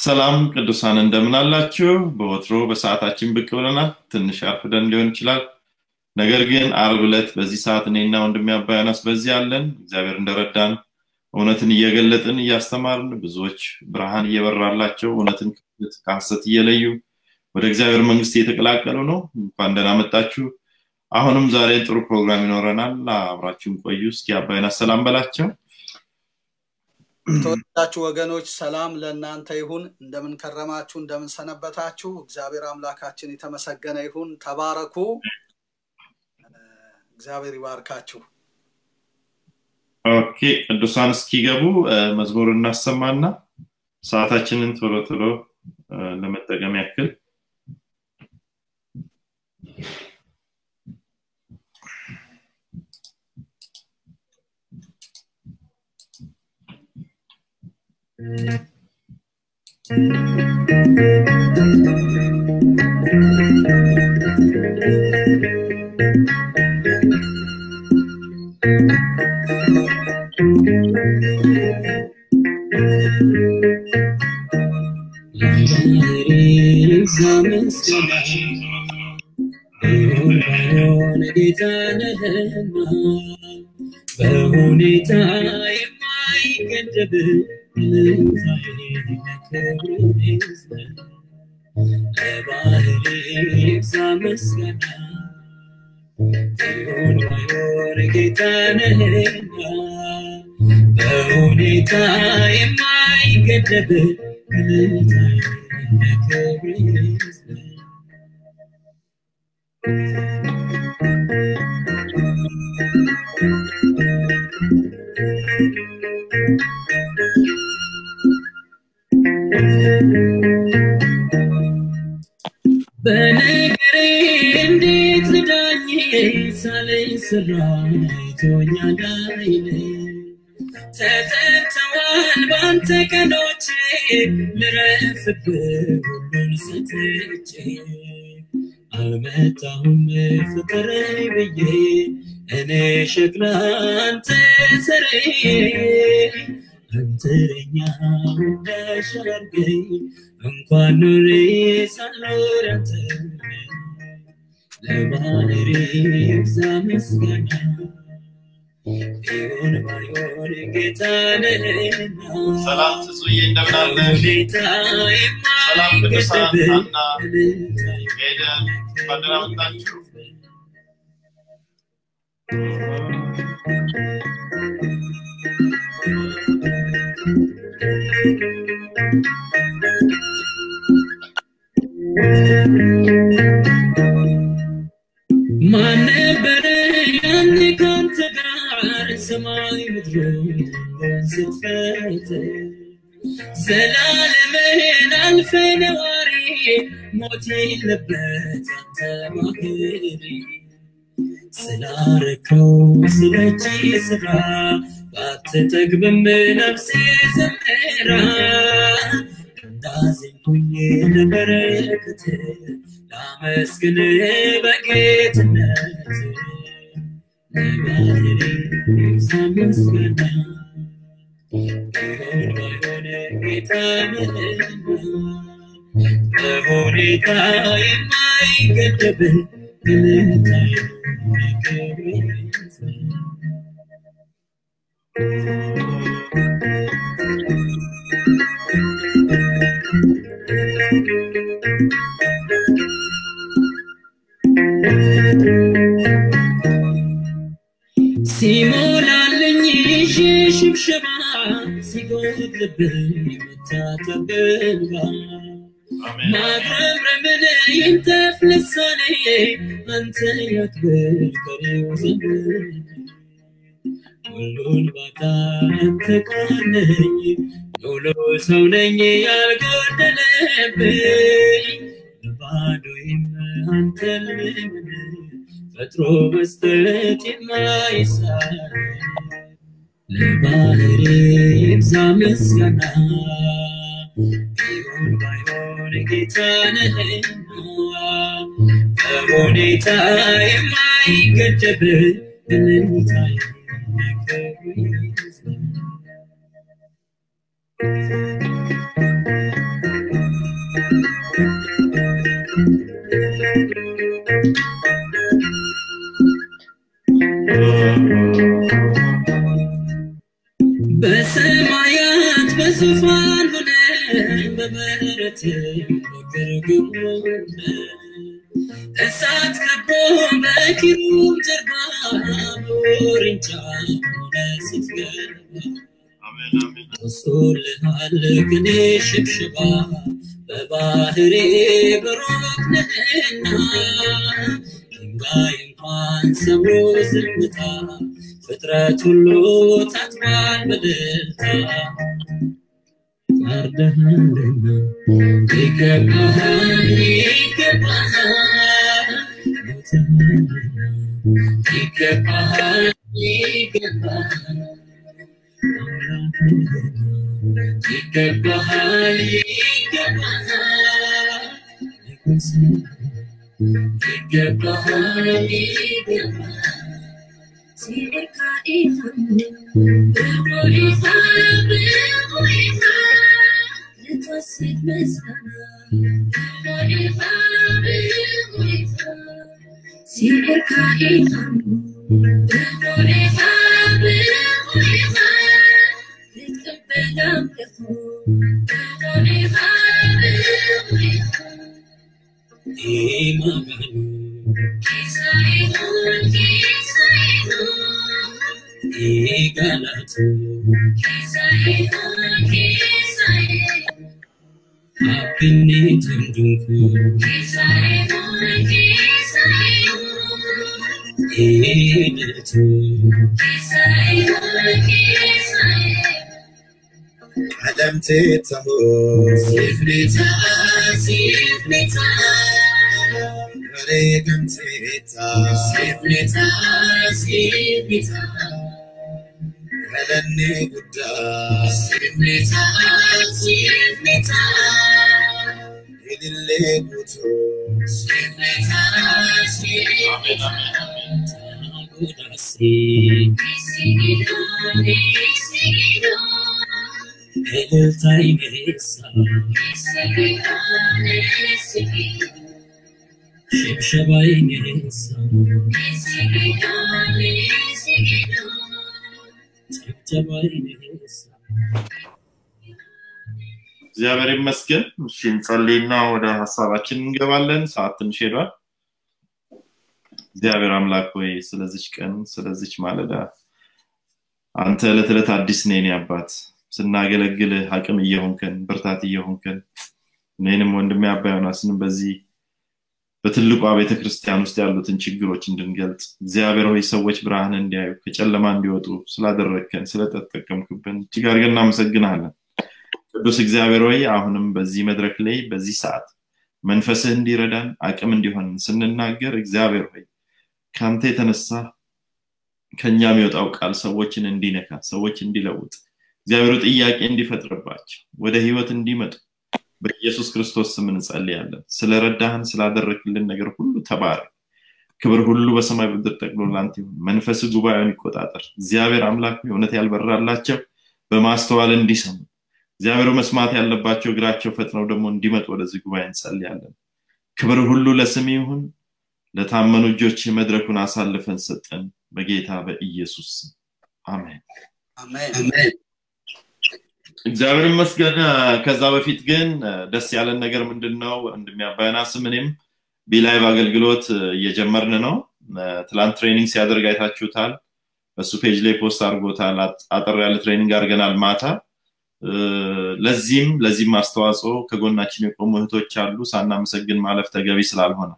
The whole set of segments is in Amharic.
ሰላም ቅዱሳን እንደምን አላችሁ? በወትሮ በሰዓታችን ብቅ ብለናል። ትንሽ አርፍደን ሊሆን ይችላል። ነገር ግን አርብ ዕለት በዚህ ሰዓት እኔና ወንድሜ አባያናስ በዚህ አለን። እግዚአብሔር እንደረዳን እውነትን እየገለጥን እያስተማርን ብዙዎች ብርሃን እየበራላቸው እውነትን ከሐሰት እየለዩ ወደ እግዚአብሔር መንግስት እየተቀላቀሉ ነው። እንኳን ደህና መጣችሁ። አሁንም ዛሬ ጥሩ ፕሮግራም ይኖረናል። አብራችሁን ቆዩ። እስኪ አባይናስ ሰላም በላቸው። የተወዳችሁ ወገኖች ሰላም ለእናንተ ይሁን። እንደምን ከረማችሁ? እንደምን ሰነበታችሁ? እግዚአብሔር አምላካችን የተመሰገነ ይሁን። ተባረኩ። እግዚአብሔር ይባርካችሁ። ኦኬ ቅዱሳን እስኪገቡ መዝሙር እናሰማና ሰዓታችንን ቶሎ ቶሎ ለመጠቀም ያክል በሁኔታ የማይገደብ ለባህሪ ይብዛ ምስጋና ይሁን ባይሆን ጌታ ነህና በሁኔታ የማይገደብ ክልታ ክብር ይዝለል በነገሬ እንዴት ልዳኝ ሳለኝ ስራ አይቶኛል አይኔ ተጠርተዋል ባንተ ቀኖች ልረፍብህ ሁሉን ሰጥቼ አልመጣሁም ፍቅረኝ ብዬ እኔ ሸክላ አንተ ሰሬ አንተረኛ እንዳሻርገኝ እንኳን ኑሬ ሳልኖር አንተ ለባህሪ ይብዛ ምስጋና ቢሆን ባይሆን ጌታ ነህና ሰላም ትጹዬ እንደምን አለ? ሁኔታ ሰላም ቅዱሳን የማይገደብ አና ሄደን እንኳን ደህና መጣችሁ። ማን ነበረ ያኔ ካንተ ጋር ሰማይ ምድሩን ስትፈጥር ዘላለምህን አልፈ ነዋሪ ሞት የለበት አንተ ማህሪ ስላረከው ስለቺ ስራ ባትጠግብም ነፍሴ ዘምራ እንዳዘንኩኝ ለበረከት ላመስግን በጌትነት ለባህሪ ይብዛ ምስጋና ቢሆን ባይሆን ጌታ ነህና በሁኔታ የማይገደብ ግልታ ክብር ይዝለል ሲሞላልኝ ይዤ ሽብሸባ ሲጎድልብኝ የምታጠብ እንባ አሜን። ማጉረምረምን ይንተፍ ልሳኔ አንተ ያክብር ቀሪው ዘመን ሁሉን ባታ አንተ ቃነኝ ሙሉ ሰው ነኝ ያልጎደለብኝ በባዶዬም አንተን ልምን ፈጥሮ መስጠት የማይሳን ለባህሪ ይብዛ ምስጋና ቢሆን ባይሆን ጌታ ነህና በሁኔታ የማይገደብ እልልታ ክብር ይዝለል ሰማያት በዙፋን ሆነ በምሕረት በግርግም ሆነ እሳት ከቦ በኪሩብ ጀርባ በውርንጫ ሆነ ስትገባ አሜን አሜን ወሶልሃል ቅኔ ሽብሽባ በባህሬ በሩቅ ነህና ድንጋይ እንኳን ሰብሮ ዝምታ ፍጥረት ሁሉ ታጥቧል በደልታ ታርደሃልና ይገባሃል ይገባሃል ሞትሃልና ይገባሃል ይገባሃል ይገባሃል ይገባሃል ይገባሃል ይገባሃል ኢማኑ ኢጋላቱ አብኔ ትንዱንኩ ኢነቱ علمتيته ሲፍኔታ ሲፍኔታ غريقم تيتا ሲፍኔታ ሲፍኔታ هلني قدام ሲፍኔታ ሲፍኔታ اللي قوتو ሲፍኔታ ሲፍኔታ ጉዳሴ እልልታ ይነሳ ሽብሸባ ይነሳ ጭብጨባ ይነሳ እግዚአብሔር ይመስገን እሺ እንጸልይና ወደ ሀሳባችን እንገባለን ሰዓት ትንሽ ሄዷል እግዚአብሔር አምላክ ሆይ ስለዚች ቀን ስለዚች ማለዳ አንተ ዕለት ዕለት አዲስ ነን አባት ስናገለግልህ አቅም እየሆንከን ብርታት እየሆንከን እኔንም ወንድሜ አባ ዮናስንም በዚህ በትልቋ ቤተ ክርስቲያን ውስጥ ያሉትን ችግሮች እንድንገልጽ እግዚአብሔር ሆይ ሰዎች ብርሃን እንዲያዩ ከጨለማ እንዲወጡ ስላደረግከን ስለተጠቀምክብን እጅግ አድርገን እናመሰግናለን ቅዱስ እግዚአብሔር ሆይ አሁንም በዚህ መድረክ ላይ በዚህ ሰዓት መንፈስህ እንዲረዳን አቅም እንዲሆን ስንናገር እግዚአብሔር ሆይ ከአንተ የተነሳ ከኛ የሚወጣው ቃል ሰዎችን እንዲነካ ሰዎች እንዲለውጥ እግዚአብሔር ጥያቄ እንዲፈጥርባቸው ወደ ህይወት እንዲመጡ በኢየሱስ ክርስቶስ ስም እንጸልያለን ስለረዳህን ስላደረክልን ነገር ሁሉ ተባረክ ክብር ሁሉ በሰማይ ብድር ጠቅሎ ላንተ ይሁን መንፈስ ጉባኤውን ይቆጣጠር እግዚአብሔር አምላክ እውነት ያልበራላቸው በማስተዋል እንዲሰሙ እግዚአብሔር መስማት ያለባቸው እግራቸው ፈጥነው ደግሞ እንዲመጡ ወደዚህ ጉባኤ እንጸልያለን ክብር ሁሉ ለስም ይሁን ለታመኑ እጆች መድረኩን አሳልፈን ሰጠን በጌታ በኢየሱስ ስም አሜን አሜን እግዚአብሔር ይመስገን ከዛ በፊት ግን ደስ ያለን ነገር ምንድን ነው እንደሚያባይና ስም እኔም ቢላይቭ አገልግሎት እየጀመርን ነው ትላንት ትሬኒንግ ሲያደርግ አይታችሁታል በሱ ፔጅ ላይ ፖስት አድርጎታል አጠር ያለ ትሬኒንግ አድርገናል ማታ ለዚህም ለዚህም አስተዋጽኦ ከጎናችን የቆሙ እህቶች አሉ ሳናመሰግን ማለፍ ተገቢ ስላልሆነ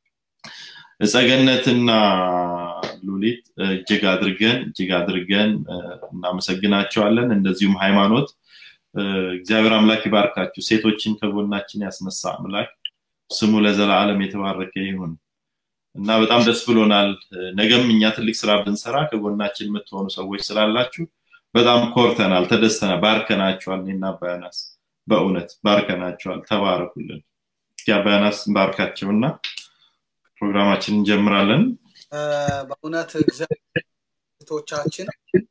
እጸገነትና ሉሊት እጅግ አድርገን እጅግ አድርገን እናመሰግናቸዋለን እንደዚሁም ሃይማኖት እግዚአብሔር አምላክ ይባርካችሁ ሴቶችን ከጎናችን ያስነሳ አምላክ ስሙ ለዘላለም የተባረከ ይሁን እና በጣም ደስ ብሎናል ነገም እኛ ትልቅ ስራ ብንሰራ ከጎናችን የምትሆኑ ሰዎች ስላላችሁ በጣም ኮርተናል ተደስተናል ባርከናቸዋል እኔና አባያናስ በእውነት ባርከናቸዋል ተባረኩልን እስኪ አባያናስ ባርካቸውና ፕሮግራማችን እንጀምራለን በእውነት እግዚአብሔርቶቻችን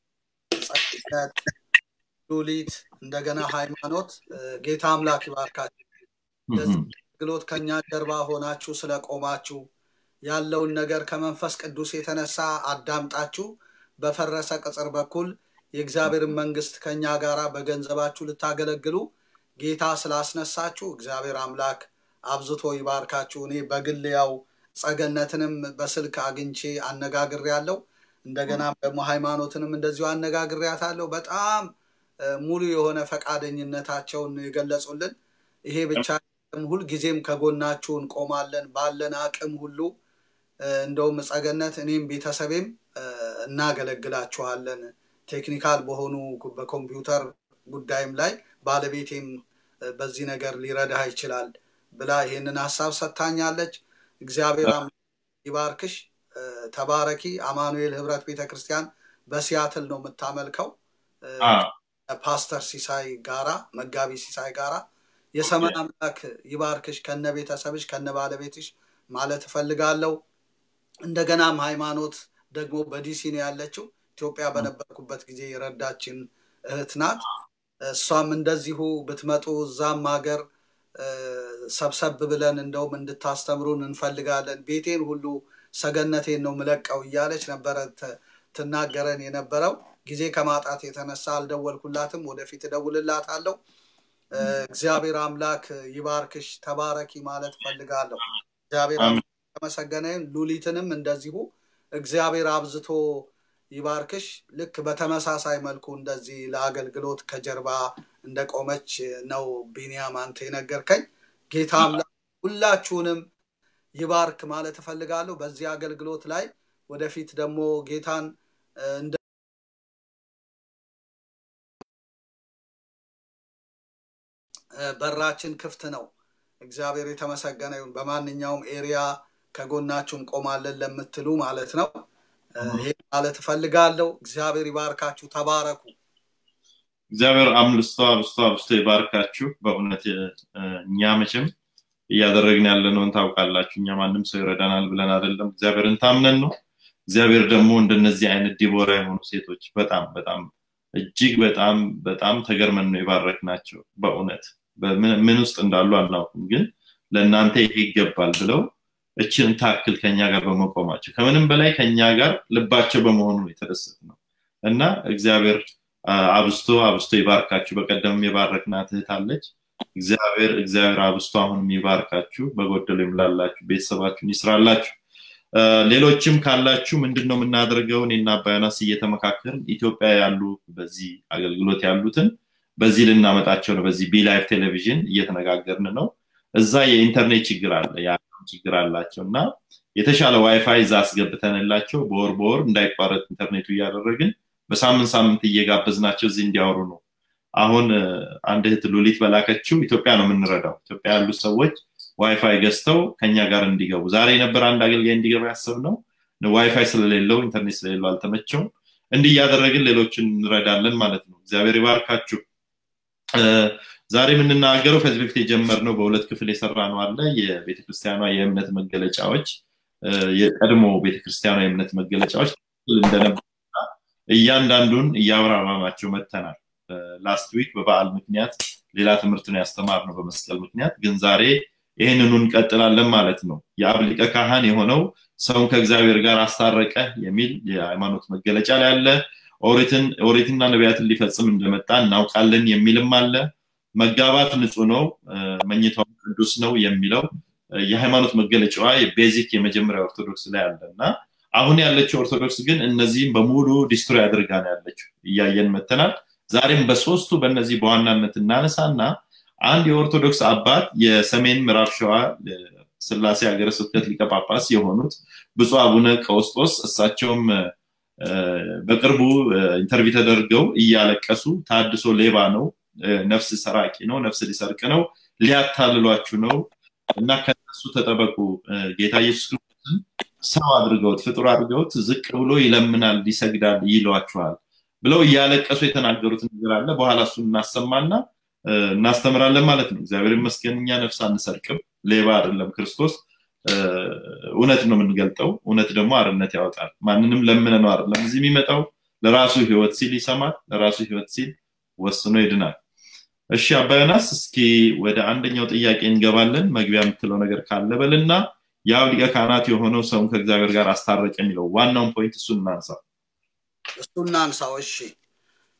ሉሊት እንደገና ሃይማኖት ጌታ አምላክ ይባርካችሁ አገልግሎት ከኛ ጀርባ ሆናችሁ ስለቆማችሁ ያለውን ነገር ከመንፈስ ቅዱስ የተነሳ አዳምጣችሁ በፈረሰ ቅጽር በኩል የእግዚአብሔርን መንግስት ከኛ ጋር በገንዘባችሁ ልታገለግሉ ጌታ ስላስነሳችሁ እግዚአብሔር አምላክ አብዝቶ ይባርካችሁ። እኔ በግል ያው ጸገነትንም በስልክ አግኝቼ አነጋግሬ ያለው እንደገና ደግሞ ሃይማኖትንም እንደዚሁ አነጋግሬያታለሁ። በጣም እ፣ ሙሉ የሆነ ፈቃደኝነታቸውን ነው የገለጹልን። ይሄ ብቻ አይደለም፣ ሁልጊዜም ከጎናችሁ እንቆማለን ባለን አቅም ሁሉ እ፣ እንደውም ጸገነት እኔም ቤተሰቤም እ፣ እናገለግላችኋለን ቴክኒካል በሆኑ በኮምፒውተር ጉዳይም ላይ ባለቤቴም እ፣ በዚህ ነገር ሊረዳህ ይችላል ብላ ይህንን ሀሳብ ሰጥታኛለች። እግዚአብሔር አምላክ ይባርክሽ። እ፣ ተባረኪ። አማኑኤል ህብረት ቤተክርስቲያን በሲያትል ነው የምታመልከው እ፣ አ፣ ፓስተር ሲሳይ ጋራ መጋቢ ሲሳይ ጋራ የሰማይ አምላክ ይባርክሽ ከነ ቤተሰብሽ ከነ ባለቤትሽ ማለት እፈልጋለሁ። እንደገናም ሃይማኖት ደግሞ በዲሲ ነው ያለችው። ኢትዮጵያ በነበርኩበት ጊዜ የረዳችን እህት ናት። እሷም እንደዚሁ ብትመጡ እዛም ሀገር እ፣ ሰብሰብ ብለን እንደውም እንድታስተምሩን እንፈልጋለን። ቤቴን ሁሉ ሰገነቴን ነው ምለቀው እያለች ነበረ ት- ትናገረን የነበረው። ጊዜ ከማጣት የተነሳ አልደወልኩላትም። ወደፊት እደውልላታለሁ። እ፣ እግዚአብሔር አምላክ ይባርክሽ፣ ተባረኪ ማለት ፈልጋለሁ። እግዚአብሔር አሜን። አምላክ የተመሰገነ ይሁን። ሉሊትንም እንደዚሁ እግዚአብሔር አብዝቶ ይባርክሽ። ልክ በተመሳሳይ መልኩ እንደዚህ ለአገልግሎት ከጀርባ እንደቆመች ነው ቢኒያም አንተ የነገርከኝ። ጌታ አምላክ ሁላችሁንም ይባርክ ማለት እፈልጋለሁ። በዚህ አገልግሎት ላይ ወደፊት ደግሞ ጌታን እ፣ እንደ እ፣ በራችን ክፍት ነው። እግዚአብሔር የተመሰገነ ይሁን። በማንኛውም ኤሪያ ከጎናችሁ እንቆማለን ለምትሉ ማለት ነው። እ፣ ይሄን ማለት እፈልጋለሁ። እግዚአብሔር ይባርካችሁ። ተባረኩ። እግዚአብሔር አምልስቶ አብስቶ አብስቶ ይባርካችሁ። በእውነት እ፣ እኛ መቼም እያደረግን ያለነውን ታውቃላችሁ። እኛ ማንም ሰው ይረዳናል ብለን አይደለም፣ እግዚአብሔርን ታምነን ነው። እግዚአብሔር ደግሞ እንደነዚህ አይነት ዲቦራ የሆኑ ሴቶች በጣም በጣም እጅግ በጣም በጣም ተገርመን ነው የባረክናቸው። በእውነት በምን- ምን ውስጥ እንዳሉ አናውቅም፣ ግን ለእናንተ ይሄ ይገባል ብለው እችን ታክል ከኛ ጋር በመቆማቸው ከምንም በላይ ከኛ ጋር ልባቸው በመሆኑ ነው የተደሰት ነው እና እግዚአብሔር አ፣ አብዝቶ አብዝቶ ይባርካችሁ። በቀደምም የባረክናት እህት አለች። እግዚአብሔር እግዚአብሔር አብዝቶ አሁንም ይባርካችሁ፣ በጎደሉ ይምላላችሁ፣ ቤተሰባችሁን ይስራላችሁ። አ፣ ሌሎችም ካላችሁ ምንድን ነው የምናደርገው? እኔና አባያናስ እየተመካከርን ኢትዮጵያ ያሉ በዚህ አገልግሎት ያሉትን በዚህ ልናመጣቸው ነው። በዚህ ቢላይፍ ቴሌቪዥን እየተነጋገርን ነው። እዛ የኢንተርኔት ችግር አለ፣ የአቅም ችግር አላቸው እና የተሻለ ዋይፋይ እዛ አስገብተንላቸው በወር በወር እንዳይቋረጥ ኢንተርኔቱ እያደረግን በሳምንት ሳምንት እየጋበዝናቸው እዚህ እንዲያወሩ ነው። አሁን እ፣ አንድ እህት ሉሊት በላከችው ኢትዮጵያ ነው የምንረዳው። ኢትዮጵያ ያሉ ሰዎች ዋይፋይ ገዝተው ከኛ ጋር እንዲገቡ ዛሬ የነበረ አንድ አገልጋይ እንዲገባ ያሰብነው ዋይፋይ ስለሌለው ኢንተርኔት ስለሌለው አልተመቸውም። እንዲህ እያደረግን ሌሎችን እንረዳለን ማለት ነው። እግዚአብሔር ይባርካችሁ። እ፣ ዛሬ የምንናገረው ከዚህ በፊት የጀመርነው በሁለት ክፍል የሰራ ነው አለ የቤተክርስቲያኗ የእምነት መገለጫዎች እ፣ የቀድሞ ቤተክርስቲያኗ የእምነት መገለጫዎች እንደነበሩና እያንዳንዱን እያብራራናቸው መጥተናል። ላስት ዊክ በበዓል ምክንያት ሌላ ትምህርት ነው ያስተማርነው በመስቀል ምክንያት፣ ግን ዛሬ ይህንኑ እንቀጥላለን ማለት ነው። የአብ ሊቀ ካህን የሆነው ሰውን ከእግዚአብሔር ጋር አስታረቀ የሚል የሃይማኖት መገለጫ ላይ አለ። ኦሪትን ኦሪትና ነቢያትን ሊፈጽም እንደመጣ እናውቃለን የሚልም አለ። መጋባት ንጹህ ነው፣ እ፣ መኝታውም ቅዱስ ነው የሚለው እ፣ የሃይማኖት መገለጫዋ የቤዚክ የመጀመሪያ ኦርቶዶክስ ላይ አለ እና አሁን ያለችው ኦርቶዶክስ ግን እነዚህም በሙሉ ዲስትሮይ አድርጋ ነው ያለችው። እያየን መተናል። ዛሬም በሶስቱ በእነዚህ በዋናነት እናነሳና አንድ የኦርቶዶክስ አባት የሰሜን ምዕራብ ሸዋ እ፣ ስላሴ ሀገረ ስብከት ሊቀ ጳጳስ የሆኑት ብፁዕ አቡነ ቀውስጦስ እሳቸውም እ፣ በቅርቡ እ፣ ኢንተርቪው ተደርገው እያለቀሱ ታድሶ ሌባ ነው፣ እ፣ ነፍስ ሰራቂ ነው፣ ነፍስ ሊሰርቅ ነው፣ ሊያታልሏችሁ ነው እና ከነሱ ተጠበቁ። እ፣ ጌታ ኢየሱስ ክርስቶስን ሰው አድርገውት ፍጡር አድርገውት ዝቅ ብሎ ይለምናል፣ ይሰግዳል፣ ይሏችኋል ብለው እያለቀሱ የተናገሩት ነገር አለ። በኋላ እሱን እናሰማና እ፣ እናስተምራለን ማለት ነው። እግዚአብሔር ይመስገን እኛ ነፍስ አንሰርቅም፣ ሌባ አይደለም ክርስቶስ። እ፣ እውነት ነው የምንገልጠው። እውነት ደግሞ አርነት ያወጣል። ማንንም ለምነ ነው አይደለም እዚህ የሚመጣው። ለራሱ ህይወት ሲል ይሰማል፣ ለራሱ ህይወት ሲል ወስኖ ይድናል። እሺ አባዮናስ፣ እስኪ ወደ አንደኛው ጥያቄ እንገባለን። መግቢያ የምትለው ነገር ካለ በልና የአብ ሊቀ ካህናት የሆነው ሰውን ከእግዚአብሔር ጋር አስታረቀ የሚለው ዋናውን ፖይንት እሱን እናንሳ። እሱ እናንሳው። እሺ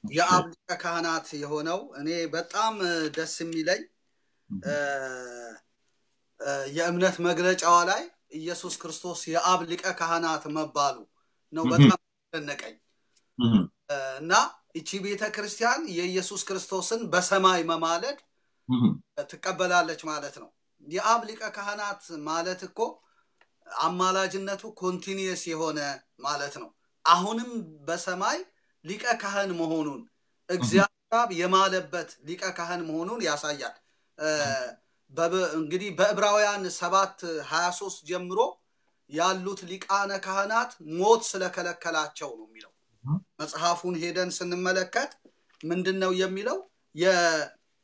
የአብ ሊቀ ካህናት የሆነው እኔ በጣም እ፣ ደስ የሚለኝ እ፣ እ፣ የእምነት መግለጫዋ ላይ ኢየሱስ ክርስቶስ የአብ ሊቀ ካህናት መባሉ ነው እህ። በጣም ደነቀኝ እህ፣ እና እቺ ቤተ ክርስቲያን የኢየሱስ ክርስቶስን በሰማይ መማለድ እህ፣ ትቀበላለች ማለት ነው። የአብ ሊቀ ካህናት ማለት እኮ አማላጅነቱ ኮንቲኒየስ የሆነ ማለት ነው። አሁንም በሰማይ ሊቀ ካህን መሆኑን እግዚአብሔር አብ የማለበት ሊቀ ካህን መሆኑን ያሳያል። እ፣ በብ- እንግዲህ በዕብራውያን ሰባት ሀያ ሶስት ጀምሮ ያሉት ሊቃነ ካህናት ሞት ስለከለከላቸው ነው የሚለው መጽሐፉን ሄደን ስንመለከት ምንድን ነው የሚለው የ-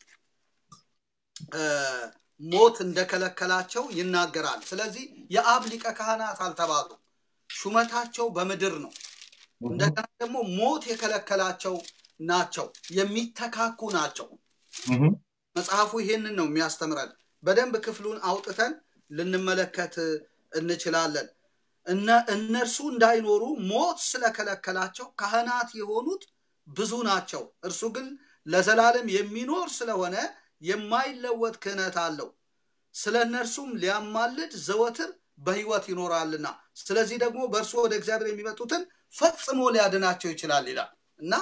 እ፣ ሞት እንደከለከላቸው ይናገራል። ስለዚህ የአብ ሊቀ ካህናት አልተባሉም። ሹመታቸው በምድር ነው። እንደገና ደግሞ ሞት የከለከላቸው ናቸው፣ የሚተካኩ ናቸው። እህ፣ መጽሐፉ ይሄንን ነው የሚያስተምረን። በደንብ ክፍሉን አውጥተን ልንመለከት እንችላለን። እነ እነርሱ እንዳይኖሩ ሞት ስለከለከላቸው ካህናት የሆኑት ብዙ ናቸው። እርሱ ግን ለዘላለም የሚኖር ስለሆነ የማይለወጥ ክህነት አለው። ስለ እነርሱም ሊያማልድ ዘወትር በሕይወት ይኖራልና፣ ስለዚህ ደግሞ በእርሱ ወደ እግዚአብሔር የሚመጡትን ፈጽሞ ሊያድናቸው ይችላል ይላል እና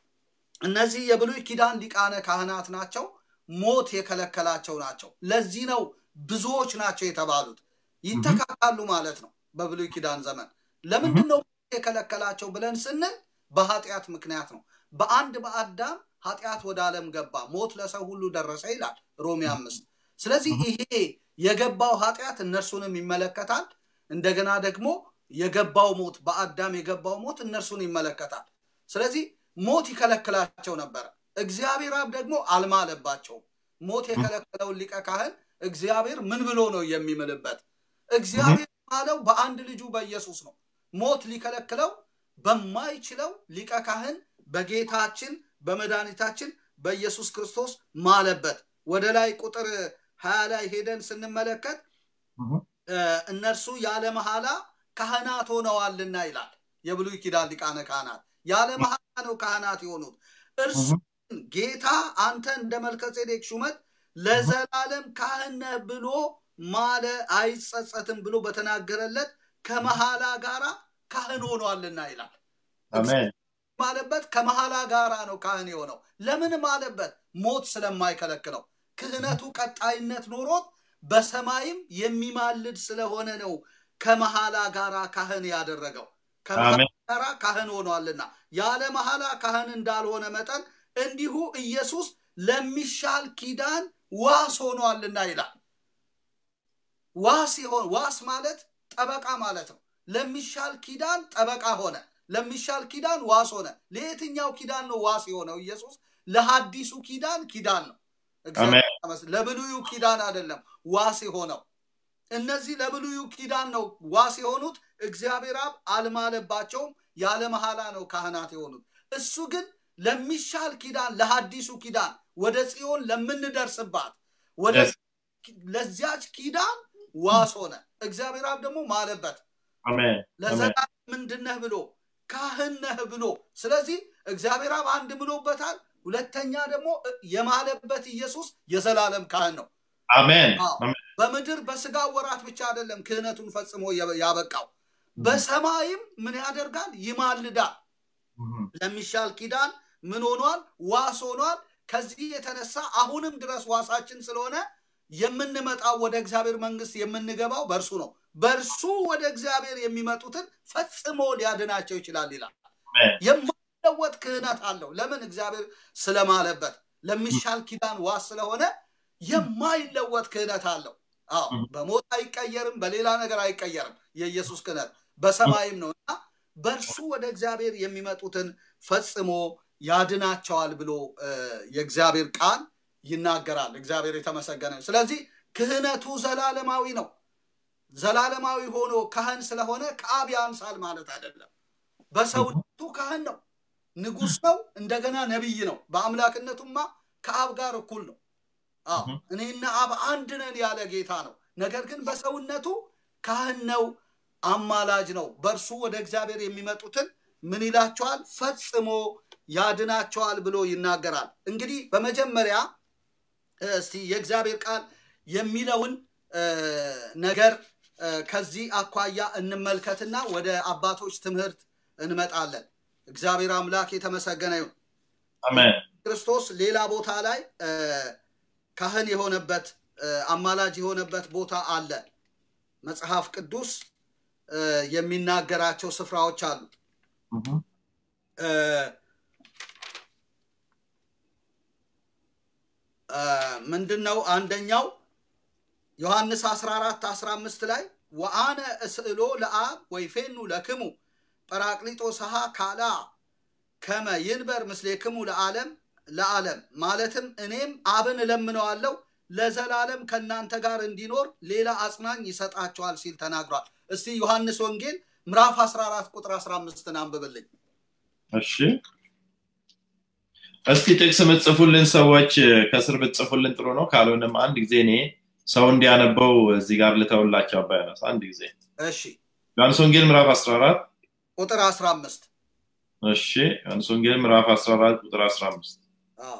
እነዚህ የብሉይ ኪዳን ሊቃነ ካህናት ናቸው። ሞት የከለከላቸው ናቸው። ለዚህ ነው ብዙዎች ናቸው የተባሉት። ይተካካሉ ማለት ነው። በብሉይ ኪዳን ዘመን ለምንድን ነው ሞት የከለከላቸው ብለን ስንል በኃጢአት ምክንያት ነው። በአንድ በአዳም ኃጢአት ወደ ዓለም ገባ፣ ሞት ለሰው ሁሉ ደረሰ ይላል ሮሜ አምስት። ስለዚህ ይሄ የገባው ኃጢአት እነርሱንም ይመለከታል። እንደገና ደግሞ የገባው ሞት በአዳም የገባው ሞት እነርሱን ይመለከታል። ስለዚህ ሞት ይከለክላቸው ነበረ። እግዚአብሔር አብ ደግሞ አልማለባቸውም። ሞት የከለከለውን ሊቀ ካህን እግዚአብሔር ምን ብሎ ነው የሚምልበት? እግዚአብሔር ማለው በአንድ ልጁ በኢየሱስ ነው። ሞት ሊከለክለው በማይችለው ሊቀ ካህን በጌታችን በመድኃኒታችን በኢየሱስ ክርስቶስ ማለበት። ወደ ላይ ቁጥር ሀያ ላይ ሄደን ስንመለከት እህ፣ እ፣ እነርሱ ያለ መሐላ ካህናት ሆነዋልና ይላል። የብሉይ ኪዳን ሊቃነ ካህናት ያለ መሐላ ነው ካህናት የሆኑት። እርሱ ግን ጌታ አንተ እንደ መልከጼዴቅ ሹመት ለዘላለም ካህን ነህ ብሎ ማለ አይጸጸትም ብሎ በተናገረለት ከመሐላ ጋራ ካህን ሆኗልና ይላል። አሜን። ማለበት ከመሐላ ጋራ ነው ካህን የሆነው። ለምን ማለበት? ሞት ስለማይከለክለው ክህነቱ ቀጣይነት ኖሮት በሰማይም የሚማልድ ስለሆነ ነው ከመሐላ ጋራ ካህን ያደረገው። ከመሐላ አሜን። ጋራ ካህን ሆኗልና ያለ መሐላ ካህን እንዳልሆነ መጠን እንዲሁ ኢየሱስ ለሚሻል ኪዳን ዋስ ሆኗልና ይላል። ዋስ ይሆን ዋስ ማለት ጠበቃ ማለት ነው። ለሚሻል ኪዳን ጠበቃ ሆነ። ለሚሻል ኪዳን ዋስ ሆነ። ለየትኛው ኪዳን ነው ዋስ የሆነው ኢየሱስ? ለሐዲሱ ኪዳን ኪዳን ነው። እግዚአብሔር ይመስገን። ለብሉዩ ኪዳን አይደለም ዋስ የሆነው። እነዚህ ለብሉዩ ኪዳን ነው ዋስ የሆኑት። እግዚአብሔር አብ አልማለባቸውም። ያለ መሐላ ነው ካህናት የሆኑት። እሱ ግን ለሚሻል ኪዳን ለሐዲሱ ኪዳን ወደ ጽዮን ለምንደርስባት ወደ Yes. ለዚያች ኪዳን ዋስ ሆነ። እግዚአብሔር አብ ደግሞ ማለበት አሜን። አሜን። ለዘላለም ምንድን ነህ ብሎ ካህን ነህ ብሎ። ስለዚህ እግዚአብሔር አብ አንድ ብሎበታል። ሁለተኛ ደግሞ የማለበት ኢየሱስ የዘላለም ካህን ነው። አሜን። አዎ። አሜን። በምድር በስጋ ወራት ብቻ አይደለም ክህነቱን ፈጽሞ የ- ያበቃው፣ በሰማይም ምን ያደርጋል? ይማልዳል። እህ፣ ለሚሻል ኪዳን ምን ሆኗል? ዋስ ሆኗል። ከዚህ የተነሳ አሁንም ድረስ ዋሳችን ስለሆነ የምንመጣው ወደ እግዚአብሔር መንግስት የምንገባው በእርሱ ነው። በእርሱ ወደ እግዚአብሔር የሚመጡትን ፈጽሞ ሊያድናቸው ይችላል ይላል። አሜን። የማይለወጥ ክህነት አለው። ለምን? እግዚአብሔር ስለማለበት ለሚሻል ኪዳን ዋስ ስለሆነ የማይለወጥ ክህነት አለው። አዎ በሞት አይቀየርም፣ በሌላ ነገር አይቀየርም። የኢየሱስ ክህነት በሰማይም ነው እና በእርሱ ወደ እግዚአብሔር የሚመጡትን ፈጽሞ ያድናቸዋል ብሎ እ፣ የእግዚአብሔር ቃል ይናገራል። እግዚአብሔር የተመሰገነ ይሁን። ስለዚህ ክህነቱ ዘላለማዊ ነው። ዘላለማዊ ሆኖ ካህን ስለሆነ ከአብ ያንሳል ማለት አይደለም። በሰውነቱ ካህን ነው፣ ንጉሥ ነው፣ እንደገና ነቢይ ነው። በአምላክነቱማ ከአብ ጋር እኩል ነው። አዎ Mhm. እኔና አብ አንድ ነን ያለ ጌታ ነው። ነገር ግን በሰውነቱ ካህን ነው፣ አማላጅ ነው። በእርሱ ወደ እግዚአብሔር የሚመጡትን ምን ይላቸዋል? ፈጽሞ ያድናቸዋል ብሎ ይናገራል። እንግዲህ በመጀመሪያ እስቲ የእግዚአብሔር ቃል የሚለውን እ፣ ነገር እ፣ ከዚህ አኳያ እንመልከትና ወደ አባቶች ትምህርት እንመጣለን። እግዚአብሔር አምላክ የተመሰገነ ይሁን። አሜን ክርስቶስ ሌላ ቦታ ላይ እ፣ ካህን የሆነበት እ፣ አማላጅ የሆነበት ቦታ አለ። መጽሐፍ ቅዱስ እ፣ የሚናገራቸው ስፍራዎች አሉ። እህ፣ እ፣ እ፣ ምንድን ነው? አንደኛው ዮሐንስ 14 15 ላይ ወአነ እስእሎ ለአብ ወይፌኑ ለክሙ ጰራቅሊጦስሃ ካላ ከመ ይንበር ምስሌክሙ ለዓለም ለዓለም ማለትም እኔም አብን እለምነዋለሁ ለዘላለም ከእናንተ ጋር እንዲኖር ሌላ አጽናኝ ይሰጣቸዋል ሲል ተናግሯል። እስቲ ዮሐንስ ወንጌል ምዕራፍ 14 ቁጥር 15ን አንብብልኝ። እሺ እስቲ ጥቅስ የምትጽፉልን ሰዎች ከስር ብትጽፉልን ጥሩ ነው። ካልሆነም አንድ ጊዜ እኔ ሰው እንዲያነበው እዚህ ጋር ልተውላቸው አባያነስ አንድ ጊዜ እሺ ዮሐንስ ወንጌል ምዕራፍ 14 ቁጥር 15 እሺ ዮሐንስ ወንጌል ምዕራፍ 14 ቁጥር 15 አዎ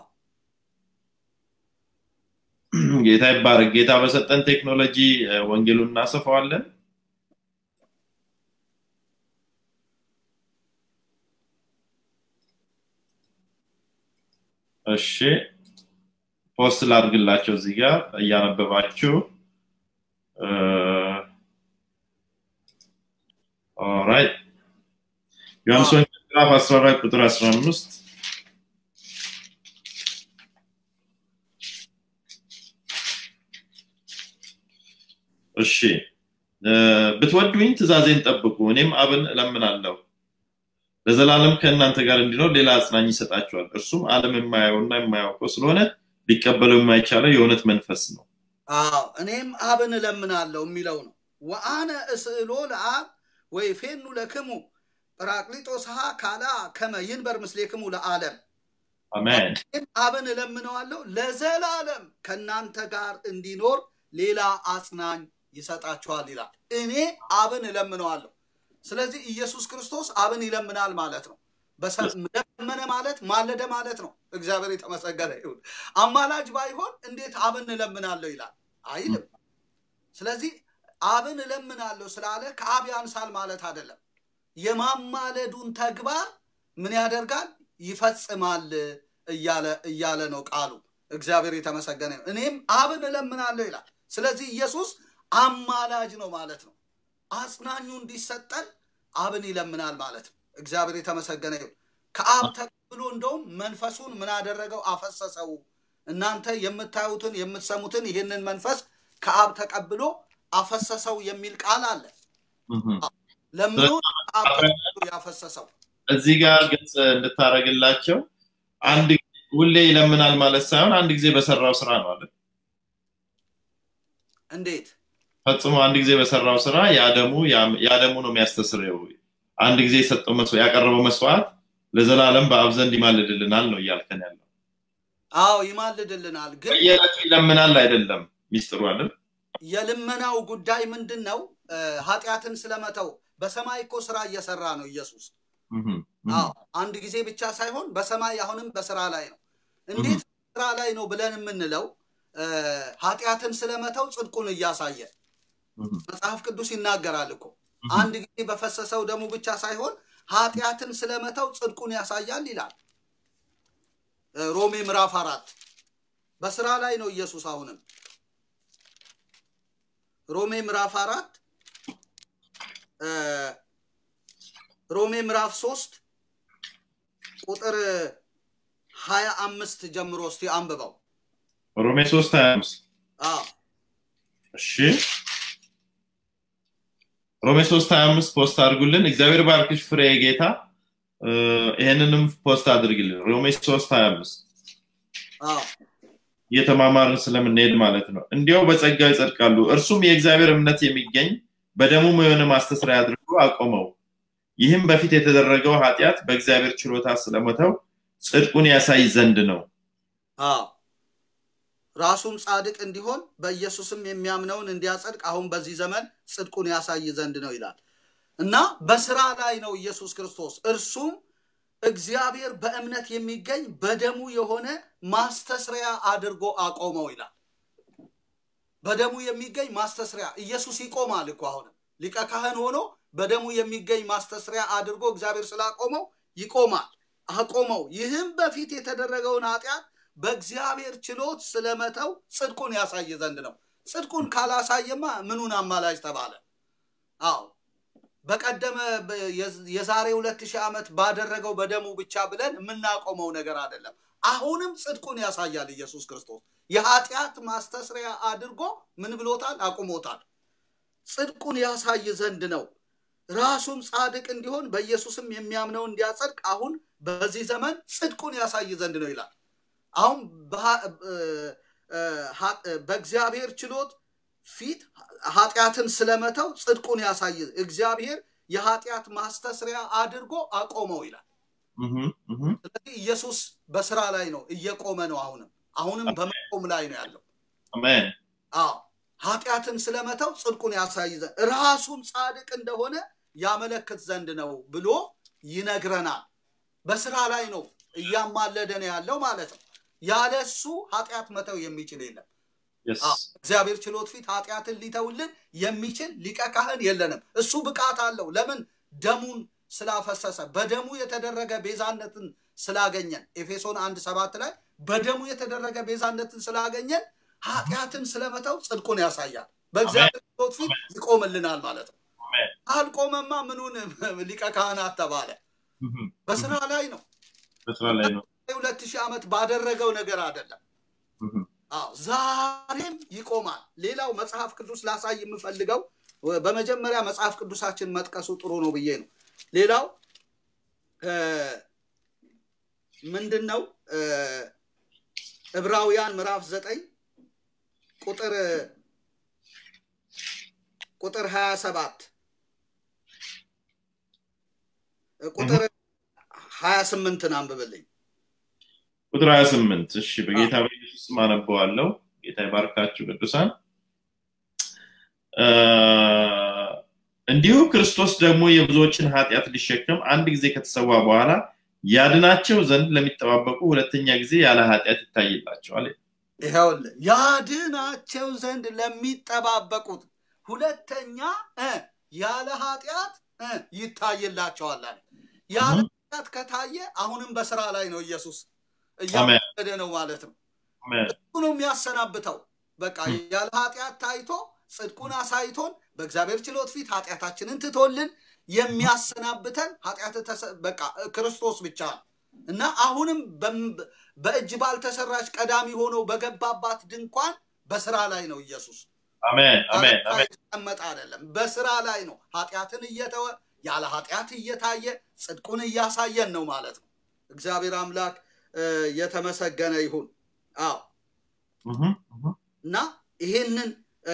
ጌታ ይባረክ። ጌታ በሰጠን ቴክኖሎጂ እ፣ ወንጌሉን እናሰፋዋለን። እሺ ፖስት ላድርግላቸው እዚህ ጋር እያነበባችሁ ኦራይት ዮሐንስ ወንጌል ምዕራፍ 14 ቁጥር 15 እሺ እ፣ ብትወዱኝ ትእዛዜን ጠብቁ፣ እኔም አብን እለምናለሁ ለዘላለም ከእናንተ ጋር እንዲኖር ሌላ አጽናኝ ይሰጣችኋል። እርሱም ዓለም የማያየውና የማያውቀው ስለሆነ ሊቀበለው የማይቻለው የእውነት መንፈስ ነው። አዎ እኔም አብን እለምናለሁ የሚለው ነው። ወአነ እስእሎ ለአብ ወይፌኑ ለክሙ ጰራቅሊጦስሃ ካላ ከመ ይንበር ምስሌክሙ ለዓለም አሜን እኔም አብን እለምነዋለሁ ለዘላለም ከእናንተ ጋር እንዲኖር ሌላ አጽናኝ ይሰጣችኋል ይላል። እኔ አብን እለምነዋለሁ። ስለዚህ ኢየሱስ ክርስቶስ አብን ይለምናል ማለት ነው። በሰ- ለመነ ማለት ማለደ ማለት ነው። እግዚአብሔር የተመሰገነ ይሁን። አማላጅ ባይሆን እንዴት አብን እለምናለሁ ይላል አይልም። ስለዚህ አብን እለምናለሁ ስላለ ከአብ ያንሳል ማለት አይደለም። የማማለዱን ተግባር ምን ያደርጋል? ይፈጽማል እያለ እያለ ነው ቃሉ። እግዚአብሔር የተመሰገነ ይሁን። እኔም አብን እለምናለሁ ይላል። ስለዚህ ኢየሱስ አማላጅ ነው ማለት ነው። አጽናኙ እንዲሰጠን አብን ይለምናል ማለት ነው። እግዚአብሔር የተመሰገነ ይሁን። ከአብ ተቀብሎ እንደውም መንፈሱን ምን አደረገው? አፈሰሰው። እናንተ የምታዩትን የምትሰሙትን ይህንን መንፈስ ከአብ ተቀብሎ አፈሰሰው የሚል ቃል አለ። እህ። ለምኑ ከአብ ተቀብሎ ያፈሰሰው እዚህ ጋር ግልጽ እንድታደርግላቸው አንድ ጊዜ ሁሌ ይለምናል ማለት ሳይሆን አንድ ጊዜ በሰራው ስራ ነው አለ። እንዴት? ፈጽሞ አንድ ጊዜ በሰራው ስራ ያደሙ ያደሙ ነው የሚያስተስረው። አንድ ጊዜ የሰጠው መስዋዕት ያቀረበው መስዋዕት ለዘላለም በአብ ዘንድ ይማልድልናል ነው እያልከን ያለው። አዎ ይማልድልናል። ግን በየዕለቱ ይለምናል አይደለም ሚስጥሩ አይደል? የልመናው ጉዳይ ምንድን ነው? እ፣ ኃጢአትን ስለመተው በሰማይ እኮ ስራ እየሰራ ነው ኢየሱስ። እህ፣ እህ። አዎ አንድ ጊዜ ብቻ ሳይሆን በሰማይ አሁንም በስራ ላይ ነው። እንዴት ስራ ላይ ነው ብለን የምንለው እ፣ ኃጢአትን ስለመተው ጽድቁን እያሳየ እህ፣ መጽሐፍ ቅዱስ ይናገራል እኮ እህ። አንድ ጊዜ በፈሰሰው ደሙ ብቻ ሳይሆን ኃጢአትን ስለመተው ጽድቁን ያሳያል ይላል እ፣ ሮሜ ምዕራፍ አራት በስራ ላይ ነው ኢየሱስ አሁንም ሮሜ ምዕራፍ አራት እ፣ ሮሜ ምዕራፍ ሶስት ቁጥር ሀያ አምስት ጀምሮ እስቲ አንብበው ሮሜ 3 25 አዎ እሺ ሮሜ 3 25 ፖስት አድርጉልን። እግዚአብሔር ባርክሽ ፍሬ ጌታ። እ፣ ይሄንንም ፖስት አድርግልን። ሮሜ 3 25 አዎ እየተማማርን ስለምንሄድ ማለት ነው። እንዲያው በጸጋው ይጸድቃሉ። እርሱም የእግዚአብሔር እምነት የሚገኝ በደሙም የሆነ ማስተስሪያ አድርጎ አቆመው። ይህም በፊት የተደረገው ኃጢአት በእግዚአብሔር ችሎታ ስለሞተው ጽድቁን ያሳይ ዘንድ ነው። አዎ ራሱም ጻድቅ እንዲሆን በኢየሱስም የሚያምነውን እንዲያጸድቅ አሁን በዚህ ዘመን ጽድቁን ያሳይ ዘንድ ነው ይላል። እና በስራ ላይ ነው ኢየሱስ ክርስቶስ እርሱም እግዚአብሔር በእምነት የሚገኝ በደሙ የሆነ ማስተስሪያ አድርጎ አቆመው ይላል። በደሙ የሚገኝ ማስተስሪያ ኢየሱስ ይቆማል እኮ አሁንም ሊቀ ካህን ሆኖ በደሙ የሚገኝ ማስተስሪያ አድርጎ እግዚአብሔር ስላቆመው ይቆማል፣ አቆመው። ይህም በፊት የተደረገውን ኃጢአት በእግዚአብሔር ችሎት ስለመተው ጽድቁን ያሳይ ዘንድ ነው። ጽድቁን ካላሳየማ ምኑን አማላጅ ተባለ? አዎ በቀደመ የዛሬ ሁለት ሺህ ዓመት ባደረገው በደሙ ብቻ ብለን የምናቆመው ነገር አይደለም። አሁንም ጽድቁን ያሳያል ኢየሱስ ክርስቶስ የኃጢአት ማስተስሪያ አድርጎ ምን ብሎታል? አቁሞታል። ጽድቁን ያሳይ ዘንድ ነው። ራሱም ጻድቅ እንዲሆን በኢየሱስም የሚያምነው እንዲያጸድቅ አሁን በዚህ ዘመን ጽድቁን ያሳይ ዘንድ ነው ይላል። አሁን በእግዚአብሔር ችሎት ፊት ኃጢአትን ስለመተው ጽድቁን ያሳይ እግዚአብሔር የኃጢአት ማስተስሪያ አድርጎ አቆመው ይላል። ስለዚህ ኢየሱስ በስራ ላይ ነው፣ እየቆመ ነው። አሁንም አሁንም በመቆም ላይ ነው ያለው። አሜን። አዎ ኃጢአትን ስለመተው ጽድቁን ያሳይ ዘንድ ራሱም ጻድቅ እንደሆነ ያመለክት ዘንድ ነው ብሎ ይነግረናል። በስራ ላይ ነው እያማለደ ነው ያለው ማለት ነው። ያለ እሱ ኃጢአት መተው የሚችል የለም። እግዚአብሔር ችሎት ፊት ኃጢአትን ሊተውልን የሚችል ሊቀ ካህን የለንም። እሱ ብቃት አለው። ለምን? ደሙን ስላፈሰሰ በደሙ የተደረገ ቤዛነትን ስላገኘን ኤፌሶን አንድ ሰባት ላይ በደሙ የተደረገ ቤዛነትን ስላገኘን ኃጢአትን ስለመተው ጽድቁን ያሳያል። በእግዚአብሔር ችሎት ፊት ይቆምልናል ማለት ነው። አልቆመማ ምኑን ሊቀ ካህናት ተባለ? በስራ ላይ ነው። በስራ ላይ ነው። ሁለት ሺህ ዓመት ባደረገው ነገር አይደለም። አዎ ዛሬም ይቆማል። ሌላው መጽሐፍ ቅዱስ ላሳይ የምፈልገው በመጀመሪያ መጽሐፍ ቅዱሳችን መጥቀሱ ጥሩ ነው ብዬ ነው። ሌላው ምንድን ነው? ዕብራውያን ምዕራፍ ዘጠኝ ቁጥር ቁጥር ሀያ ሰባት ቁጥር ሀያ ስምንትን አንብብልኝ። ቁጥር 28 እሺ በጌታ በኢየሱስ ስም አነበዋለሁ ጌታ ይባርካችሁ ቅዱሳን እንዲሁ ክርስቶስ ደግሞ የብዙዎችን ኃጢአት ሊሸከም አንድ ጊዜ ከተሰዋ በኋላ ያድናቸው ዘንድ ለሚጠባበቁ ሁለተኛ ጊዜ ያለ ኃጢአት ይታይላቸዋል ይኸውልህ ያድናቸው ዘንድ ለሚጠባበቁት ሁለተኛ ያለ ኃጢአት ይታይላቸዋል አለ ያለ ኃጢአት ከታየ አሁንም በስራ ላይ ነው ኢየሱስ እያወደደ ነው ማለት ነው። እሱ ነው የሚያሰናብተው። በቃ ያለ ኃጢአት ታይቶ ጽድቁን አሳይቶን በእግዚአብሔር ችሎት ፊት ኃጢአታችንን ትቶልን የሚያሰናብተን ኃጢአት በቃ ክርስቶስ ብቻ ነው እና አሁንም በእጅ ባልተሰራች ቀዳሚ ሆኖ በገባባት ድንኳን በስራ ላይ ነው ኢየሱስ። የተቀመጠ አይደለም፣ በስራ ላይ ነው። ኃጢአትን እየተወ ያለ ኃጢአት እየታየ ጽድቁን እያሳየን ነው ማለት ነው። እግዚአብሔር አምላክ የተመሰገነ ይሁን። አዎ እና ይሄንን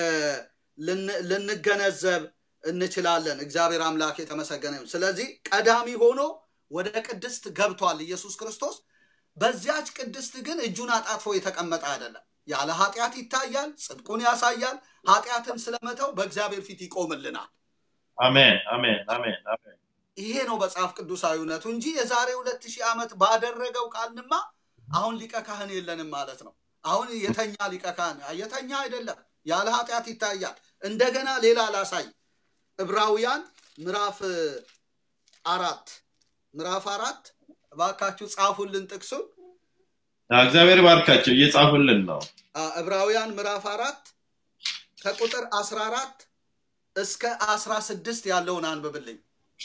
ልንገነዘብ እንችላለን። እግዚአብሔር አምላክ የተመሰገነ ይሁን። ስለዚህ ቀዳሚ ሆኖ ወደ ቅድስት ገብቷል ኢየሱስ ክርስቶስ። በዚያች ቅድስት ግን እጁን አጣጥፎ የተቀመጠ አይደለም። ያለ ኃጢአት ይታያል፣ ጽድቁን ያሳያል። ኃጢአትን ስለመተው በእግዚአብሔር ፊት ይቆምልናል። አሜን አሜን አሜን አሜን። ይሄ ነው መጽሐፍ ቅዱሳዊ እውነቱ እንጂ የዛሬ ሁለት ሺህ ዓመት ባደረገው ካልንማ አሁን ሊቀ ካህን የለንም ማለት ነው። አሁን የተኛ ሊቀ ካህን የተኛ አይደለም፣ ያለ ኃጢአት ይታያል። እንደገና ሌላ ላሳይ። ዕብራውያን ምዕራፍ አራት ምዕራፍ አራት እባካችሁ ጻፉልን ጥቅሱን። እግዚአብሔር ባርካቸው እየጻፉልን ነው። ዕብራውያን ምዕራፍ አራት ከቁጥር አስራ አራት እስከ አስራ ስድስት ያለውን አንብብልኝ።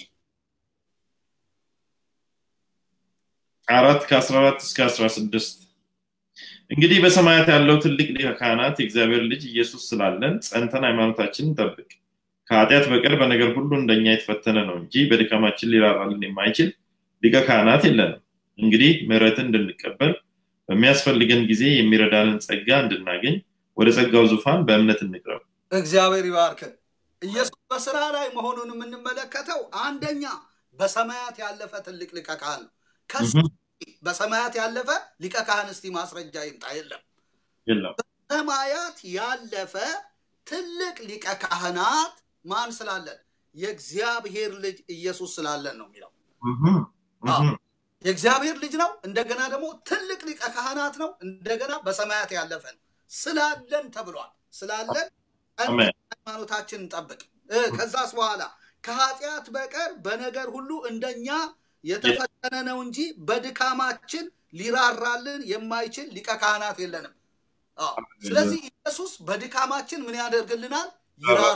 አራት ከአስራ አራት እስከ አስራ ስድስት እንግዲህ በሰማያት ያለው ትልቅ ሊቀ ካህናት የእግዚአብሔር ልጅ ኢየሱስ ስላለን ጸንተን ሃይማኖታችንን ጠብቅ። ከኃጢአት በቀር በነገር ሁሉ እንደኛ የተፈተነ ነው እንጂ በድካማችን ሊራራልን የማይችል ሊቀ ካህናት የለንም። እንግዲህ ምሕረትን እንድንቀበል በሚያስፈልገን ጊዜ የሚረዳንን ጸጋ እንድናገኝ ወደ ጸጋው ዙፋን በእምነት እንቅረብ። እግዚአብሔር ይባርክን። ኢየሱስ በስራ ላይ መሆኑን የምንመለከተው አንደኛ በሰማያት ያለፈ ትልቅ ሊቀ ካህን ነው። ከሱ በሰማያት ያለፈ ሊቀ ካህን እስቲ ማስረጃ ይምጣ። የለም የለም። በሰማያት ያለፈ ትልቅ ሊቀ ካህናት ማን ስላለን? የእግዚአብሔር ልጅ ኢየሱስ ስላለን ነው የሚለው። እህም፣ እህም። የእግዚአብሔር ልጅ ነው። እንደገና ደግሞ ትልቅ ሊቀ ካህናት ነው። እንደገና በሰማያት ያለፈ ነው። ስላለን ተብሏል። ስላለን አሜን። ሃይማኖታችን እንጠብቅ። እ፣ ከዛስ በኋላ ከኃጢአት በቀር በነገር ሁሉ እንደኛ የተፈተነ ነው እንጂ በድካማችን ሊራራልን የማይችል ሊቀ ካህናት የለንም። አዎ። ስለዚህ ኢየሱስ በድካማችን ምን ያደርግልናል? ይራራ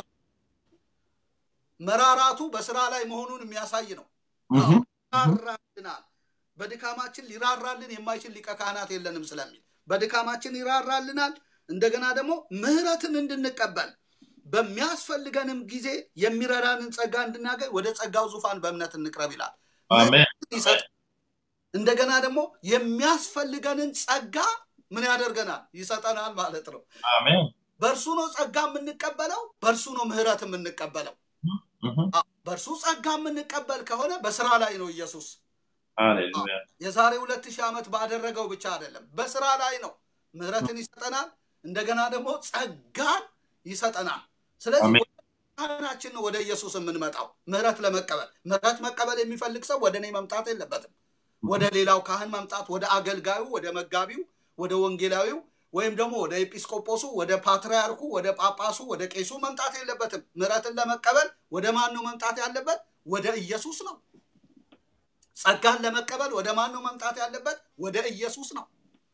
መራራቱ በስራ ላይ መሆኑን የሚያሳይ ነው። እህም፣ ይራራልናል። በድካማችን ሊራራልን የማይችል ሊቀ ካህናት የለንም ስለሚል በድካማችን ይራራልናል። እንደገና ደግሞ ምሕረትን እንድንቀበል በሚያስፈልገንም ጊዜ የሚረዳንን ጸጋ እንድናገኝ ወደ ጸጋው ዙፋን በእምነት እንቅረብ ይላል። አሜን። ይሰጥ እንደገና ደግሞ የሚያስፈልገንን ጸጋ ምን ያደርገናል? ይሰጠናል ማለት ነው። አሜን። በእርሱ ነው ጸጋ የምንቀበለው፣ በእርሱ ነው ምሕረት የምንቀበለው። እህም፣ በእርሱ ጸጋ የምንቀበል ከሆነ በስራ ላይ ነው ኢየሱስ ሃሌሉያ። የዛሬ ሁለት ሺህ ዓመት ባደረገው ብቻ አይደለም፣ በስራ ላይ ነው። ምሕረትን ይሰጠናል፣ እንደገና ደግሞ ጸጋን ይሰጠናል። ስለዚህ አሜን። ወደ ካህናችን ነው ወደ ኢየሱስ የምንመጣው ምሕረት ለመቀበል። ምሕረት መቀበል የሚፈልግ ሰው ወደ እኔ መምጣት የለበትም። ወደ ሌላው ካህን መምጣት፣ ወደ አገልጋዩ፣ ወደ መጋቢው፣ ወደ ወንጌላዊው ወይም ደግሞ ወደ ኤጲስቆጶሱ፣ ወደ ፓትርያርኩ፣ ወደ ጳጳሱ፣ ወደ ቄሱ መምጣት የለበትም። ምሕረትን ለመቀበል ወደ ማን ነው መምጣት ያለበት? ወደ ኢየሱስ ነው። ጸጋን ለመቀበል ወደ ማን ነው መምጣት ያለበት? ወደ ኢየሱስ ነው።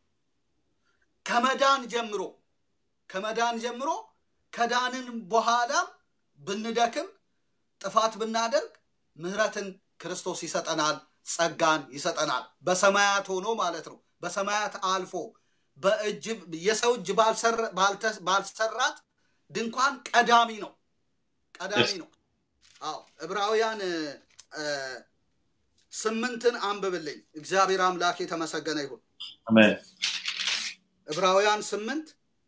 ከመዳን ጀምሮ ከመዳን ጀምሮ ከዳንን በኋላም ብንደክም ጥፋት ብናደርግ ምሕረትን ክርስቶስ ይሰጠናል፣ ጸጋን ይሰጠናል። በሰማያት ሆኖ ማለት ነው። በሰማያት አልፎ በእጅ የሰው እጅ ባልሰራ- ባልተ- ባልሰራት ድንኳን ቀዳሚ ነው ቀዳሚ Yes. ነው። አዎ ዕብራውያን እ፣ ስምንትን አንብብልኝ። እግዚአብሔር አምላክ የተመሰገነ ይሁን። አሜን። ዕብራውያን ስምንት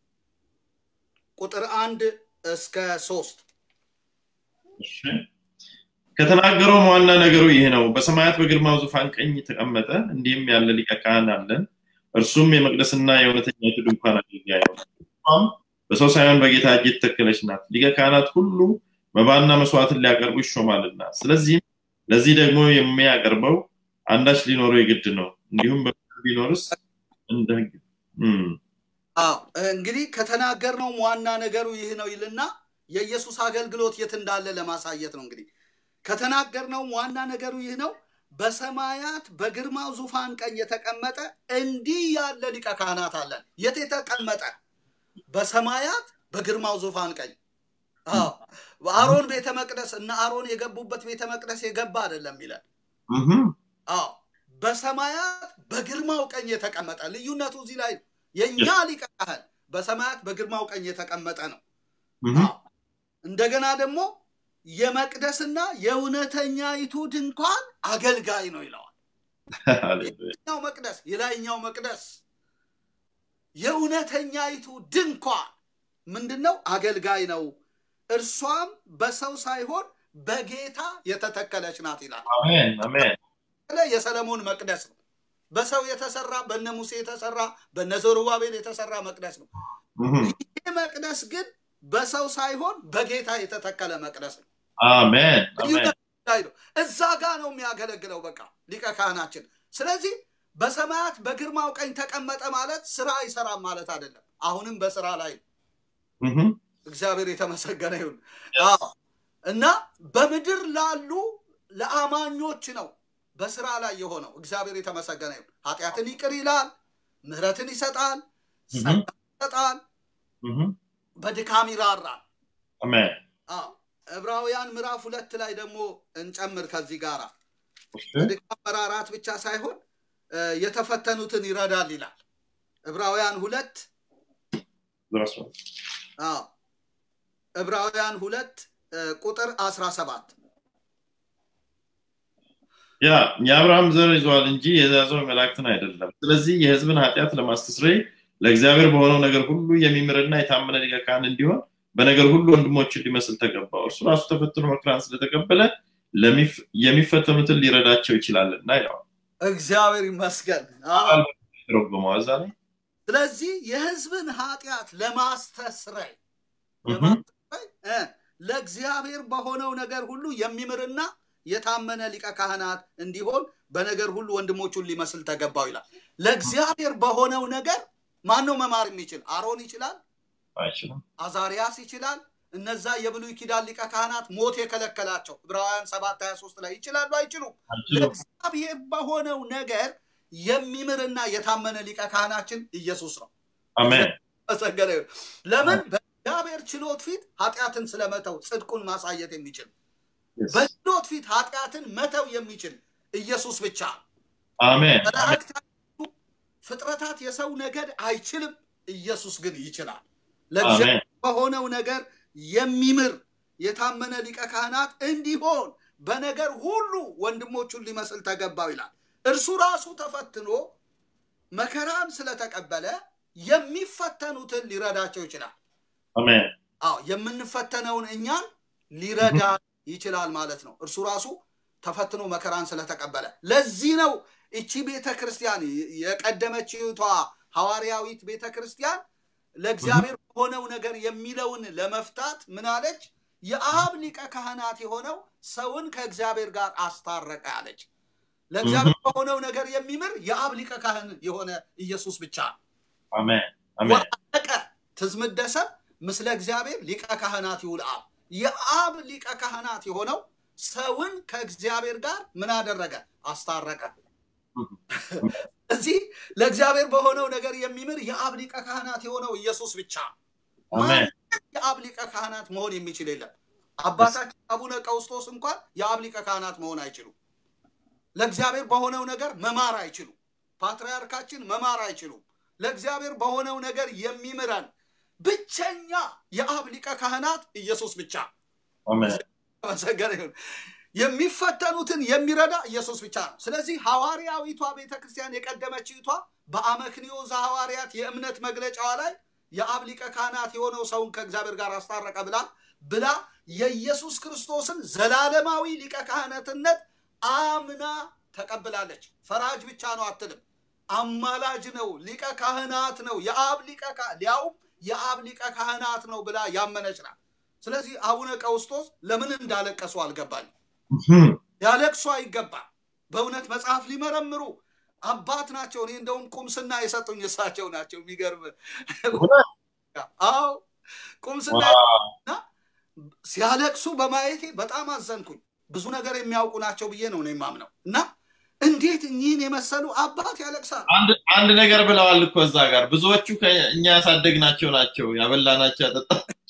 ቁጥር አንድ እስከ ሶስት እሺ። ከተናገረውም ዋና ነገሩ ይህ ነው። በሰማያት በግርማው ዙፋን ቀኝ ተቀመጠ። እንዲህም ያለ ሊቀ ካህን አለን። እርሱም የመቅደስና የእውነተኛይቱ ድንኳን አገልጋይ ነው። እርሷም በሰው ሳይሆን በጌታ እጅ የተተከለች ናት። ሊቀ ካህናት ሁሉ መባና መስዋዕትን ሊያቀርቡ ይሾማልና፣ ስለዚህም ለዚህ ደግሞ የሚያቀርበው አንዳች ሊኖረው የግድ ነው። እንዲሁም በምድር ቢኖርስ እንደ ሕግ እም፣ አዎ እንግዲህ ከተናገርነውም ዋና ነገሩ ይህ ነው ይልና የኢየሱስ አገልግሎት የት እንዳለ ለማሳየት ነው። እንግዲህ ከተናገርነውም ዋና ነገሩ ይህ ነው፣ በሰማያት በግርማው ዙፋን ቀኝ የተቀመጠ እንዲህ ያለ ሊቀ ካህናት አለን። የት የተቀመጠ? በሰማያት በግርማው ዙፋን ቀኝ። አዎ በአሮን ቤተ መቅደስ እና አሮን የገቡበት ቤተ መቅደስ የገባ አይደለም ይለን። እህም፣ አዎ በሰማያት በግርማው ቀኝ የተቀመጠ ልዩነቱ እዚህ ላይ ነው። የእኛ ሊቀ ካህን በሰማያት በግርማው ቀኝ የተቀመጠ ነው። እህም፣ አዎ። እንደገና ደግሞ የመቅደስና የእውነተኛይቱ ድንኳን አገልጋይ ነው ይለዋል። ሃሌሉያ። የላይኛው መቅደስ የላይኛው መቅደስ የእውነተኛይቱ ድንኳን ምንድን ነው? አገልጋይ ነው። እርሷም በሰው ሳይሆን በጌታ የተተከለች ናት ይላል። አሜን፣ አሜን። የሰለሞን መቅደስ ነው። በሰው የተሰራ በነ ሙሴ የተሰራ በነ ዘሩባቤል የተሰራ መቅደስ ነው። እህም፣ ይህ መቅደስ ግን በሰው ሳይሆን በጌታ የተተከለ መቅደስ ነው። አሜን፣ አሜን። ልዩነት ላይ ነው። እዛ ጋር ነው የሚያገለግለው በቃ ሊቀ ካህናችን። ስለዚህ በሰማያት በግርማው ቀኝ ተቀመጠ ማለት ስራ አይሰራም ማለት አይደለም። አሁንም በስራ ላይ ነው። እህም፣ እግዚአብሔር የተመሰገነ ይሁን። አዎ። እና በምድር ላሉ ለአማኞች ነው በስራ ላይ የሆነው። እግዚአብሔር የተመሰገነ ይሁን። ኃጢአትን ይቅር ይላል፣ ምሕረትን ይሰጣል፣ እህም፣ ጸጋ ይሰጣል፣ እህም፣ በድካም ይራራል። አሜን። አዎ። ዕብራውያን ምዕራፍ ሁለት ላይ ደግሞ እንጨምር ከዚህ ጋር እሺ፣ በድካም መራራት ብቻ ሳይሆን እ፣ የተፈተኑትን ይረዳል ይላል። ዕብራውያን ሁለት ድረስ ነው። አዎ ዕብራውያን ሁለት እ፣ ቁጥር አስራ ሰባት ያ የአብርሃም ዘር ይዘዋል እንጂ የያዘው መላእክትን አይደለም። ስለዚህ የሕዝብን ኃጢአት ለማስተስረይ ለእግዚአብሔር በሆነው ነገር ሁሉ የሚምርና የታመነ ሊቀ ካህን እንዲሆን በነገር ሁሉ ወንድሞችን ሊመስል ተገባው። እርሱ ራሱ ተፈትኖ መከራን ስለተቀበለ ለሚፍ- የሚፈተኑትን ሊረዳቸው ይችላልና ይለዋል። እግዚአብሔር ይመስገን። አዎ። ተረጎመው እዛ ላይ ስለዚህ የሕዝብን ኃጢአት ለማስተስረይ እህም፣ ለማስተስረይ እ፣ ለእግዚአብሔር በሆነው ነገር ሁሉ የሚምርና የታመነ ሊቀ ካህናት እንዲሆን በነገር ሁሉ ወንድሞቹን ሊመስል ተገባው ይላል። ለእግዚአብሔር በሆነው ነገር ማን ነው መማር የሚችል? አሮን ይችላል፣ አይችልም። አዛሪያስ ይችላል። እነዛ የብሉይ ኪዳን ሊቀ ካህናት ሞት የከለከላቸው ዕብራውያን 7 23 ላይ ይችላሉ አይችሉም? አይችሉም። ለእግዚአብሔር በሆነው ነገር የሚምርና የታመነ ሊቀ ካህናችን ኢየሱስ ነው። አሜን። መሰገነ ይሁን። ለምን በእግዚአብሔር ችሎት ፊት ኃጢአትን ስለመተው ጽድቁን ማሳየት የሚችል Yes. በችሎት ፊት ኃጢአትን መተው የሚችል ኢየሱስ ብቻ አሜን። አሜን። መላእክት አይችሉም፣ ፍጥረታት የሰው ነገድ አይችልም ኢየሱስ ግን ይችላል ለእግዚአብሔር አሜን። በሆነው ነገር የሚምር የታመነ ሊቀ ካህናት እንዲሆን በነገር ሁሉ ወንድሞቹን ሊመስል ተገባው ይላል እርሱ ራሱ ተፈትኖ መከራን ስለተቀበለ የሚፈተኑትን ሊረዳቸው ይችላል አሜን። አዎ የምንፈተነውን እኛን ሊረዳ ይችላል ማለት ነው እርሱ ራሱ ተፈትኖ መከራን ስለተቀበለ ለዚህ ነው እቺ ቤተ ክርስቲያን የቀደመችቷ ሐዋርያዊት ቤተ ክርስቲያን ለእግዚአብሔር በሆነው ነገር የሚለውን ለመፍታት ምን አለች የአብ ሊቀ ካህናት የሆነው ሰውን ከእግዚአብሔር ጋር አስታረቀ አለች ለእግዚአብሔር በሆነው ነገር የሚምር የአብ ሊቀ ካህን የሆነ ኢየሱስ ብቻ ነው አሜን። አሜን። ወአለቀ ትዝምደሰብ ምስለ እግዚአብሔር ሊቀ ካህናት ይውል አብ የአብ ሊቀ ካህናት የሆነው ሰውን ከእግዚአብሔር ጋር ምን አደረገ አስታረቀ እዚህ ለእግዚአብሔር በሆነው ነገር የሚምር የአብ ሊቀ ካህናት የሆነው ኢየሱስ ብቻ አሜን። ማንም የአብ ሊቀ ካህናት መሆን የሚችል የለም አባታችን አቡነ ቀውስጦስ እንኳን የአብ ሊቀ ካህናት መሆን አይችሉም ለእግዚአብሔር በሆነው ነገር መማር አይችሉም ፓትርያርካችን መማር አይችሉም ለእግዚአብሔር በሆነው ነገር የሚምረን ብቸኛ የአብ ሊቀ ካህናት ኢየሱስ ብቻ አሜን። ተመሰገነ ይሁን። የሚፈተኑትን የሚረዳ ኢየሱስ ብቻ ነው ስለዚህ ሐዋርያዊቷ ቤተክርስቲያን የቀደመችቷ በአመክንዮ ዘሐዋርያት የእምነት መግለጫዋ ላይ የአብ ሊቀ ካህናት የሆነው ሰውን ከእግዚአብሔር ጋር አስታረቀ ብላ ብላ የኢየሱስ ክርስቶስን ዘላለማዊ ሊቀ ካህናትነት አምና ተቀብላለች ፈራጅ ብቻ ነው አትልም አማላጅ ነው ሊቀ ካህናት ነው የአብ ሊቀ ካ- ሊያውም የአብ ሊቀ ካህናት ነው ብላ ያመነች ናት ስለዚህ አቡነ ቀውስጦስ ለምን እንዳለቀሱ አልገባኝ እህም። ያለቅሱ አይገባም በእውነት መጽሐፍ ሊመረምሩ አባት ናቸው እኔ እንደውም ቁምስና የሰጡኝ እሳቸው ናቸው የሚገርም እውነት? አዎ ቁምስና ዋው። ሲያለቅሱ በማየቴ በጣም አዘንኩኝ ብዙ ነገር የሚያውቁ ናቸው ብዬ ነው እኔ የማምነው እና እንዴት እኚህን የመሰሉ አባት ያለቅሳሉ አንድ አንድ ነገር ብለዋል እኮ እዛ ጋር ብዙዎቹ ከእኛ ያሳደግናቸው ናቸው ያበላናቸው ያጠጣ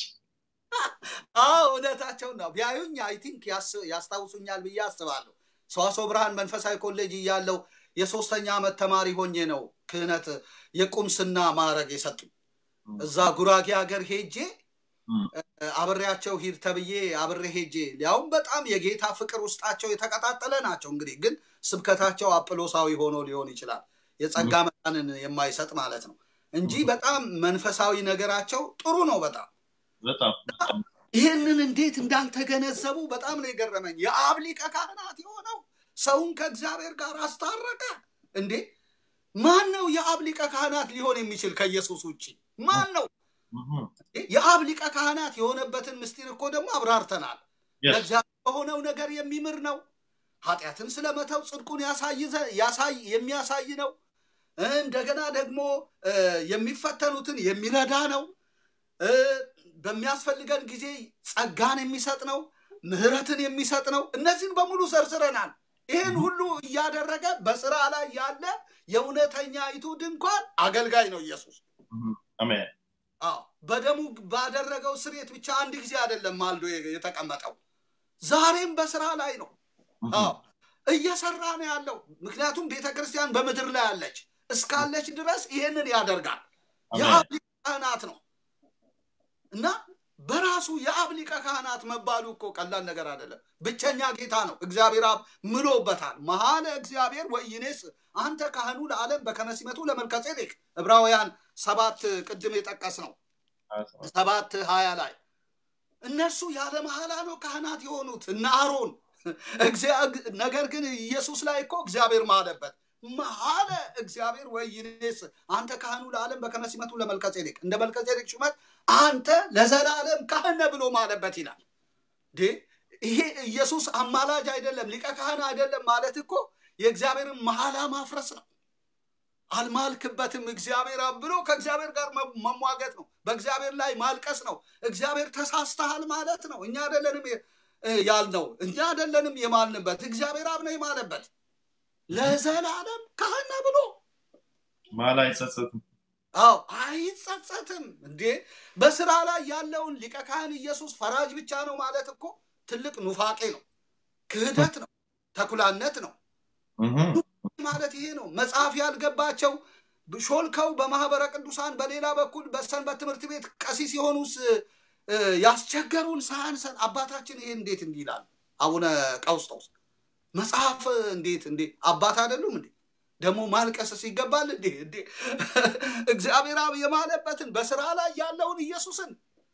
አዎ እውነታቸውን ነው ቢያዩኝ አይ ቲንክ ያስታውሱኛል ብዬ አስባለሁ ሰዋሰው ብርሃን መንፈሳዊ ኮሌጅ እያለው የሶስተኛ ዓመት ተማሪ ሆኜ ነው ክህነት የቁምስና ማዕረግ የሰጡኝ እዛ ጉራጌ ሀገር ሄጄ እም። አብሬያቸው ሂድ ተብዬ አብሬ ሄጄ ሊያውም በጣም የጌታ ፍቅር ውስጣቸው የተቀጣጠለ ናቸው እንግዲህ ግን ስብከታቸው አጵሎሳዊ ሆኖ ሊሆን ይችላል የጸጋ መጠንን የማይሰጥ ማለት ነው እንጂ በጣም መንፈሳዊ ነገራቸው ጥሩ ነው በጣም በጣም በጣም ይህንን እንዴት እንዳልተገነዘቡ በጣም ነው የገረመኝ የአብ ሊቀ ካህናት የሆነው ሰውን ከእግዚአብሔር ጋር አስታረቀ እንዴ ማን ነው የአብ ሊቀ ካህናት ሊሆን የሚችል ከኢየሱስ ውጭ ማን ነው እህም። የአብ ሊቀ ካህናት የሆነበትን ምስጢር እኮ ደግሞ አብራርተናል Yes. ለእግዚአብሔር በሆነው ነገር የሚምር ነው ኃጢአትን ስለመተው ጽድቁን ያሳይ ዘ- ያሳይ የሚያሳይ ነው እንደገና ደግሞ እ፣ የሚፈተኑትን የሚረዳ ነው እ፣ በሚያስፈልገን ጊዜ ጸጋን የሚሰጥ ነው ምህረትን የሚሰጥ ነው እነዚህን በሙሉ ዘርዝረናል ይህን ሁሉ እያደረገ በስራ ላይ ያለ የእውነተኛይቱ ድንኳን አገልጋይ ነው ኢየሱስ እህም። አሜን አዎ በደሙ ባደረገው ስርየት ብቻ አንድ ጊዜ አይደለም ማልዶ የተቀመጠው ዛሬም በስራ ላይ ነው እህም። አዎ እየሰራ ነው ያለው ምክንያቱም ቤተ ክርስቲያን በምድር ላይ አለች እስካለች ድረስ ይሄንን ያደርጋል አሜን። የአብ ሊቀ ካህናት ነው እና በራሱ የአብ ሊቀ ካህናት መባሉ እኮ ቀላል ነገር አይደለም ብቸኛ ጌታ ነው እግዚአብሔር አብ ምሎበታል መሀለ እግዚአብሔር ወኢኔስ አንተ ካህኑ ለዓለም በከመሲመቱ ለመልከጼዴቅ ዕብራውያን ሰባት ቅድም የጠቀስ ነው ሰባት ሀያ ላይ እነርሱ ያለ መሐላ ነው ካህናት የሆኑት እነ አሮን እግዚአ- ነገር ግን ኢየሱስ ላይ እኮ እግዚአብሔር ማለበት መሐለ እግዚአብሔር ወይኔስ አንተ ካህኑ ለዓለም በከመሲመቱ ለመልከጼዴቅ እንደ መልከጼዴቅ ሹመት አንተ ለዘላለም ካህን ነህ ብሎ ማለበት ይላል እንዴ ይሄ ኢየሱስ አማላጅ አይደለም ሊቀ ካህን አይደለም ማለት እኮ የእግዚአብሔርን መሐላ ማፍረስ ነው። አልማልክበትም እግዚአብሔር አብ ብሎ ከእግዚአብሔር ጋር መ- መሟገት ነው። በእግዚአብሔር ላይ ማልቀስ ነው። እግዚአብሔር ተሳስተሃል ማለት ነው። እኛ አይደለንም የ- እ ያልነው፣ እኛ አይደለንም የማልንበት፣ እግዚአብሔር አብ ነው የማለበት። ለዘላለም ካህን ነህ ብሎ ማላ አይጸጸትም። አዎ አይጸጸትም እንዴ በስራ ላይ ያለውን ሊቀ ካህን ኢየሱስ ፈራጅ ብቻ ነው ማለት እኮ ትልቅ ኑፋቄ ነው ክህደት ነው ተኩላነት ነው እህ፣ ማለት ይሄ ነው መጽሐፍ ያልገባቸው ሾልከው በማህበረ ቅዱሳን በሌላ በኩል በሰንበት ትምህርት ቤት ቀሲስ የሆኑስ እ፣ ያስቸገሩን ሳያንሰን አባታችን ይሄ እንዴት እንዲህ ይላል አቡነ ቀውስጦስ መጽሐፍ እንዴት እንዴ አባት አይደሉም እንዴ ደግሞ ማልቀስስ ይገባል እንዴ እንዴ እግዚአብሔር አብ የማለበትን በስራ ላይ ያለውን ኢየሱስን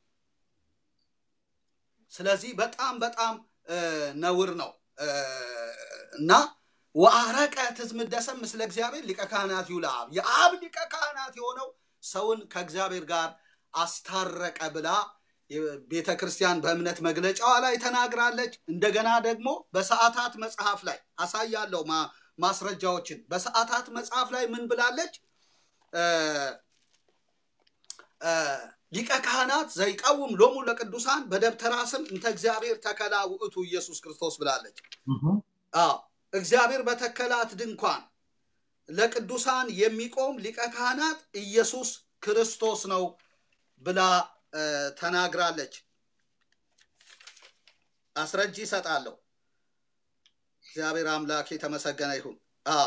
ስለዚህ በጣም በጣም እ፣ ነውር ነው እ፣ እና ወአረቀ ትዝምደሰም ምስለ እግዚአብሔር ሊቀ ካህናት ይሁን ለአብ የአብ ሊቀ ካህናት የሆነው ሰውን ከእግዚአብሔር ጋር አስታረቀ ብላ ቤተ ክርስቲያን በእምነት መግለጫዋ ላይ ተናግራለች። እንደገና ደግሞ በሰዓታት መጽሐፍ ላይ አሳያለሁ ማ- ማስረጃዎችን። በሰዓታት መጽሐፍ ላይ ምን ብላለች? እ፣ እ፣ ሊቀ ካህናት ዘይቀውም ሎሙ ለቅዱሳን በደብተራ ስም እንተ እግዚአብሔር ተከላ ውእቱ ኢየሱስ ክርስቶስ ብላለች። እህ፣ አዎ እግዚአብሔር በተከላት ድንኳን ለቅዱሳን የሚቆም ሊቀ ካህናት ኢየሱስ ክርስቶስ ነው ብላ እ፣ ተናግራለች። አስረጅ ይሰጣለሁ። እግዚአብሔር አምላክ የተመሰገነ ይሁን። አዎ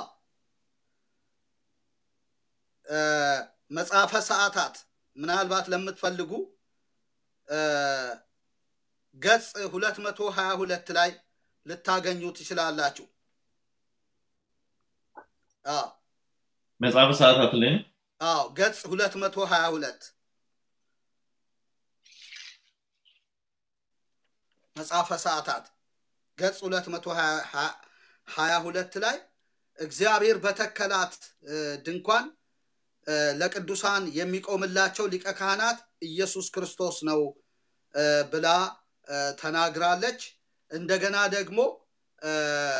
እ፣ መጽሐፈ ሰዓታት ምናልባት ለምትፈልጉ እ፣ ገጽ ሁለት መቶ ሀያ ሁለት ላይ ልታገኙ ትችላላችሁ። አዎ መጽሐፈ ሰዓታት ላይ ነው። አዎ ገጽ ሁለት መቶ ሀያ ሁለት መጽሐፈ ሰዓታት ገጽ ሁለት መቶ ሀያ ሁለት ላይ እግዚአብሔር በተከላት እ፣ ድንኳን እ፣ ለቅዱሳን የሚቆምላቸው ሊቀ ካህናት ኢየሱስ ክርስቶስ ነው እ፣ ብላ እ፣ ተናግራለች። እንደገና ደግሞ እ፣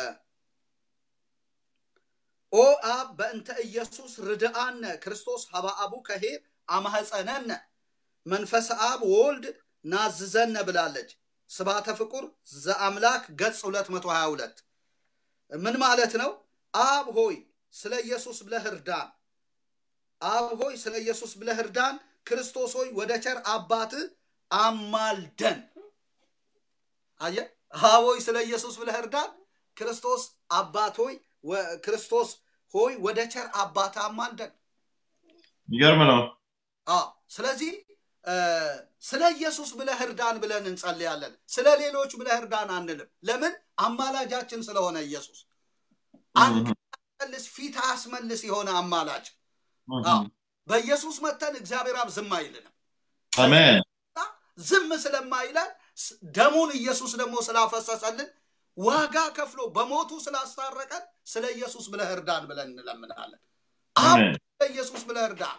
ኦ አብ በእንተ ኢየሱስ ርድአነ ክርስቶስ ሀበ አቡ ከሄር አማህፀነነ መንፈስ አብ ወልድ ናዝዘነ ብላለች። ስባተ ፍቁር ዘአምላክ ገጽ 222 ምን ማለት ነው? አብ ሆይ ስለ ኢየሱስ ብለህ እርዳን። አብ ሆይ ስለ ኢየሱስ ብለህ እርዳን። ክርስቶስ ሆይ ወደ ቸር አባትህ አማልደን። አየ አብ ሆይ ስለ ኢየሱስ ብለህ እርዳን። ክርስቶስ አባት ሆይ ወ- ክርስቶስ ሆይ ወደ ቸር አባትህ አማልደን። ይገርም ነው። አዎ ስለዚህ እ፣ ስለ ኢየሱስ ብለህ እርዳን ብለን እንጸልያለን። ስለ ሌሎች ብለህ እርዳን አንልም። ለምን? አማላጃችን ስለሆነ ኢየሱስ አንድ መልስ ፊት አያስመልስ የሆነ አማላጅ። እህ፣ አዎ በኢየሱስ መተን እግዚአብሔር አብ ዝም አይልንም። አሜን። ዝም ስለማይለን ስ- ደሙን ኢየሱስ ደግሞ ስላፈሰሰልን ዋጋ ከፍሎ በሞቱ ስላስታረቀን ስለ ኢየሱስ ብለህ እርዳን ብለን እንለምናለን። አብ አሜን። ስለ ኢየሱስ ብለህ እርዳን።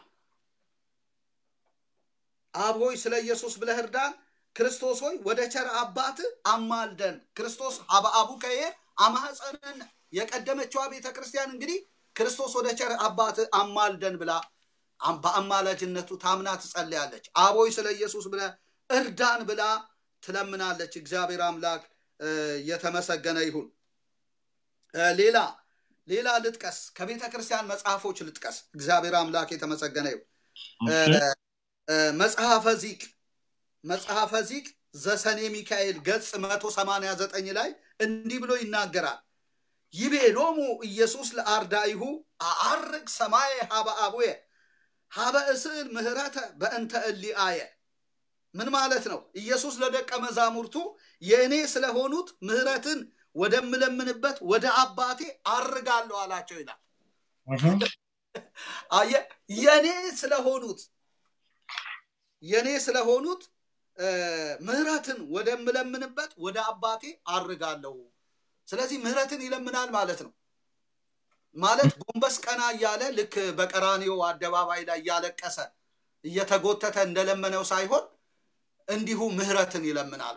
አብ ሆይ ስለ ኢየሱስ ብለህ እርዳን። ክርስቶስ ሆይ ወደ ቸር አባት አማልደን። ክርስቶስ አበ አቡ ከሄር አማፀንን የቀደመችዋ ቤተ ክርስቲያን እንግዲህ ክርስቶስ ወደ ቸር አባት አማልደን ብላ አም- በአማላጅነቱ ታምና ትጸልያለች። አብ ሆይ ስለ ኢየሱስ ብለህ እርዳን ብላ ትለምናለች። እግዚአብሔር አምላክ እ፣ የተመሰገነ ይሁን። እ፣ ሌላ ሌላ ልጥቀስ፣ ከቤተ ክርስቲያን መጽሐፎች ልጥቀስ። እግዚአብሔር አምላክ የተመሰገነ ይሁን። እሺ፣ እ፣ መጽሐፈ ዚቅ መጽሐፈ ዚቅ ዘሰኔ ሚካኤል ገጽ 189 ላይ እንዲህ ብሎ ይናገራል። ይቤ ሎሙ ኢየሱስ ለአርዳኢሁ አአርግ ሰማየ ሀበ አቡየ ሀበ እስእል ምህረተ በእንተ እሊአየ ምን ማለት ነው? ኢየሱስ ለደቀ መዛሙርቱ የእኔ ስለሆኑት ምህረትን ወደምለምንበት ወደ አባቴ አርጋለሁ አላቸው ይላል። እህ፣ አየ የኔ ስለሆኑት የኔ ስለሆኑት እ፣ ምህረትን ወደምለምንበት ወደ አባቴ አርጋለሁ። ስለዚህ ምህረትን ይለምናል ማለት ነው። ማለት ጎንበስ ቀና እያለ ልክ በቀራኒዮ አደባባይ ላይ እያለቀሰ እየተጎተተ እንደለመነው ሳይሆን እንዲሁ ምህረትን ይለምናል። በቃ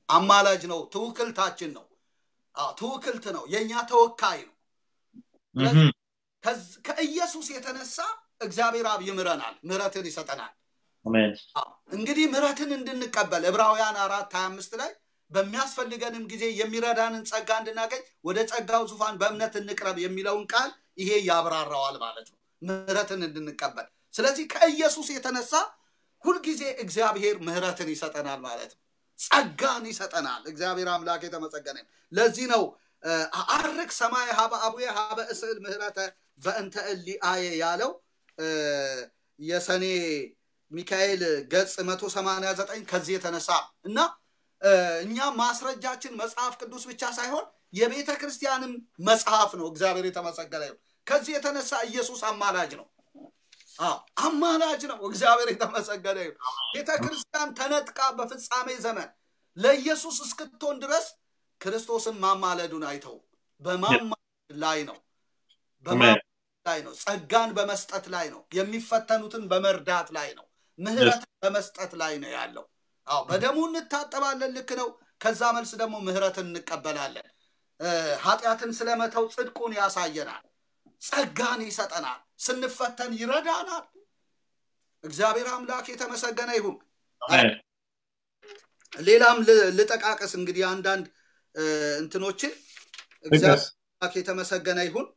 አማላጅ ነው፣ ትውክልታችን ነው፣ አዎ፣ ትውክልት ነው፣ የእኛ ተወካይ ነው። እህም፣ ከዝ- ከኢየሱስ የተነሳ እግዚአብሔር አብ ይምረናል፣ ምሕረትን ይሰጠናል። አሜን አዎ፣ እንግዲህ ምሕረትን እንድንቀበል ዕብራውያን አራት ሀያ አምስት ላይ በሚያስፈልገንም ጊዜ የሚረዳንን ጸጋ እንድናገኝ ወደ ጸጋው ዙፋን በእምነት እንቅረብ የሚለውን ቃል ይሄ ያብራራዋል ማለት ነው። ምሕረትን እንድንቀበል። ስለዚህ ከኢየሱስ የተነሳ ሁልጊዜ እግዚአብሔር ምሕረትን ይሰጠናል ማለት ነው። ጸጋን ይሰጠናል። እግዚአብሔር አምላክ የተመሰገነ ይሁን። ለዚህ ነው እ፣ አርግ ሰማይ ሀበ አቡየ ሀበ እስእል ምህረተ በእንተ እሊ አየ ያለው እ፣ የሰኔ ሚካኤል ገጽ 189 ከዚህ የተነሳ እና እ፣ እኛ ማስረጃችን መጽሐፍ ቅዱስ ብቻ ሳይሆን የቤተ ክርስቲያንም መጽሐፍ ነው። እግዚአብሔር የተመሰገነ ይሁን። ከዚህ የተነሳ ኢየሱስ አማላጅ ነው። አዎ አማላጅ ነው። እግዚአብሔር የተመሰገነ ይሁን። ቤተ ክርስቲያን ተነጥቃ በፍጻሜ ዘመን ለኢየሱስ እስክትሆን ድረስ ክርስቶስን ማማለዱን አይተው በማማለድ ላይ ነው በማማለድ ላይ ነው። ጸጋን በመስጠት ላይ ነው። የሚፈተኑትን በመርዳት ላይ ነው። ምህረትን በመስጠት ላይ ነው ያለው። አዎ በደሙ እንታጠባለን፣ ልክ ነው። ከዛ መልስ ደግሞ ምህረትን እንቀበላለን። እ፣ ኃጢአትን ስለመተው ጽድቁን ያሳየናል። ጸጋን ይሰጠናል። ስንፈተን ይረዳናል። እግዚአብሔር አምላክ የተመሰገነ ይሁን። አሜን ሌላም ል- ልጠቃቀስ እንግዲህ አንዳንድ እ፣ እንትኖችን እግዚአብሔር ጥቀስ። አምላክ የተመሰገነ ይሁን።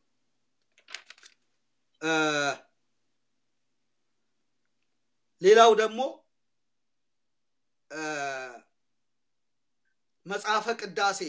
እ፣ ሌላው ደግሞ እ፣ መጽሐፈ ቅዳሴ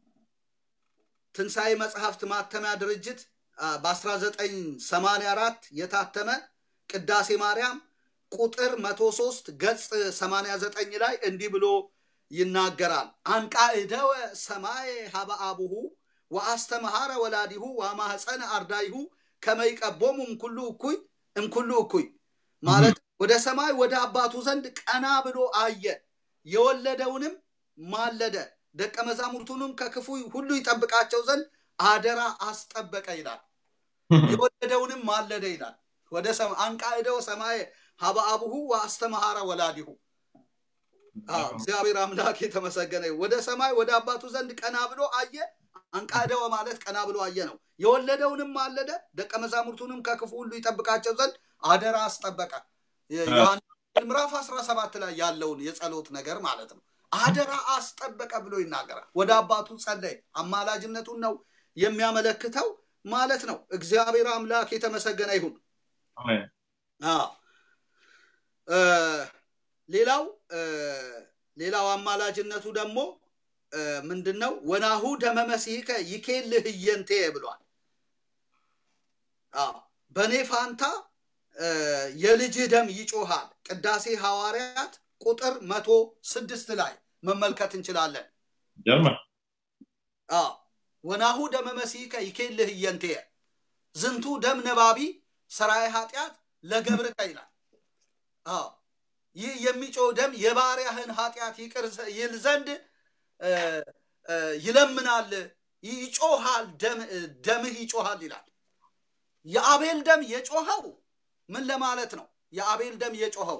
ትንሣኤ መጽሐፍት ማተሚያ ድርጅት አ፣ በ1984 የታተመ ቅዳሴ ማርያም ቁጥር 103 ገጽ 89 ላይ እንዲህ ብሎ ይናገራል። አንቃዕደወ ሰማይ ሀበ አቡሁ ወአስተምሃረ ወላዲሁ ወማህፀነ አርዳይሁ ከመይቀቦሙ እምኩሉ እኩይ እምኩሉ እኩይ ማለት ወደ ሰማይ ወደ አባቱ ዘንድ ቀና ብሎ አየ፣ የወለደውንም ማለደ፣ ደቀ መዛሙርቱንም ከክፉ ሁሉ ይጠብቃቸው ዘንድ አደራ አስጠበቀ ይላል። የወለደውንም ማለደ ይላል። ወደ ሰማ- አንቃዕደወ ሰማይ ሀበ አቡሁ ወአስተምሃረ ወላዲሁ አዎ፣ እግዚአብሔር አምላክ የተመሰገነ ይሁን። ወደ ሰማይ ወደ አባቱ ዘንድ ቀና ብሎ አየ። አንቃደወ ማለት ቀና ብሎ አየ ነው። የወለደውንም ማለደ፣ ደቀ መዛሙርቱንም ከክፉ ሁሉ ይጠብቃቸው ዘንድ አደራ አስጠበቀ። ዮሐንስ ምዕራፍ 17 ላይ ያለውን የጸሎት ነገር ማለት ነው። አደራ አስጠበቀ ብሎ ይናገራል። ወደ አባቱ ጸለይ። አማላጅነቱን ነው የሚያመለክተው ማለት ነው። እግዚአብሔር አምላክ የተመሰገነ ይሁን። አሜን አዎ እ፣ ሌላው እ፣ ሌላው አማላጅነቱ ደግሞ እ፣ ምንድን ነው? ወናሁ ደመ መሲሕከ ይኬልህ እየንቴ ብሏል። አዎ በእኔ ፋንታ እ፣ የልጅህ ደም ይጮሃል። ቅዳሴ ሐዋርያት ቁጥር መቶ ስድስት ላይ መመልከት እንችላለን። ጀርመ አዎ ወናሁ ደመ መሲሕከ ይኬልህ እየንቴ ዝንቱ ደም ነባቢ ሰራይ ኃጢአት ለገብርከ ይላል። አዎ ይህ የሚጮህ ደም የባሪያህን ኃጢአት ይቅር ዘ- ይል ዘንድ እ፣ እ፣ ይለምናል፣ ይጮሃል፣ ደም- ደምህ ይጮሃል ይላል። የአቤል ደም የጮኸው ምን ለማለት ነው? የአቤል ደም የጮኸው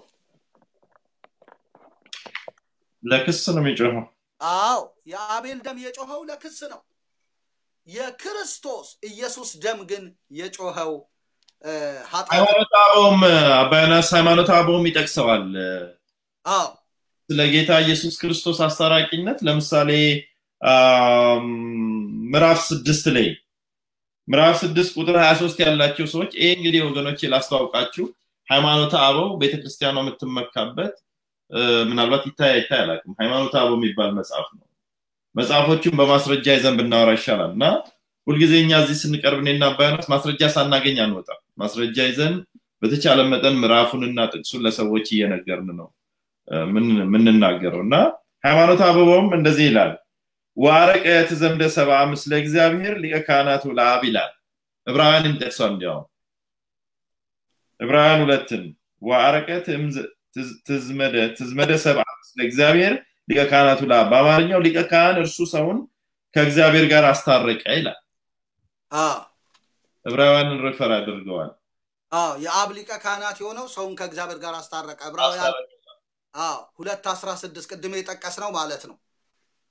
ለክስ ነው የሚጮኸው አዎ የአቤል ደም የጮኸው ለክስ ነው። የክርስቶስ ኢየሱስ ደም ግን የጮኸው እ፣ ኃጢአት ሃይማኖት አበውም አባ ዮናስ ሃይማኖት አበውም ይጠቅሰዋል አዎ ስለ ጌታ ኢየሱስ ክርስቶስ አስታራቂነት ለምሳሌ አም፣ ምዕራፍ ስድስት ላይ ምዕራፍ ስድስት ቁጥር 23 ያላቸው ሰዎች ይሄ እንግዲህ ወገኖቼ ላስተዋውቃችሁ ሃይማኖተ አበው ቤተክርስቲያኗ የምትመካበት እ፣ ምናልባት ይታይ አይታይ አላውቅም ሃይማኖተ አበው የሚባል መጽሐፍ ነው መጽሐፎቹን በማስረጃ ይዘን ብናወራ ይሻላል እና ሁልጊዜ እኛ እዚህ ስንቀርብ እኔና አባ ዮናስ ማስረጃ ሳናገኝ አንወጣም ማስረጃ ይዘን በተቻለ መጠን ምዕራፉንና ጥቅሱን ለሰዎች እየነገርን ነው እ፣ ምን- የምንናገረው እና ሃይማኖት አበባውም እንደዚህ ይላል ዋረቀ ትዘምደ ሰብአ ምስለ እግዚአብሔር ሊቀ ካህናቱ ለአብ ይላል ዕብራውያን የሚጠቅሰው እንዲያውም ዕብራውያን ሁለትን ዋረቀ ትምዝ- ትዝ- ትዝመደ ትዝመደ ሰብአ ምስለ እግዚአብሔር ሊቀ ካህናቱ ለአብ በአማርኛው ሊቀ ካህን እርሱ ሰውን ከእግዚአብሔር ጋር አስታረቀ ይላል አዎ ዕብራውያንን ሪፈር አድርገዋል አዎ የአብ ሊቀ ካህናት የሆነው ሰውን ከእግዚአብሔር ጋር አስታረቀ። ዕብራውያን አዎ ሁለት አስራ ስድስት ቅድም የጠቀስ ነው ማለት ነው።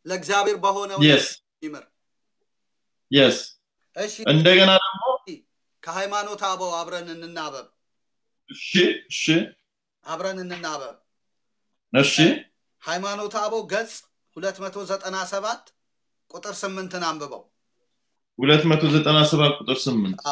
ለእግዚአብሔር በሆነው የስ ይምር። የስ እሺ እንደገና ደግሞ ከሃይማኖት አበው አብረን እንናበብ፣ እሺ እሺ አብረን እንናበብ። እሺ ሃይማኖት አበው ገጽ 297 ቁጥር ስምንትን አንብበው። 297 ቁጥር 8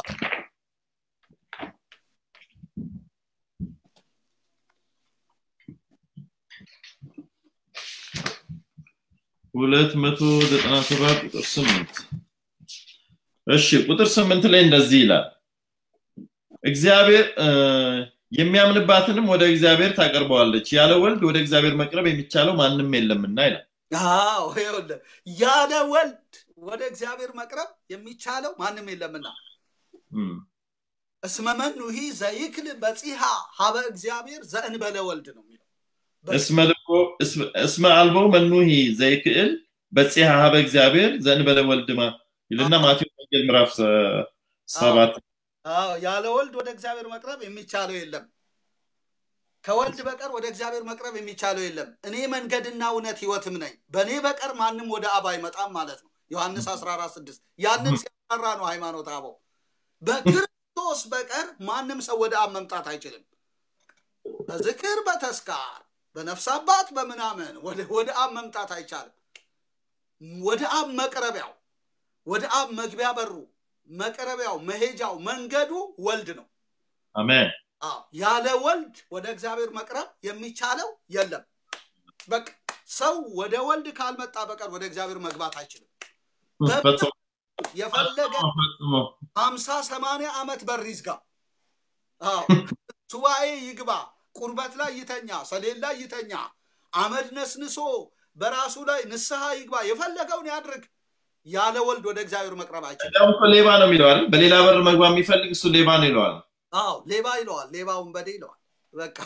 297 ቁጥር 8 እሺ ቁጥር 8 ላይ እንደዚህ ይላል እግዚአብሔር እ፣ የሚያምንባትንም ወደ እግዚአብሔር ታቀርበዋለች ያለ ወልድ ወደ እግዚአብሔር መቅረብ የሚቻለው ማንም የለምና ይላል አዎ ይኸውልህ ያለ ወልድ ወደ እግዚአብሔር መቅረብ የሚቻለው ማንም የለምና እም፣ እስመ መኑሂ ዘይክል በጺሃ ሀበ እግዚአብሔር ዘእንበለ ወልድ ነው የሚለው። እስመ ልቦ እስመ- እስመ አልቦ መኑሂ ዘይክእል በፂሐ ሀበ እግዚአብሔር ዘእንበለ ወልድማ ይልና ማቴዎስ ወንጌል ምዕራፍ ሰ- ሰባት አዎ ያለ ወልድ ወደ እግዚአብሔር መቅረብ የሚቻለው የለም። ከወልድ በቀር ወደ እግዚአብሔር መቅረብ የሚቻለው የለም። እኔ መንገድና እውነት ህይወትም ነኝ፣ በእኔ በቀር ማንም ወደ አብ አይመጣም ማለት ነው። ዮሐንስ 14 6 ያንን ሲያጠራ ነው ሃይማኖት አበው። በክርስቶስ በቀር ማንም ሰው ወደ አብ መምጣት አይችልም። በዝክር በተስካር በነፍስ አባት በምናምን ወደ ወደ አብ መምጣት አይቻልም። ወደ አብ መቅረቢያው ወደ አብ መግቢያ በሩ መቅረቢያው መሄጃው መንገዱ ወልድ ነው። አሜን አዎ ያለ ወልድ ወደ እግዚአብሔር መቅረብ የሚቻለው የለም። በቃ ሰው ወደ ወልድ ካልመጣ በቀር ወደ እግዚአብሔር መግባት አይችልም። ፈጽሞ የፈለገ ፈጽሞ ሀምሳ ሰማንያ ዓመት በር ይዝጋ፣ አዎ ሱባኤ ይግባ፣ ቁርበት ላይ ይተኛ፣ ሰሌን ላይ ይተኛ፣ አመድ ነስንሶ በራሱ ላይ ንስሐ ይግባ፣ የፈለገውን ያድርግ። ያለ ወልድ ወደ እግዚአብሔር መቅረብ አይችልም። እንዲያውም እኮ ሌባ ነው የሚለው አይደል በሌላ በር መግባት የሚፈልግ እሱ ሌባ ነው ይለዋል አዎ ሌባ ይለዋል፣ ሌባ ወንበዴ ይለዋል። በቃ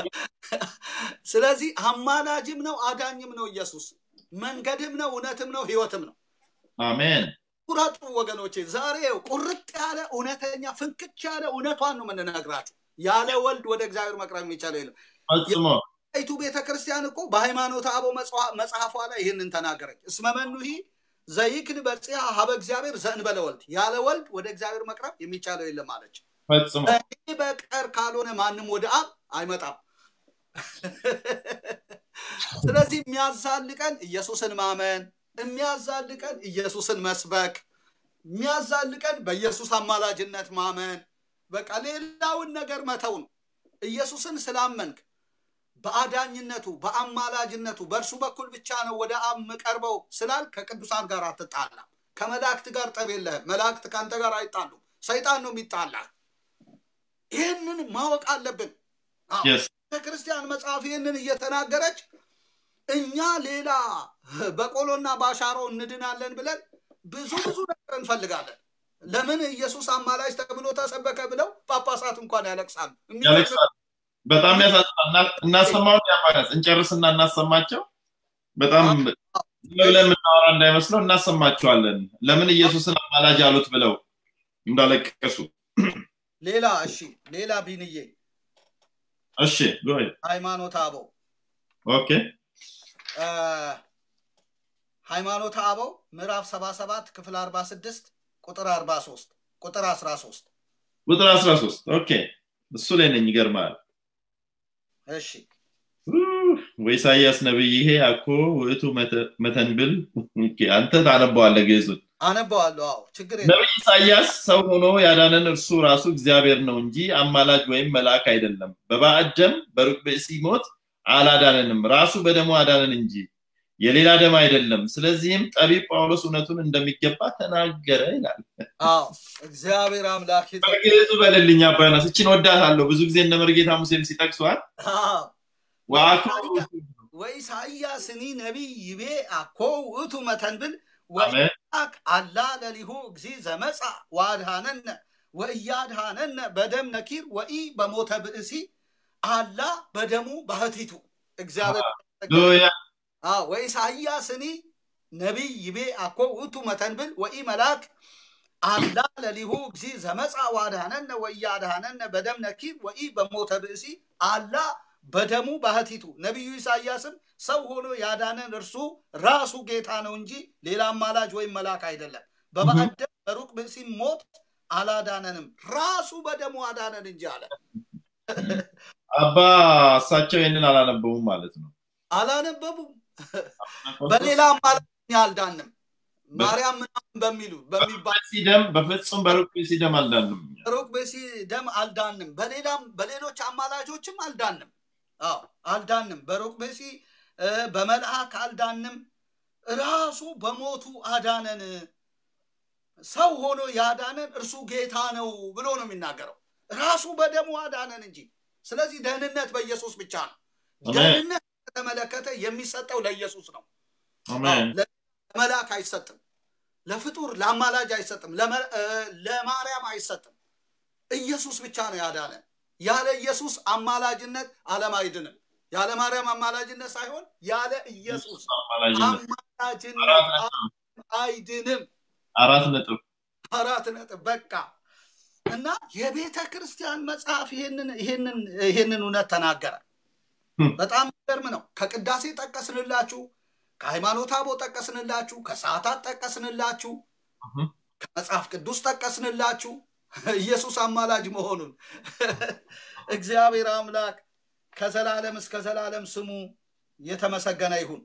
ስለዚህ አማላጅም ነው አዳኝም ነው ኢየሱስ፣ መንገድም ነው እውነትም ነው ህይወትም ነው። አሜን ቁረጡ ወገኖቼ፣ ዛሬ ቁርጥ ያለ እውነተኛ ፍንክች ያለ እውነቷን ነው የምንነግራችሁ። ያለ ወልድ ወደ እግዚአብሔር መቅረብ የሚቻለው የለም። ፈጽሞ ይቱ ቤተ ክርስቲያን እኮ በሃይማኖት አበው መጽዋ- መጽሐፏ ላይ ይህንን ተናገረች። እስመ መኑሂ ዘይክል በጽያ ሀበ እግዚአብሔር ዘእንበለ ወልድ፣ ያለ ወልድ ወደ እግዚአብሔር መቅረብ የሚቻለው የለም አለች። ፈጽሞ እኔ በቀር ካልሆነ ማንም ወደ አብ አይመጣም። ስለዚህ የሚያዛልቀን ኢየሱስን ማመን፣ የሚያዛልቀን ኢየሱስን መስበክ፣ የሚያዛልቀን በኢየሱስ አማላጅነት ማመን፣ በቃ ሌላውን ነገር መተው ነው። ኢየሱስን ስላመንክ በአዳኝነቱ በአማላጅነቱ በእርሱ በኩል ብቻ ነው ወደ አብ የምቀርበው ስላል ከቅዱሳን ጋር አትጣላም። ከመላእክት ጋር ጠብ የለህም። መላእክት ከአንተ ጋር አይጣሉም። ሰይጣን ነው የሚጣላ። ይህንን ማወቅ አለብን። አዎ፣ Yes. ቤተክርስቲያን መጽሐፍ ይህንን እየተናገረች እኛ ሌላ በቆሎና በአሻሮ እንድናለን ብለን ብዙ ብዙ ነገር እንፈልጋለን። ለምን ኢየሱስ አማላጅ ተብሎ ተሰበከ ብለው ጳጳሳት እንኳን ያለቅሳሉ። ያለቅሳል በጣም ያሳዝናል እና- እናሰማውን ያማራስ እንጨርስና እናሰማቸው በጣም ዝም ብለን የምናወራ እንዳይመስለው እናሰማቸዋለን ለምን ኢየሱስን አማላጅ አሉት ብለው እንዳለቀሱ ሌላ እሺ፣ ሌላ ቢንዬ እሺ go ahead. ሃይማኖት አበው ኦኬ እ፣ ሃይማኖት አበው ምዕራፍ 77 ክፍል 46 ቁጥር 43 ቁጥር 13 ቁጥር 13 ኦኬ እሱ ላይ ነኝ ይገርማል እሺ ወኢሳያስ ነብይ ይሄ አኮ ውእቱ መተ- መተንብል ኦኬ፣ አንተ ታነበዋለህ ግዕዙን አነበዋለሁ። አዎ ችግር የለም። ነቢይ ኢሳያስ ሰው ሆኖ ያዳነን እርሱ ራሱ እግዚአብሔር ነው እንጂ አማላጅ ወይም መልአክ አይደለም። በባዕድ ደም በሩቅ ብእሲ ሞት አላዳነንም፣ ራሱ በደሙ አዳነን እንጂ የሌላ ደም አይደለም። ስለዚህም ጠቢብ ጳውሎስ እውነቱን እንደሚገባ ተናገረ ይላል። አዎ እግዚአብሔር አምላክ ይጠ- በግዕዙ በልልኝ አባናስ እችን ወዳታለሁ። ብዙ ጊዜ እነ መርጌታ ሙሴም ሲጠቅሷል አዎ ወአኮ ወኢሳይያስኒ ነቢይ ይቤ አኮ ውእቱ መተንብል አሜን ወኢሳቅ አላ ለሊሁ እግዚ ዘመፃ ወአድሃነነ ወእያድሃነነ በደም ነኪር ወኢ በሞተ ብእሲ አላ በደሙ ባህቲቱ እግዚአብሔር ሃሌሉያ አዎ ወኢሳይያስኒ ነቢይ ይቤ አኮ ውእቱ መተንብል ወኢ መልአክ አላ ለሊሁ እግዚ ዘመፃ ወአድሃነነ ወእያድሃነነ በደም ነኪር ወኢ በሞተ ብእሲ አላ በደሙ ባህቲቱ ነቢዩ ኢሳያስም ሰው ሆኖ ያዳነን እርሱ ራሱ ጌታ ነው እንጂ ሌላ አማላጅ ወይም መልአክ አይደለም። በባዕድ በሩቅ ብእሲ ሞት አላዳነንም፣ ራሱ በደሙ አዳነን እንጂ አለ። አባ እሳቸው ይህንን አላነበቡም ማለት ነው። አላነበቡም። በሌላ አማላጅ እኛ አልዳንም። ማርያም ምናምን በሚሉ በሚባል ሲደም በፍጹም በሩቅ ሲደም አልዳንም። ሩቅ ብእሲ ደም አልዳንም። በሌላም በሌሎች አማላጆችም አልዳንም። አዎ አልዳንም። በሩቅ ብእሲ እ፣ በመልአክ አልዳንም። ራሱ በሞቱ አዳነን። ሰው ሆኖ ያዳነን እርሱ ጌታ ነው ብሎ ነው የሚናገረው። ራሱ በደሙ አዳነን እንጂ። ስለዚህ ደህንነት በኢየሱስ ብቻ ነው። አሜን ደህንነት ከተመለከተ የሚሰጠው ለኢየሱስ ነው። አሜን ለመልአክ አይሰጥም። ለፍጡር ለአማላጅ አይሰጥም። ለመ- እ፣ ለማርያም አይሰጥም። ኢየሱስ ብቻ ነው ያዳነን። ያለ ኢየሱስ አማላጅነት ዓለም አይድንም። ያለ ማርያም አማላጅነት ሳይሆን ያለ ኢየሱስ አማላጅነት አማላጅነት አራት ነጥብ አይድንም። አራት ነጥብ አራት ነጥብ በቃ እና የቤተ ክርስቲያን መጽሐፍ ይሄንን ይሄንን ይሄንን እውነት ተናገረ። ህም። በጣም የሚገርም ነው። ከቅዳሴ ጠቀስንላችሁ፣ ከሃይማኖት አበው ጠቀስንላችሁ፣ ከሰዓታት ጠቀስንላችሁ፣ እህም። ከመጽሐፍ ቅዱስ ጠቀስንላችሁ ኢየሱስ አማላጅ መሆኑን እግዚአብሔር አምላክ ከዘላለም እስከ ዘላለም ስሙ የተመሰገነ ይሁን።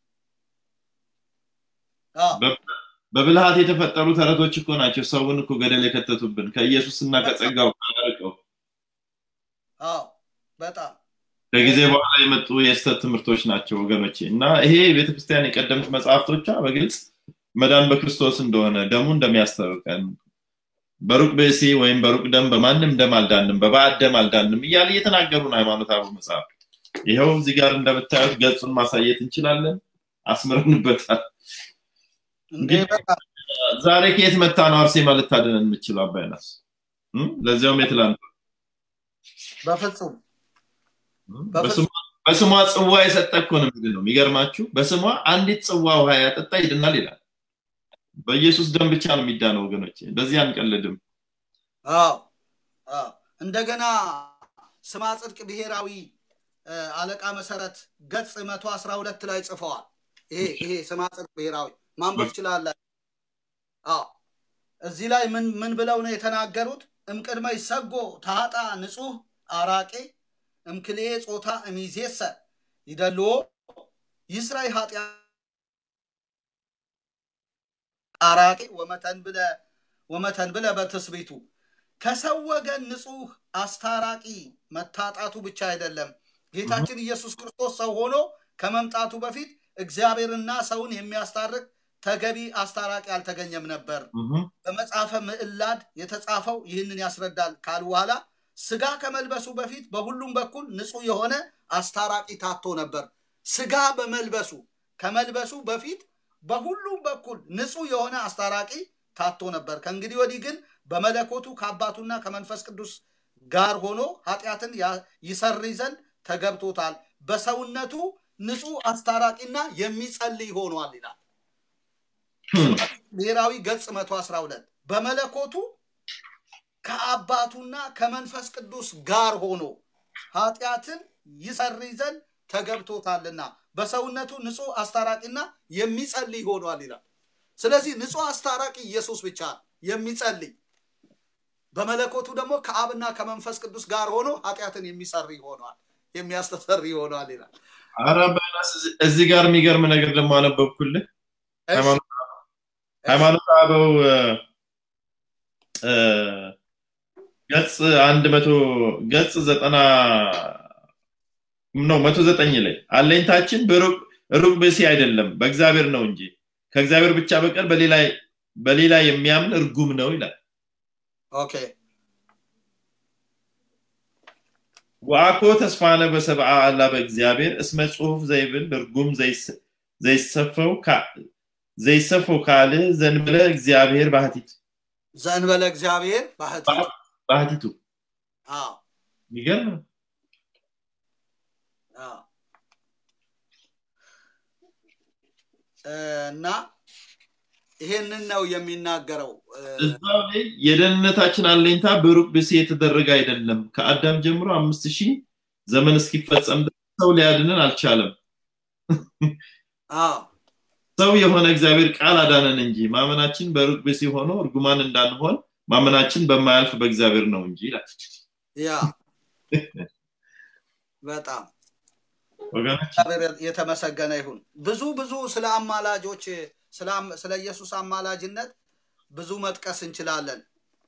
አዎ በብልሃት የተፈጠሩ ተረቶች እኮ ናቸው ሰውን እኮ ገደል የከተቱብን ከኢየሱስና ከጸጋው አርቀው አዎ በጣም ከጊዜ በኋላ የመጡ የስተት ትምህርቶች ናቸው ወገኖቼ እና ይሄ ቤተክርስቲያን የቀደምት መጽሐፍቶቿ በግልጽ መዳን በክርስቶስ እንደሆነ ደሙ እንደሚያስታውቀን በሩቅ ብእሲ ወይም በሩቅ ደም በማንም ደም አልዳንም በባዕድ ደም አልዳንም እያለ እየተናገሩ ነው ሃይማኖት አበው መጽሐፍ ይኸው እዚህ ጋር እንደምታዩት ገጹን ማሳየት እንችላለን አስምረንበታል እንዴ በጣም ዛሬ ከየት መታ ነው አርሴማ ልታድነን የምችለው አባይናስ እም? ለዚያውም የትላንት በፍጹም በስሟ- በስሟ ጽዋ የሰጠ እኮ ነው የሚል ነው የሚገርማችሁ በስሟ አንዲት ጽዋ ውሃ ያጠጣ ይድናል ይላል በኢየሱስ ደም ብቻ ነው የሚዳነው ወገኖች በዚህ አንቀልድም አዎ አዎ እንደገና ስማ ጽድቅ ብሔራዊ እ፣ አለቃ መሰረት ገጽ መቶ አስራ ሁለት ላይ ጽፈዋል። ይሄ ይሄ ስማ ጽድቅ ብሔራዊ ማንበብ ትችላላችሁ። አዎ እዚህ ላይ ምን ምን ብለው ነው የተናገሩት? እምቅድመ ይሰጎ ታጣ ንጹህ አራቄ እምክልኤ ጾታ እሚዜሰ ይደልዎ ይስራይ ኃጢያ አራቄ ወመተን ብለ ወመተን ብለ በትስቢቱ ከሰው ወገን ንጹህ አስታራቂ መታጣቱ ብቻ አይደለም። ጌታችን ኢየሱስ ክርስቶስ ሰው ሆኖ ከመምጣቱ በፊት እግዚአብሔርና ሰውን የሚያስታርቅ ተገቢ አስታራቂ አልተገኘም ነበር። እህም፣ በመጽሐፈ ምዕላድ የተጻፈው ይህንን ያስረዳል ካሉ በኋላ ስጋ ከመልበሱ በፊት በሁሉም በኩል ንጹህ የሆነ አስታራቂ ታቶ ነበር። ስጋ በመልበሱ ከመልበሱ በፊት በሁሉም በኩል ንጹህ የሆነ አስታራቂ ታቶ ነበር። ከእንግዲህ ወዲህ ግን በመለኮቱ ከአባቱና ከመንፈስ ቅዱስ ጋር ሆኖ ኃጢአትን ያ- ይሰርይ ዘንድ ተገብቶታል። በሰውነቱ ንጹህ አስታራቂና የሚጸልይ ሆኗል ይላል። ህም፣ ብሔራዊ ገጽ 112 በመለኮቱ ከአባቱና ከመንፈስ ቅዱስ ጋር ሆኖ ኃጢአትን ይሰርይ ዘንድ ተገብቶታልና በሰውነቱ ንጹህ አስታራቂና የሚጸልይ ሆኗል ይላል። ስለዚህ ንጹህ አስታራቂ ኢየሱስ ብቻ ነው፣ የሚጸልይ በመለኮቱ ደግሞ ከአብና ከመንፈስ ቅዱስ ጋር ሆኖ ኃጢአትን የሚሰርይ ሆኗል፣ የሚያስተሰርይ ሆኗል ይላል። ኧረ አባይናስ እዚህ- እዚህ ጋር የሚገርም ነገር ደግሞ አነበብኩልህ እሺ፣ ሃይማኖት ሃይማኖት አበው እ፣ እ፣ ገጽ አንድ መቶ ገጽ ዘጠና ነው መቶ ዘጠኝ ላይ አለኝታችን በሩቅ ሩቅ ብእሲ አይደለም በእግዚአብሔር ነው እንጂ ከእግዚአብሔር ብቻ በቀር በሌላ በሌላ የሚያምን እርጉም ነው ይላል ኦኬ ወአኮ ተስፋነ በሰብአ አላ በእግዚአብሔር እስመ ጽሑፍ ዘይብል እርጉም ዘይስ- ዘይሰፈው ካ- ዘይሰፈው ካል ዘንበለ እግዚአብሔር ባህቲት ዘእንበለ እግዚአብሔር ባህቲ ባህቲቱ አዎ የሚገርም ነው። አዎ። እና ይሄንን ነው የሚናገረው። እዛው ላይ የደህንነታችን አለኝታ በሩቅ ብእሲ የተደረገ አይደለም። ከአዳም ጀምሮ አምስት ሺህ ዘመን እስኪፈጸም ድረስ ሰው ሊያድንን አልቻለም። አዎ ሰው የሆነ እግዚአብሔር ቃል አዳነን እንጂ ማመናችን በሩቅ ብእሲ ሆኖ እርጉማን እንዳንሆን ማመናችን በማያልፍ በእግዚአብሔር ነው እንጂ ይላል። ያ በጣም ወገኖች እግዚአብሔር የተመሰገነ ይሁን። ብዙ ብዙ ስለ አማላጆች ስለ አም- ስለ ኢየሱስ አማላጅነት ብዙ መጥቀስ እንችላለን።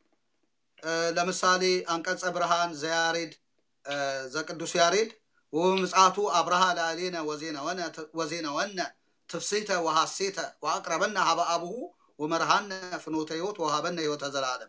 እ፣ ለምሳሌ አንቀጸ ብርሃን ዘያሬድ እ፣ ዘቅዱስ ያሬድ ወምጽአቱ አብርሃ ላዕሌነ ወዜነወነ ወዜነወነ ትፍስሕተ ወሐሴተ ወአቅረበነ ሀበ አብሁ ወመርሃነ ፍኖተ ሕይወት ወሃበነ ሕይወተ ዘላለም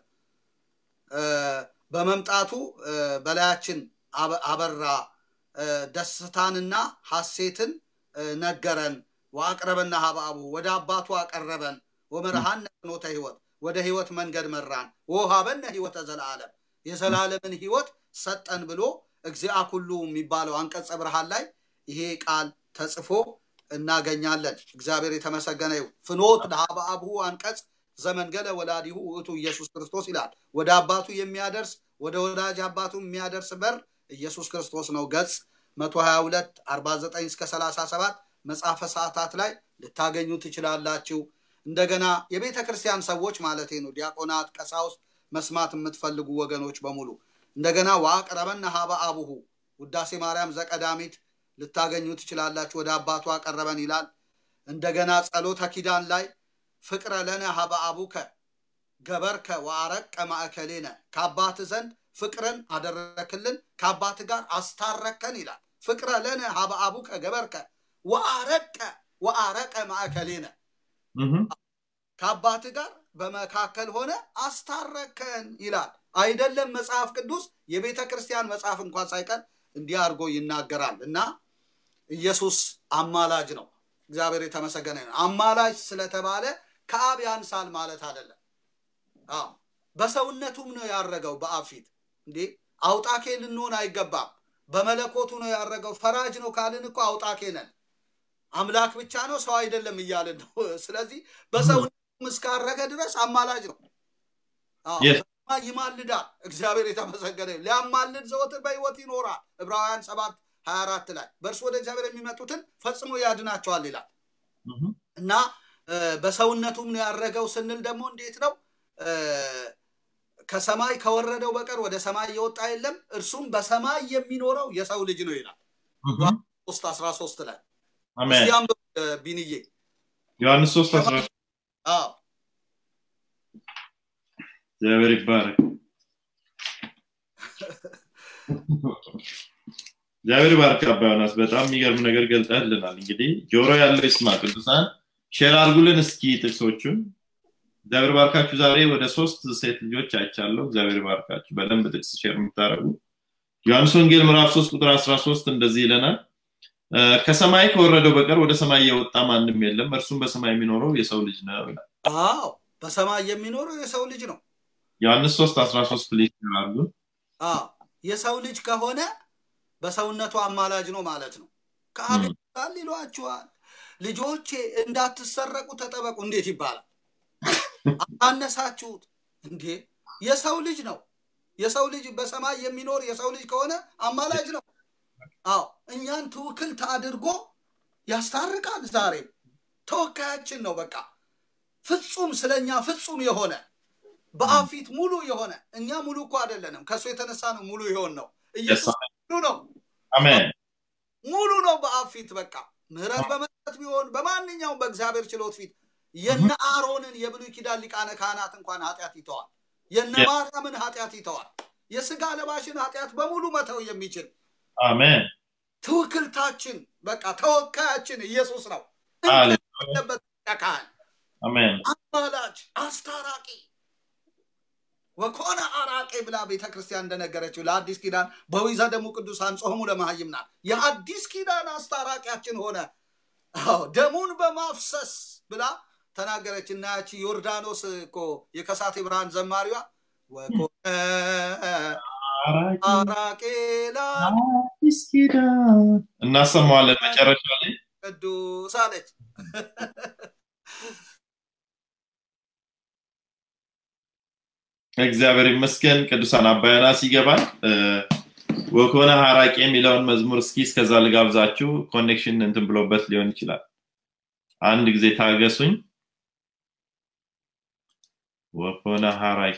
እ፣ በመምጣቱ እ፣ በላያችን አበ- አበራ እ፣ ደስታንና ሐሴትን እ፣ ነገረን። ወአቅረበና ሀበ አብሁ ወደ አባቱ አቀረበን። ወመርሃነ ፍኖተ ሕይወት ወደ ሕይወት መንገድ መራን። ወሃበነ ሕይወተ ዘላለም የዘላለምን ሕይወት ሰጠን ብሎ እግዚአ ኩሉ የሚባለው አንቀጸ ብርሃን ላይ ይሄ ቃል ተጽፎ እናገኛለን። እግዚአብሔር የተመሰገነ ይሁን። ፍኖት ሀበ አብሁ አንቀጽ ዘመንገለ ወላዲሁ ውእቱ ኢየሱስ ክርስቶስ ይላል። ወደ አባቱ የሚያደርስ ወደ ወዳጅ አባቱ የሚያደርስ በር ኢየሱስ ክርስቶስ ነው። ገጽ 122 49 እስከ 37 መጽሐፈ ሰዓታት ላይ ልታገኙ ትችላላችሁ። እንደገና የቤተ ክርስቲያን ሰዎች ማለት ነው፣ ዲያቆናት፣ ቀሳውስት መስማት የምትፈልጉ ወገኖች በሙሉ እንደገና ወአቅረበነ ሀበ አቡሁ ውዳሴ ማርያም ዘቀዳሚት ልታገኙ ትችላላችሁ። ወደ አባቱ አቀረበን ይላል። እንደገና ጸሎተ ኪዳን ላይ ፍቅረ ለነ ሀበ አቡከ ገበርከ ወአረቀ ማእከሌነ ከአባት ዘንድ ፍቅርን አደረክልን ከአባት ጋር አስታረከን ይላል። ፍቅረ ለነ ሀበ አቡከ ገበርከ ወአረቀ ወአረቀ ማእከሌነ እህ፣ ከአባት ጋር በመካከል ሆነ አስታረከን ይላል። አይደለም መጽሐፍ ቅዱስ የቤተ ክርስቲያን መጽሐፍ እንኳን ሳይቀር እንዲህ አድርጎ ይናገራል እና ኢየሱስ አማላጅ ነው። እግዚአብሔር የተመሰገነ ነው። አማላጅ ስለተባለ ከአብ ያንሳል ማለት አይደለም። አዎ በሰውነቱም ነው ያረገው በአብ ፊት እንዴ አውጣኬ ልንሆን አይገባም። በመለኮቱ ነው ያረገው። ፈራጅ ነው ካልን እኮ አውጣኬ ነን። አምላክ ብቻ ነው ሰው አይደለም እያልን ነው። ስለዚህ በሰውነቱም እስካረገ ድረስ አማላጅ ነው። አዎ፣ Yes. በሰማይ ይማልዳል። እግዚአብሔር የተመሰገነ ይሁን። ሊያማልድ ዘወትር በሕይወት ይኖራል። ዕብራውያን ሰባት ሀያ አራት ላይ በእርሱ ወደ እግዚአብሔር የሚመጡትን ፈጽሞ ያድናቸዋል ይላል። እህ፣ እና እ፣ በሰውነቱም ነው ያረገው ስንል ደግሞ እንዴት ነው እ፣ ከሰማይ ከወረደው በቀር ወደ ሰማይ የወጣ የለም እርሱም በሰማይ የሚኖረው የሰው ልጅ ነው ይላል እህ። ሶስት አስራ ሶስት ላይ አሜን። እስቲያም ቢንዬ ዮሐንስ 3 11 አዎ እግዚአብሔር ይባረክ። እግዚአብሔር ይባርክ አባ ዮናስ። በጣም የሚገርም ነገር ገልጠህልናል። እንግዲህ ጆሮ ያለው ይስማ። ቅዱሳን ሼር አድርጉልን እስኪ ጥቅሶቹን። እግዚአብሔር ባርካችሁ። ዛሬ ወደ ሶስት ሴት ልጆች አይቻለሁ። እግዚአብሔር ባርካችሁ። በደንብ ጥቅስ ሼር የምታደርጉ ዮሐንስ ወንጌል ምዕራፍ 3 ቁጥር 13 እንደዚህ ይለናል እ፣ ከሰማይ ከወረደው በቀር ወደ ሰማይ የወጣ ማንም የለም፣ እርሱም በሰማይ የሚኖረው የሰው ልጅ ነው ይላል። አዎ በሰማይ የሚኖረው የሰው ልጅ ነው ዮሐንስ 3 13 ፕሊዝ ሼር አድርጉ። አዎ የሰው ልጅ ከሆነ በሰውነቱ አማላጅ ነው ማለት ነው ከአብ ም። ይባል ይሏችኋል ልጆቼ እንዳትሰረቁ ተጠበቁ እንዴት ይባላል አታነሳችሁት እንዴ የሰው ልጅ ነው የሰው ልጅ በሰማይ የሚኖር የሰው ልጅ ከሆነ አማላጅ ነው አዎ እኛን ትውክልት አድርጎ ያስታርቃል ዛሬም ተወካያችን ነው በቃ ፍጹም ስለኛ ፍጹም የሆነ በአብ ፊት ሙሉ የሆነ እኛ ሙሉ እኮ አይደለንም ከእሱ የተነሳ ነው ሙሉ የሆን ነው ኢየሱስ ሙሉ ነው አሜን። ሙሉ ነው በአብ ፊት በቃ ምህረት በመስጠት ቢሆን በማንኛውም በእግዚአብሔር ችሎት ፊት የነ አሮንን የብሉይ ኪዳን ሊቃነ ካህናት እንኳን ኃጢአት ይተዋል የነ Yes. ማርያምን ኃጢአት ይተዋል የስጋ ለባሽን ኃጢአት በሙሉ መተው የሚችል አሜን። ትውክልታችን በቃ ተወካያችን ኢየሱስ ነው ሃሌሉያ። ያለበት ካህን አሜን። አማላጅ አስታራቂ ወኮነ አራቄ ብላ ቤተ ክርስቲያን እንደነገረችው ለአዲስ ኪዳን በዊዘ ደሙ ቅዱሳን ጾሙ ለመሃይምናል የአዲስ ኪዳን አስታራቂያችን ሆነ አዎ ደሙን በማፍሰስ ብላ ተናገረች እና ያቺ ዮርዳኖስ እኮ የከሳቴ ብርሃን ዘማሪዋ ወኮነ አራቄ አዲስ ኪዳን እናሰማዋለን መጨረሻ ላይ ቅዱስ አለች እግዚአብሔር ይመስገን ቅዱሳን አባያናስ ይገባል እ፣ ወኮነ ሀራቂ የሚለውን መዝሙር እስኪ እስከዛ ልጋብዛችሁ። ኮኔክሽን እንትን ብሎበት ሊሆን ይችላል። አንድ ጊዜ ታገሱኝ። ወኮነ ሀራቂ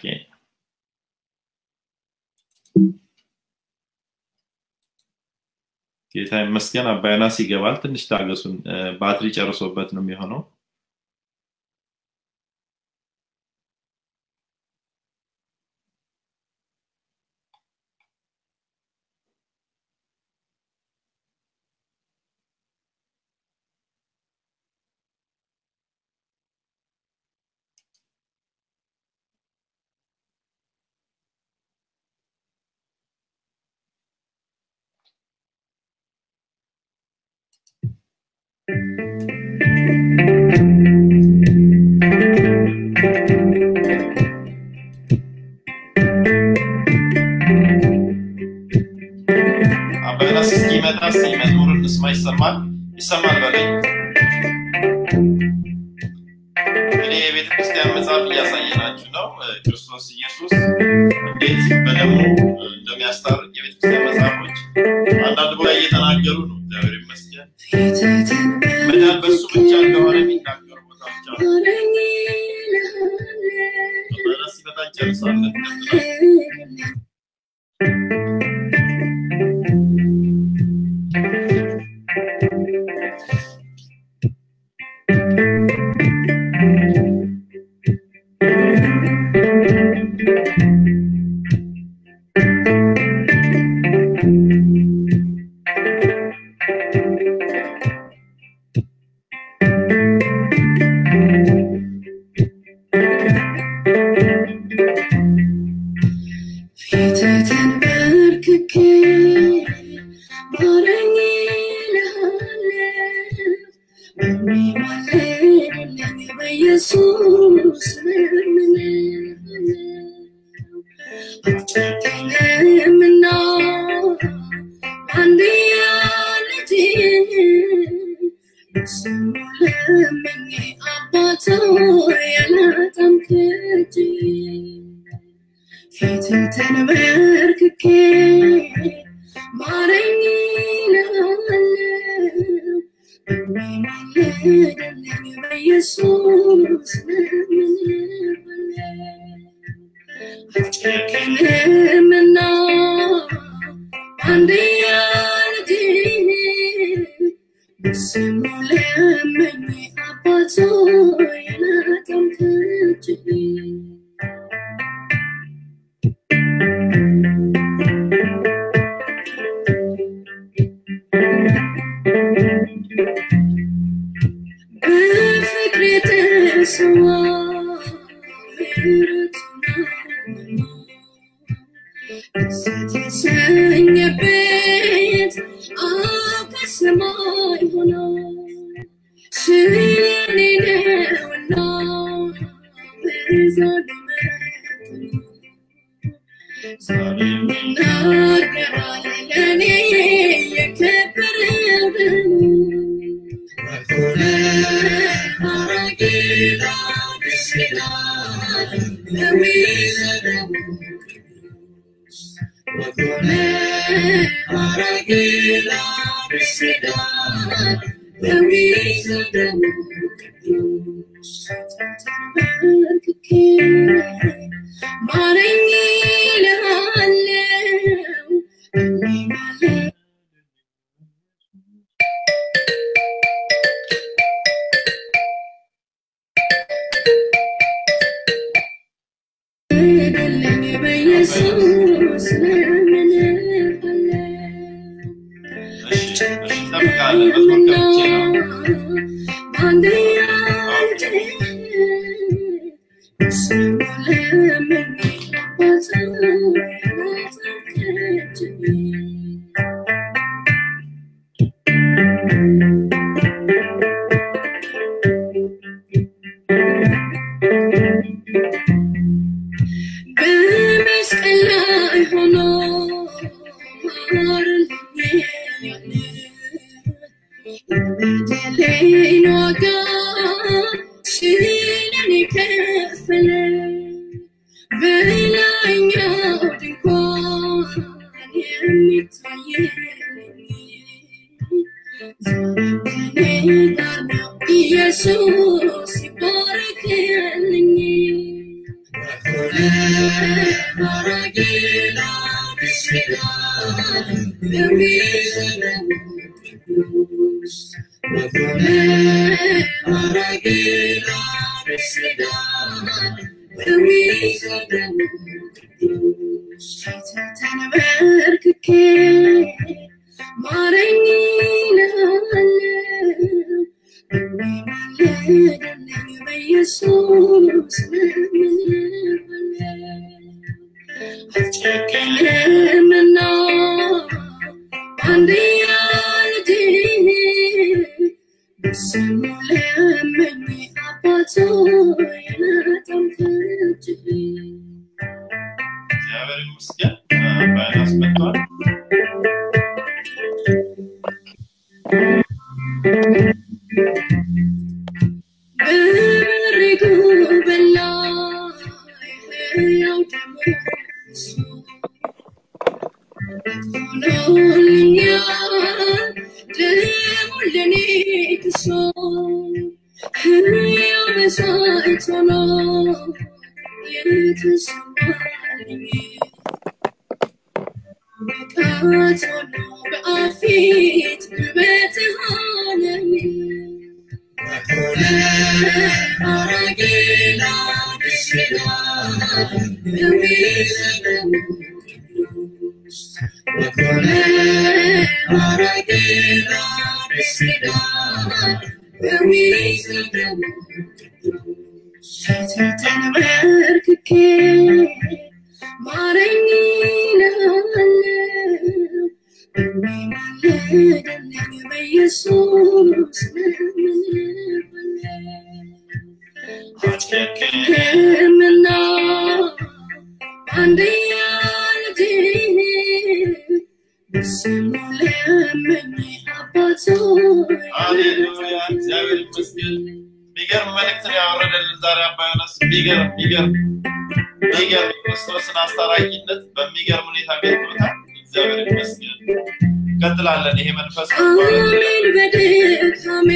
ጌታ ይመስገን። አባይናስ ይገባል። ትንሽ ታገሱን። እ፣ ባትሪ ጨርሶበት ነው የሚሆነው። አባይናስ እስኪመጣ እስኪ መዝሙር እንስማ። ይሰማል ይሰማል በለኝ። እንግዲህ የቤተ ክርስቲያን መጽሐፍ እያሳየናችሁ ነው። እ፣ ክርስቶስ ኢየሱስ እንዴት በደሙ እንደሚያስታርቅ የቤተ ክርስቲያን መጽሐፎች አንዳንድ ቦታ እየተናገሩ ነው። እግዚአብሔር ይመስገን። መዳን በሱ ብቻ እንደሆነ የሚናገሩ ቦታዎች አሉ። አባይናስ ሲመጣ እንጨርሳለን። ቀጥላል። ተንበርክኬ ማረኝ እልሃለሁ በሚማልድልኝ በኢየሱስ እለምንሃለሁ። አትጨክንምና አንድያ ልጅህን ስሙ ለምኜ አባት ሆይ ያላጠምክልኝ ፊትህ ተንበርክኬ ማረኝ እልሃለሁ በሚማልድልኝ በኢየሱስ እለምንሃለሁ። አትጨክንምና አንድያ ልጅህን በስሙ ለምኜ አባት ሆይ ያላጠምክልኝ በፍቅር የተሰዋ ምሕረቱን ደስ የተሰኘበት አብ ከሰማይ ሆኖ ስለኔ ነውና በዛ ዛሬም ይናገራል ለእኔ የከበረውን ወኮነ ሀራጌላ ብስላ ለዊዘደሙ ወኮነ ሀራጌላ ብስላ ለዊዘደሙ ቅዱስ ተንበርክኬ ማረኝ እልሃለሁ በሚማልድ እለኝ በኢየሱስ እለምንሃለሁ። እሺ፣ እሺ፣ እንጠብቃለን። መዝሙር ከፍቼ ነው። በመስቀል ላይ ሆኖ ማረልኝ ያለ የበደሌን ዋጋ ስለኔ ከፈለ። በላይኛው ድንኳን የሚታ ዛሬም ከኔ ጋር ነው ኢየሱስ ይባረክልኝ ተንበርክኬ ማረኝ ይልሃል ማለደልኝ በኢየሱስ አትጨክንምና አንድያ ልጅ በስሙ ለምኝ አባቶ የነጠምክጅ እግዚአብሔር ይመስገን ባይናስ መጥቷል በምሪጉ በላይ ሕያው ደሙ ሆኖልኛል ደሙ ለኔ ክሶ ሕያው መስዋዕት ሆኖ የተሰዋልኝ ብቃት ሆኖ በአፊት ጉልበት ሆነኝ ተንበርክኬ ማረኝ ይልሃል ማለደልኝ በኢየሱስ ሕክምና አንድያ ልጅ በስሙ ለምኝ አባቶ ሃሌሉያ እግዚአብሔር ይመስገን የሚገርም መልእክት ነው ያወረደልን ዛሬ አባ ዮናስ የሚገርም የሚገርም የሚገርም የክርስቶስን አስታራቂነት በሚገርም ሁኔታ ገልጦታል እግዚአብሔር ይመስገን እንቀጥላለን ይሄ መንፈስ አሜን በድካሜ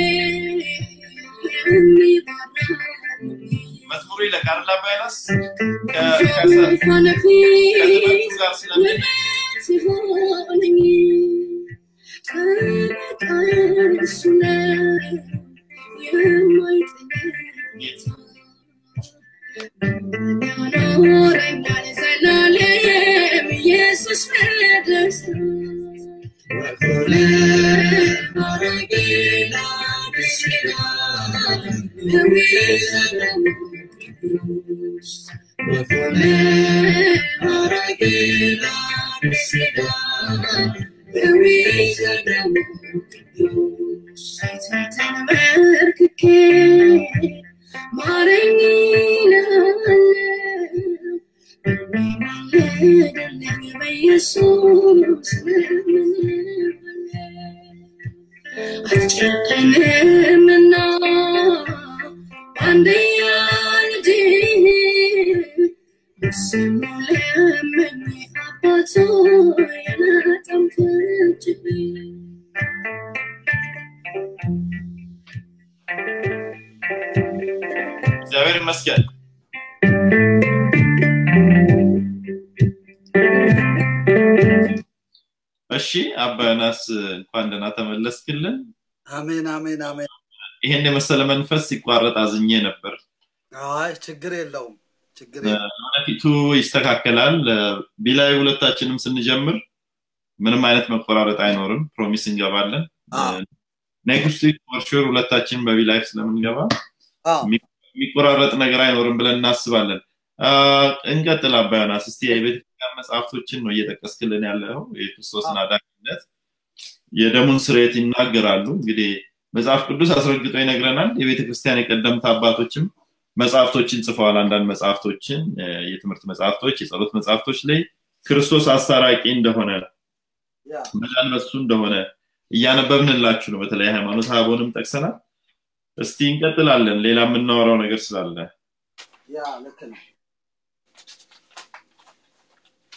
የሚባራ መዝሙሩ ይለቃል አባ ዮናስ ከ- ከሰ- ዙፋን ከትምህርቱ ፊት ጋር ስለሚል ሲሆነኝ ጠበቃዬ እሱ ነው የማይጥለኝ ያኖረኛል ዘላለም ኢየሱስ በደስታ ተንበርክኬ ማረኝ ይልሃል ማለደልኝ በኢየሱስ አትጨክንምና አንድያ ልጅ በስሙ ለምኝ አባቶ የነጠምክጅ እግዚአብሔር ይመስገን እሺ አባ ዮናስ እንኳን ደህና ተመለስክልን አሜን አሜን አሜን ይሄን የመሰለ መንፈስ ሲቋረጥ አዝኜ ነበር አይ ችግር የለውም ችግር የለውም ወደፊቱ ይስተካከላል ቢላይ ሁለታችንም ስንጀምር ምንም አይነት መቆራረጥ አይኖርም ፕሮሚስ እንገባለን አዎ። ኔክስት ዊክ ፎርሹር ሁለታችን በቢላይፍ ስለምንገባ አዎ የሚቆራረጥ ነገር አይኖርም ብለን እናስባለን አ፣ እንቀጥል አባ ዮናስ እስቲ የቤተክርስቲያን መጽሐፍቶችን ነው እየጠቀስክልን ያለው የክርስቶስን አዳኝነት የደሙን ስርየት ይናገራሉ እንግዲህ መጽሐፍ ቅዱስ አስረግጦ ይነግረናል የቤተክርስቲያን የቀደምት አባቶችም መጽሐፍቶችን ጽፈዋል አንዳንድ መጽሐፍቶችን እ፣ የትምህርት መጽሐፍቶች የጸሎት መጽሐፍቶች ላይ ክርስቶስ አስታራቂ እንደሆነ ያ መዳን በሱ እንደሆነ እያነበብንላችሁ ነው በተለይ ሃይማኖት አበቦንም ጠቅሰናል እስቲ እንቀጥላለን ሌላ የምናወራው ነገር ስላለ ያ ልክ ነው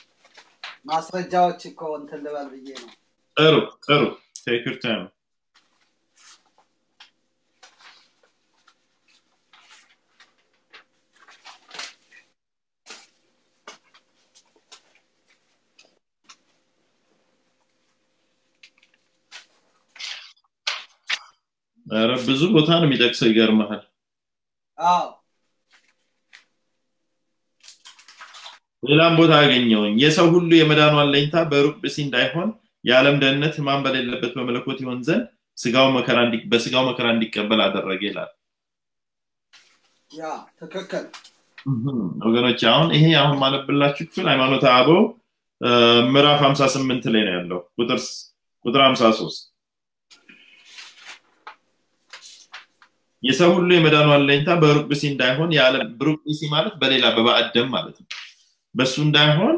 ማስረጃዎች እኮ እንትን ልበል ብዬ ነው ጥሩ ጥሩ ቴክ ዩር ታይም ኧረ ብዙ ቦታ ነው የሚጠቅሰው ይገርመሃል አዎ ሌላም ቦታ አገኘውኝ የሰው ሁሉ የመዳኑ አለኝታ በሩቅ ብሲ እንዳይሆን የዓለም ደህንነት ህማም በሌለበት በመለኮት ይሆን ዘንድ ስጋው መከራ እንዲ- በስጋው መከራ እንዲቀበል አደረገ ይላል ያ ትክክል እህም፣ ወገኖች አሁን ይሄ አሁን ማለብላችሁ ክፍል ሃይማኖተ አበው እ፣ ምዕራፍ 58 ላይ ነው ያለው ቁጥር ስ- ቁጥር 53 የሰው ሁሉ የመዳኑ አለኝታ በሩቅ ብሲ እንዳይሆን የዓለም ብሩቅ ብሲ ማለት በሌላ በባዕድ ደም ማለት ነው በሱ እንዳይሆን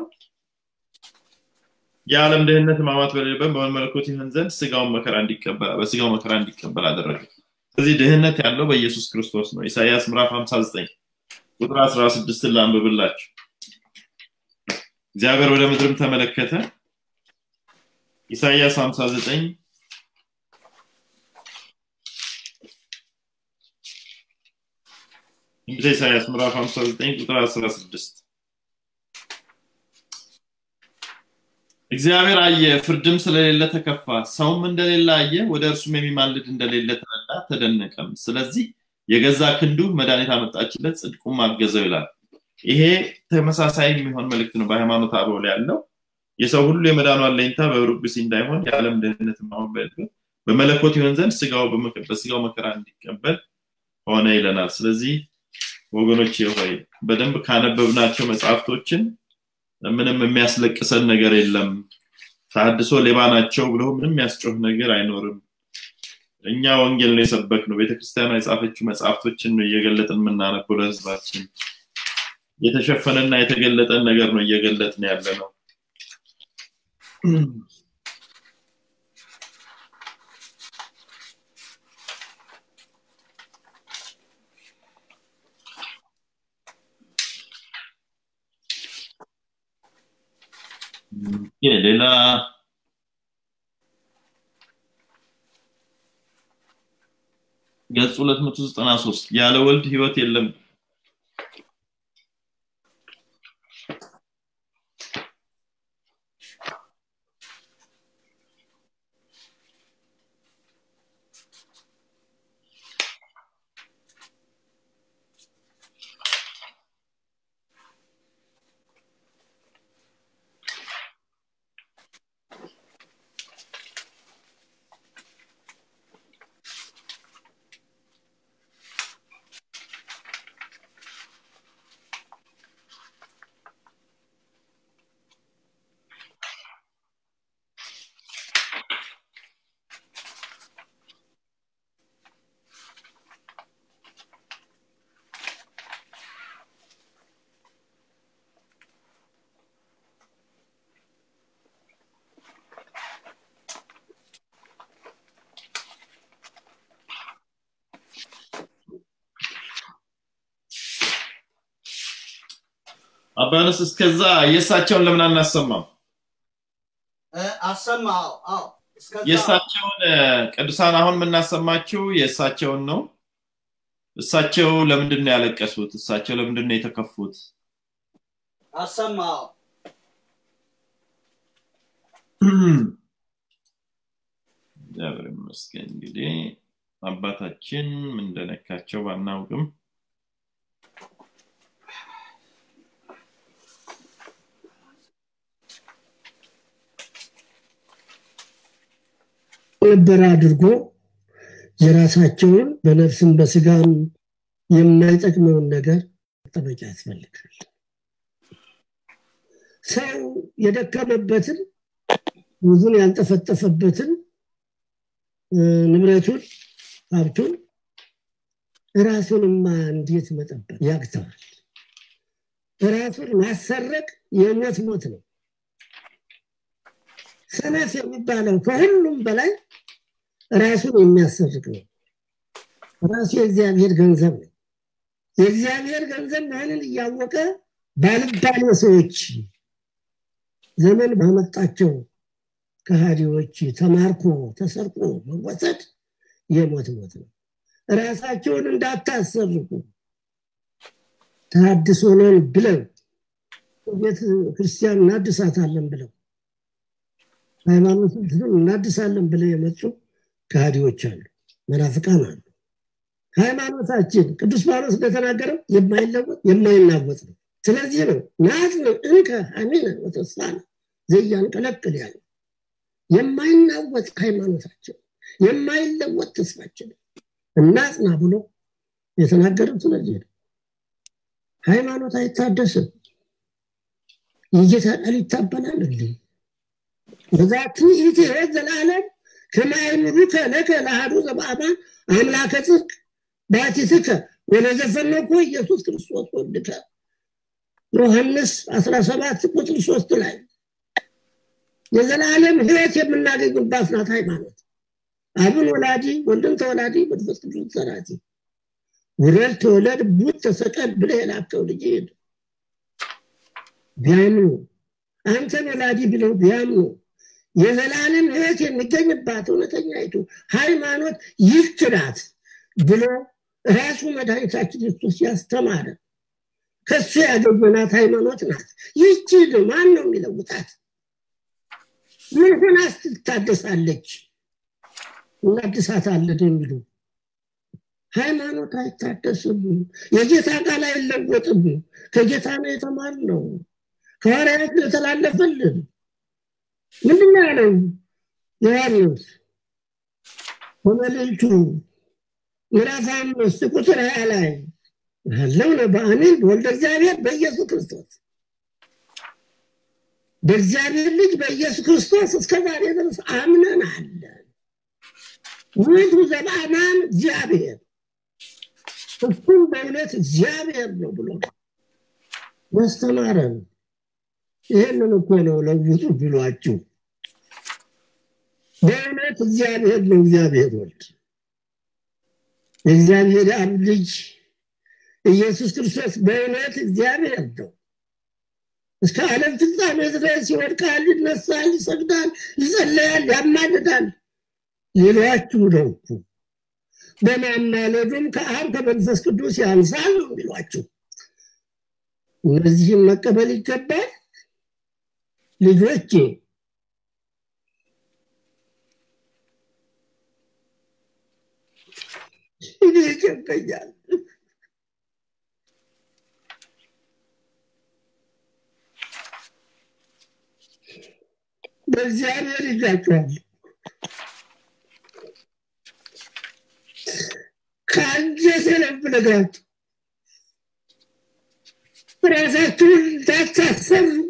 የዓለም ድህነት ህማማት በሌለበት በመለኮት ይሆን ዘንድ ስጋውን መከራ እንዲቀበል በስጋው መከራ እንዲቀበል አደረገ ስለዚህ ድህነት ያለው በኢየሱስ ክርስቶስ ነው ኢሳይያስ ምዕራፍ 59 ቁጥር 16 ላንብብላችሁ እግዚአብሔር ወደ ምድርም ተመለከተ ኢሳይያስ 59 ትንቢተ ኢሳይያስ ምዕራፍ 59 ቁጥር 16 እግዚአብሔር አየ ፍርድም ስለሌለ ተከፋ ሰውም እንደሌለ አየ ወደ እርሱም የሚማልድ እንደሌለ ተረዳ ተደነቀም ስለዚህ የገዛ ክንዱ መድኃኒት አመጣችለት ጽድቁም አገዘው ይላል ይሄ ተመሳሳይ የሚሆን መልእክት ነው በሃይማኖት አበው ላይ ያለው የሰው ሁሉ የመዳኑ አለኝታ በሩቅ ብሲ እንዳይሆን የዓለም ድህነት ማሆን በመለኮት ይሆን ዘንድ ስጋው በመከ- በስጋው መከራ እንዲቀበል ሆነ ይለናል ስለዚህ ወገኖች ሆይ በደንብ ካነበብናቸው መጽሐፍቶችን ምንም የሚያስለቅሰን ነገር የለም ታድሶ ሌባ ናቸው ብሎ ምንም የሚያስጮህ ነገር አይኖርም እኛ ወንጌል ነው የሰበክ ነው ቤተክርስቲያኗ የጻፈችው መጽሐፍቶችን ነው እየገለጥን የምናነበው ለህዝባችን የተሸፈነና የተገለጠን ነገር ነው እየገለጥን ያለ ነው ኦኬ፣ ሌላ ገጽ 293 ያለ ወልድ ህይወት የለም አባነስ እስከዛ የእሳቸውን ለምን አናሰማም እ፣ አሰማ አዎ አዎ እስከዛ የእሳቸውን እ፣ ቅዱሳን አሁን የምናሰማችው የእሳቸውን ነው እሳቸው ለምንድን ነው ያለቀሱት እሳቸው ለምንድን ነው የተከፉት አሰማ አዎ እግዚአብሔር ይመስገን እንግዲህ አባታችን ምን እንደነካቸው ባናውቅም ነበር አድርጎ የራሳቸውን በነፍስም በስጋም የማይጠቅመውን ነገር መጠበቂያ ያስፈልጋል ሰው የደከመበትን ብዙን ያንጠፈጠፈበትን እ፣ ንብረቱን ሀብቱን ራሱንማ እንዴት መጠበቅ ያቅተዋል ራሱን ማሰረቅ የሞት ሞት ነው ሰነፍ የሚባለው ከሁሉም በላይ ራሱን የሚያሰርቅ ነው ራሱ የእግዚአብሔር ገንዘብ ነው የእግዚአብሔር ገንዘብ መሆንን እያወቀ ባልባሌ ሰዎች ዘመን ባመጣቸው ከሃዲዎች ተማርኮ ተሰርቆ መወሰድ የሞት ሞት ነው ራሳቸውን እንዳታሰርቁ ታድሶ ነን ብለው ቤተ ክርስቲያን እናድሳታለን ብለው ሃይማኖትን እናድሳለን ብለው የመጡ ከሃዲዎች አሉ መናፍቃን አሉ። ሃይማኖታችን ቅዱስ ጳውሎስ እንደተናገረው የማይለወጥ የማይናወጥ ነው። ስለዚህ ነው ናጽን እንከ ሐሚነ ወተስፋነ ዘያንቀለቅል ያለው የማይናወጥ ሃይማኖታችን የማይለወጥ ተስፋችን እናጽና ብሎ የተናገረው ስለዚህ ነው። ሃይማኖት አይታደስም። የጌታ ቃል ይታበላል እንዴ? በዛቲ ኢቲ ሕይወት ዘላለም ከማይምሩከ ለከ ለአሐዱ ዘበአማን አምላከ ጽድቅ ባቲትከ ወለዘፈነኮ ኢየሱስ ክርስቶስ ወልድከ ዮሐንስ 17 ቁጥር 3 ላይ የዘላለም ሕይወት የምናገኝባት ናት ሃይማኖት። አብን ወላዲ ወልድን ተወላዲ መንፈስ ቅዱስ ሰራቲ ውረድ ተወለድ ቡት ተሰቀል ብለህ የላከው ልጅ ሄድ ቢያምኑ አንተን ወላዲ ብለው ቢያምኑ የዘላለም ሕይወት የሚገኝባት እውነተኛይቱ ሃይማኖት ይህች ናት ብሎ ራሱ መድኃኒታችን ክርስቶስ ያስተማረ ከሱ ያገኘናት ሃይማኖት ናት። ይህች ማን ነው የሚለውጣት? ምን ሆናስ ትታደሳለች? እናድሳታለን የሚሉ ሃይማኖት አይታደስም። የጌታ ቃል አይለወጥም። ከጌታ ነው የተማርነው። ከሐዋርያት ነው የተላለፈልን። ምንድን ነው ያለው ዮሐንስ በመልእክቱ ምዕራፍ አምስት ቁጥር ሀያ ላይ ያለው ነው በአሜን በወልደ እግዚአብሔር በኢየሱስ ክርስቶስ በእግዚአብሔር ልጅ በኢየሱስ ክርስቶስ እስከ ዛሬ ድረስ አምነን አለን። ውእቱ ዘበአማን እግዚአብሔር እሱም በእውነት እግዚአብሔር ነው ብሎ ያስተማረን። ይህንን እኮ ነው ለውጡ ብሏችሁ በእውነት እግዚአብሔር ነው እግዚአብሔር ወልድ የእግዚአብሔር አብ ልጅ ኢየሱስ ክርስቶስ በእውነት እግዚአብሔር ነው። እስከ ዓለም ፍጻሜ ድረስ ይወድቃል፣ ይነሳል፣ ይሰግዳል፣ ይጸለያል፣ ያማልዳል ይሏችሁ ነው እኮ። በማማለዱም ከአብ ከመንፈስ ቅዱስ ያንሳል ነው የሚሏችሁ። እነዚህም መቀበል ይገባል። ልጆቼ እኔ ይጨንቀኛል። በእግዚአብሔር ይዣችኋል። ከአንጀቴ ነው የምነግራችሁ። ራሳችሁን እንዳታሰርቁ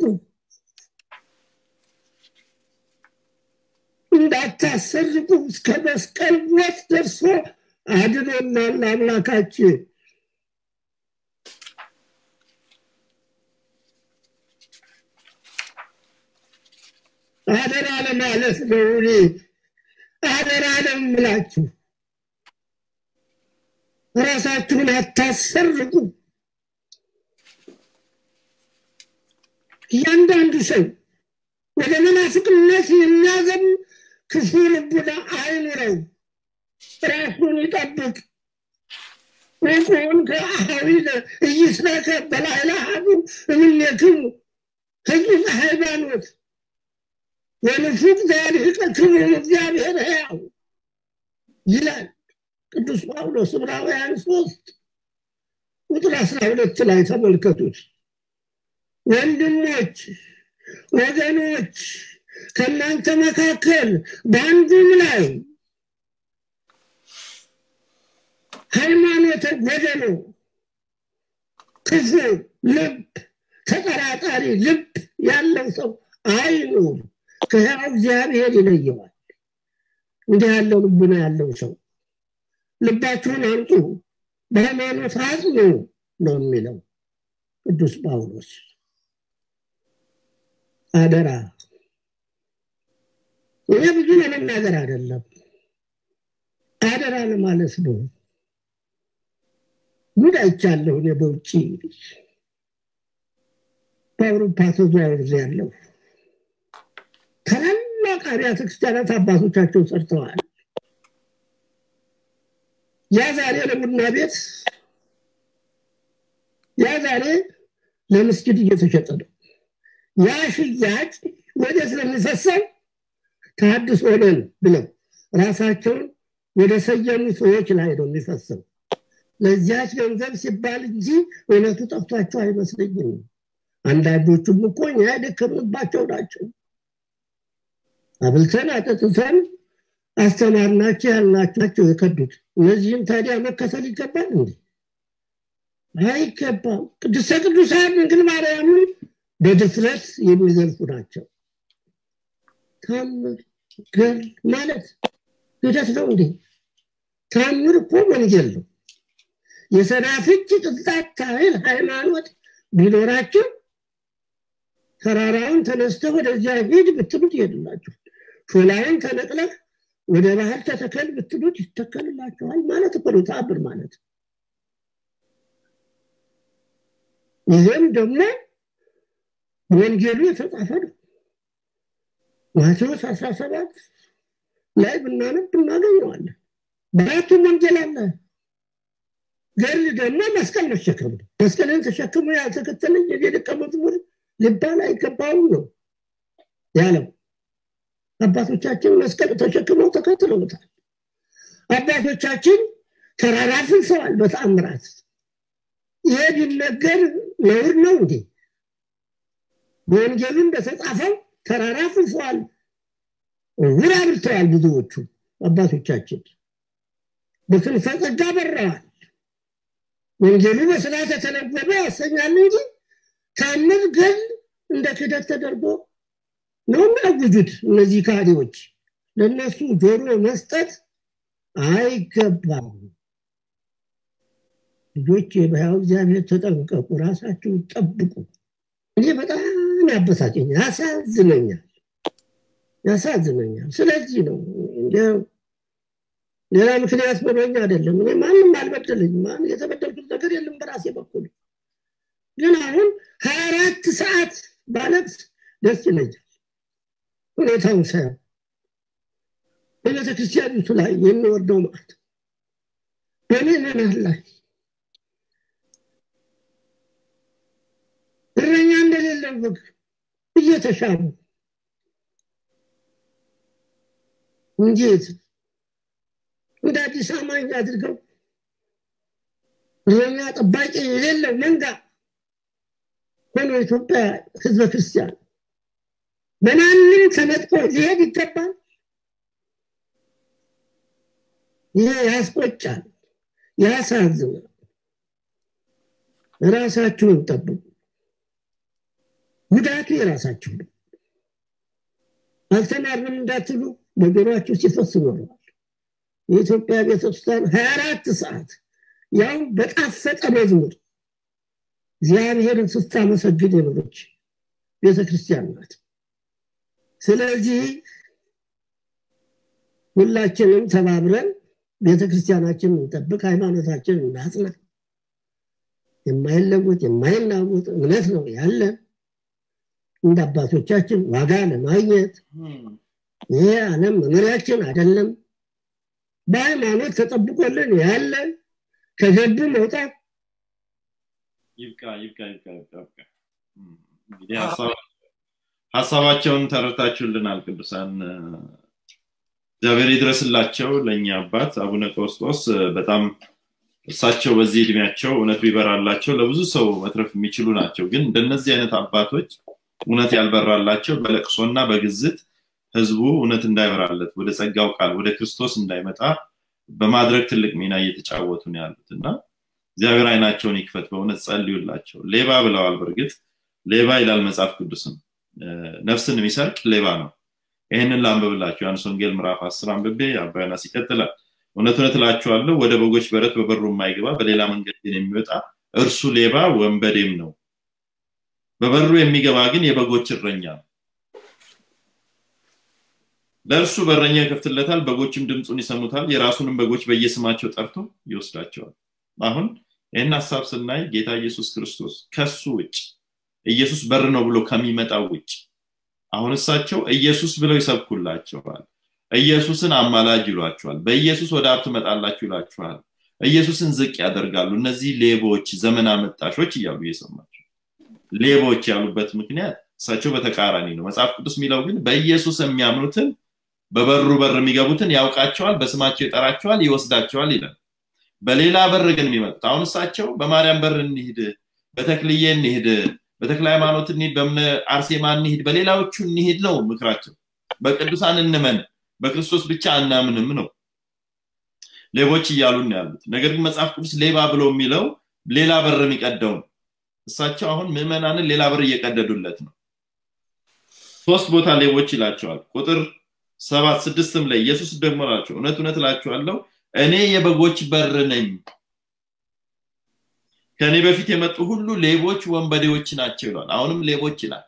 እንዳታሰርቁ እስከ መስቀል ሞት ደርሶ አድኖናል አምላካችን። አደራ ለማለት ነው እኔ አደራ ለምላችሁ ራሳችሁን አታሰርቁ። እያንዳንዱ ሰው ወደ መናፍቅነት የሚያዘም ክፉ ልቡና አይኑረው፣ ራሱን ይጠብቅ። ወቁን ከአሃዊነ እይስረከ በላዕለ አሐዱ እምኔክሙ ህዝብ ሃይማኖት ወንፉቅ ዘያድኅቀክሙ እግዚአብሔር ሕያው ይላል ቅዱስ ጳውሎስ ዕብራውያን ሶስት ቁጥር አስራ ሁለት ላይ ተመልከቱት። ወንድሞች ወገኖች ከእናንተ መካከል በአንዱም ላይ ሃይማኖተ ጎደሎ፣ ክፉ ልብ፣ ተጠራጣሪ ልብ ያለው ሰው አይኑር፣ ከሕያው እግዚአብሔር ይለየዋል። እንዲህ ያለው ልቡና ያለው ሰው ልባችሁን አንጡ፣ በሃይማኖት አጽኑ ነው የሚለው ቅዱስ ጳውሎስ። አደራ እኔ ብዙ ለመናገር አይደለም፣ አደራ ለማለት ነው። ጉድ አይቻለሁ እኔ በውጭ በአውሮፓ ተዘዋውሬ ያለው ታላላቅ አብያተ ክርስቲያናት አባቶቻቸው ሰርተዋል። ያ ዛሬ ለቡና ቤት፣ ያ ዛሬ ለመስጊድ እየተሸጠ ነው። ያ ሽያጭ ወደ ስለሚፈሰው ተሐድሶ ነን ብለው ራሳቸውን ወደ ሰየሙ ሰዎች ላይ ነው የሚፈሰው ለዚያች ገንዘብ ሲባል እንጂ እውነቱ ጠፍቷቸው አይመስለኝም አንዳንዶቹም እኮ እኛ የደከምንባቸው ናቸው አብልተን አጠጥተን አስተማርናቸው ያልናቸው የከዱት እነዚህም ታዲያ መከተል ይገባል እንዴ አይገባም ቅድስተ ቅዱሳን ድንግል ማርያምን በድፍረት የሚዘልፉ ናቸው ታምር ገል ማለት ሂደት ነው እንዴ ታምር እኮ ወንጌል ነው የሰናፍጭ ቅንጣት ታህል ሃይማኖት ቢኖራቸው ተራራውን ተነስተ ወደዚያ ሂድ ብትሉት ይሄድላችሁ ሾላውን ተነቅለህ ወደ ባህር ተተከል ብትሉት ይተከልላቸዋል ማለት እኮ ነው ተአምር ማለት ይህም ደግሞ ወንጌሉ የተጻፈ ነው ማቴዎስ 17 ላይ ብናነብ እናገኘዋለን በአራቱም ወንጌል አለ ገል ደግሞ መስቀል መሸከም ነው መስቀልን ተሸክሞ ያልተከተለኝ የኔ ደቀ መዝሙር ሊባል አይገባውም ነው ያለው አባቶቻችን መስቀል ተሸክመው ተከትለውታል አባቶቻችን ተራራ ፍልሰዋል በተአምራት ይሄ ቢነገር ነውር ነው እንዴ በወንጌሉ እንደተጻፈው ተራራ ፍልሰዋል ውር አብርተዋል ብዙዎቹ አባቶቻችን በክንፈ ጸጋ በረዋል ወንጌሉ በስራ ተተነበበ ያሰኛል እንጂ ታምር ገል እንደ ክደት ተደርጎ ነው የሚያውጁት እነዚህ ካዲዎች ለእነሱ ጆሮ መስጠት አይገባም ልጆች በያው እግዚአብሔር ተጠንቀቁ ራሳችሁን ጠብቁ እኔ በጣም ያበሳጨኛል ያሳዝነኛል ያሳዝነኛል ስለዚህ ነው ሌላ ምክንያት በሎኝ አይደለም እኔ ማንም አልበደለኝ የተበደልኩት ነገር የለም በራሴ በኩል ግን አሁን ሀያ አራት ሰዓት ባለቅስ ደስ ይለኛል ሁኔታውን ሳየው በቤተ ክርስቲያኒቱ ላይ የሚወርደው ማለት በምእመናን ላይ እረኛ እንደሌለው በግ እየተሻሙ እንዴት እንደ አዲስ አማኝ አድርገው እረኛ ጠባቂ የሌለው መንጋ ሆኖ ኢትዮጵያ ህዝበ ክርስቲያን በማንም ተነጥቆ ሊሄድ ይገባል ይሄ ያስቆጫል ያሳዝናል ራሳችሁን ጠብቁ ጉዳቱ የራሳችሁ ነው አልተማርንም እንዳትሉ በጆሮችሁ ሲፈስ ኖረዋል የኢትዮጵያ ቤተክርስቲያን ሀያ አራት ሰዓት ያው በጣፈጠ መዝሙር እግዚአብሔርን ስታመሰግን የኖረች ቤተክርስቲያን ናት ስለዚህ ሁላችንም ተባብረን ቤተክርስቲያናችን እንጠብቅ ሃይማኖታችን እናጽና የማይለወጥ የማይናወጥ እምነት ነው ያለን እንደ አባቶቻችን ዋጋ ለማግኘት ይሄ ዓለም መኖሪያችን አይደለም በሃይማኖት ተጠብቆልን ያለ ከገቡ መውጣት ይብቃ ይብቃ ይብቃ ይብቃ እንግዲህ ሀሳባቸውን ተረታችሁልናል ቅዱሳን እግዚአብሔር ይድረስላቸው ለእኛ አባት አቡነ ቀውስጦስ በጣም እሳቸው በዚህ እድሜያቸው እውነት ቢበራላቸው ለብዙ ሰው መትረፍ የሚችሉ ናቸው ግን እንደነዚህ አይነት አባቶች እውነት ያልበራላቸው በለቅሶና በግዝት ህዝቡ እውነት እንዳይበራለት ወደ ጸጋው ቃል ወደ ክርስቶስ እንዳይመጣ በማድረግ ትልቅ ሚና እየተጫወቱ ነው ያሉት እና እግዚአብሔር አይናቸውን ይክፈት በእውነት ጸልዩላቸው ሌባ ብለዋል በእርግጥ ሌባ ይላል መጽሐፍ ቅዱስም ነፍስን የሚሰርቅ ሌባ ነው ይህንን ላንብብላችሁ ዮሐንስ ወንጌል ምዕራፍ አስር አንብቤ አባዮናስ ይቀጥላል እውነት እውነት እላችኋለሁ ወደ በጎች በረት በበሩ የማይገባ በሌላ መንገድ ግን የሚወጣ እርሱ ሌባ ወንበዴም ነው በበሩ የሚገባ ግን የበጎች እረኛ ነው ለእርሱ በረኛ ይከፍትለታል በጎችም ድምፁን ይሰሙታል የራሱንም በጎች በየስማቸው ጠርቶ ይወስዳቸዋል አሁን ይህን ሀሳብ ስናይ ጌታ ኢየሱስ ክርስቶስ ከሱ ውጭ ኢየሱስ በር ነው ብሎ ከሚመጣው ውጭ አሁን እሳቸው ኢየሱስ ብለው ይሰብኩላቸዋል ኢየሱስን አማላጅ ይሏቸዋል በኢየሱስ ወደ አብ ትመጣላችሁ ይላችኋል ኢየሱስን ዝቅ ያደርጋሉ እነዚህ ሌቦች ዘመን አመጣሾች እያሉ እየሰማቸው ሌቦች ያሉበት ምክንያት እሳቸው በተቃራኒ ነው መጽሐፍ ቅዱስ የሚለው ግን በኢየሱስ የሚያምኑትን በበሩ በር የሚገቡትን ያውቃቸዋል፣ በስማቸው ይጠራቸዋል፣ ይወስዳቸዋል ይላል። በሌላ በር ግን የሚመጡት አሁን እሳቸው በማርያም በር እንሂድ፣ በተክልዬ እንሂድ፣ በተክለ ሃይማኖት እንሂድ፣ በእምነ አርሴማ እንሂድ፣ በሌላዎቹ እንሂድ ነው ምክራቸው። በቅዱሳን እንመን፣ በክርስቶስ ብቻ አናምንም ነው። ሌቦች እያሉ ነው ያሉት። ነገር ግን መጽሐፍ ቅዱስ ሌባ ብሎ የሚለው ሌላ በር የሚቀደው ነው። እሳቸው አሁን ምዕመናንን ሌላ በር እየቀደዱለት ነው። ሶስት ቦታ ሌቦች ይላቸዋል። ቁጥር ሰባት ስድስትም ላይ ኢየሱስ ደግሞ ላቸው እውነት እውነት እላችኋለሁ እኔ የበጎች በር ነኝ። ከእኔ በፊት የመጡ ሁሉ ሌቦች፣ ወንበዴዎች ናቸው ይሏል። አሁንም ሌቦች ይላል።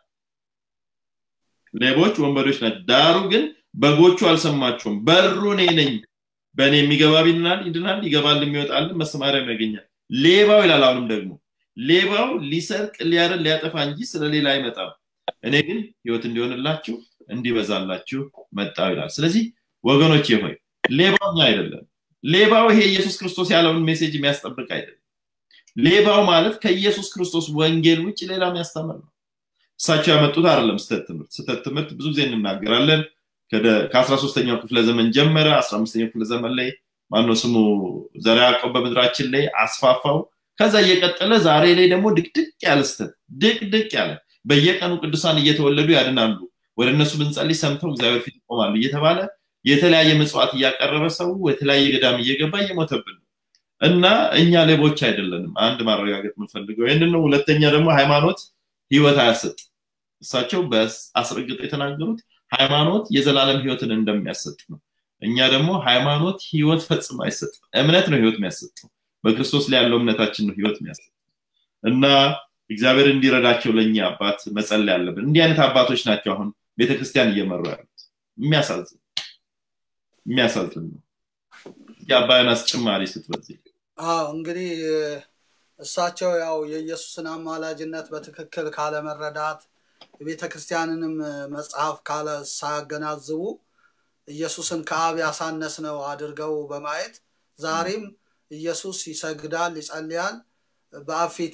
ሌቦች፣ ወንበዴዎች ናቸው። ዳሩ ግን በጎቹ አልሰማቸውም። በሩ እኔ ነኝ። በእኔ የሚገባ ይድናል፣ ይድናል፣ ይገባል፣ የሚወጣልን መሰማሪያም ያገኛል። ሌባው ይላል። አሁንም ደግሞ ሌባው ሊሰርቅ፣ ሊያርን፣ ሊያጠፋ እንጂ ስለሌላ አይመጣም። እኔ ግን ህይወት እንዲሆንላችሁ እንዲበዛላችሁ መጣው ይላል። ስለዚህ ወገኖች ሆይ ሌባው እኛ አይደለም። ሌባው ይሄ ኢየሱስ ክርስቶስ ያለውን ሜሴጅ የሚያስጠብቅ አይደለም። ሌባው ማለት ከኢየሱስ ክርስቶስ ወንጌል ውጭ ሌላ የሚያስተምር ነው። እሳቸው ያመጡት አይደለም ስተት ትምህርት። ስተት ትምህርት ብዙ ጊዜ እንናገራለን። ከአስራ ሶስተኛው ክፍለ ዘመን ጀመረ። አስራ አምስተኛው ክፍለ ዘመን ላይ ማነው ስሙ ዘርዓ ያዕቆብ በምድራችን ላይ አስፋፋው። ከዛ እየቀጠለ ዛሬ ላይ ደግሞ ድቅድቅ ያለ ስተት ድቅድቅ ያለ በየቀኑ ቅዱሳን እየተወለዱ ያድናሉ፣ ወደ እነሱ ብንጸልይ ሰምተው እግዚአብሔር ፊት ይቆማሉ እየተባለ የተለያየ ምጽዋት እያቀረበ ሰው የተለያየ ገዳም እየገባ እየሞተብን ነው እና እኛ ሌቦች አይደለንም። አንድ ማረጋገጥ የምንፈልገው ይህንን ነው። ሁለተኛ ደግሞ ሃይማኖት ህይወት አያሰጥ። እሳቸው በአስረግጠው የተናገሩት ሃይማኖት የዘላለም ህይወትን እንደሚያሰጥ ነው። እኛ ደግሞ ሃይማኖት ህይወት ፈጽሞ አይሰጥም። እምነት ነው ህይወት የሚያሰጠው። በክርስቶስ ላይ ያለው እምነታችን ነው ህይወት የሚያሰጥ እና እግዚአብሔር እንዲረዳቸው ለእኛ አባት መጸለይ አለብን። እንዲህ አይነት አባቶች ናቸው አሁን ቤተክርስቲያን እየመሩ ያሉት። የሚያሳዝን የሚያሳዝን ነው። የአባያን አስጨማሪ ስትበዚህ አዎ እንግዲህ እሳቸው ያው የኢየሱስን አማላጅነት በትክክል ካለመረዳት የቤተ ክርስቲያንንም መጽሐፍ ካለ ሳያገናዝቡ ኢየሱስን ከአብ ያሳነስ ነው አድርገው በማየት ዛሬም ኢየሱስ ይሰግዳል፣ ይጸልያል፣ በአብ ፊት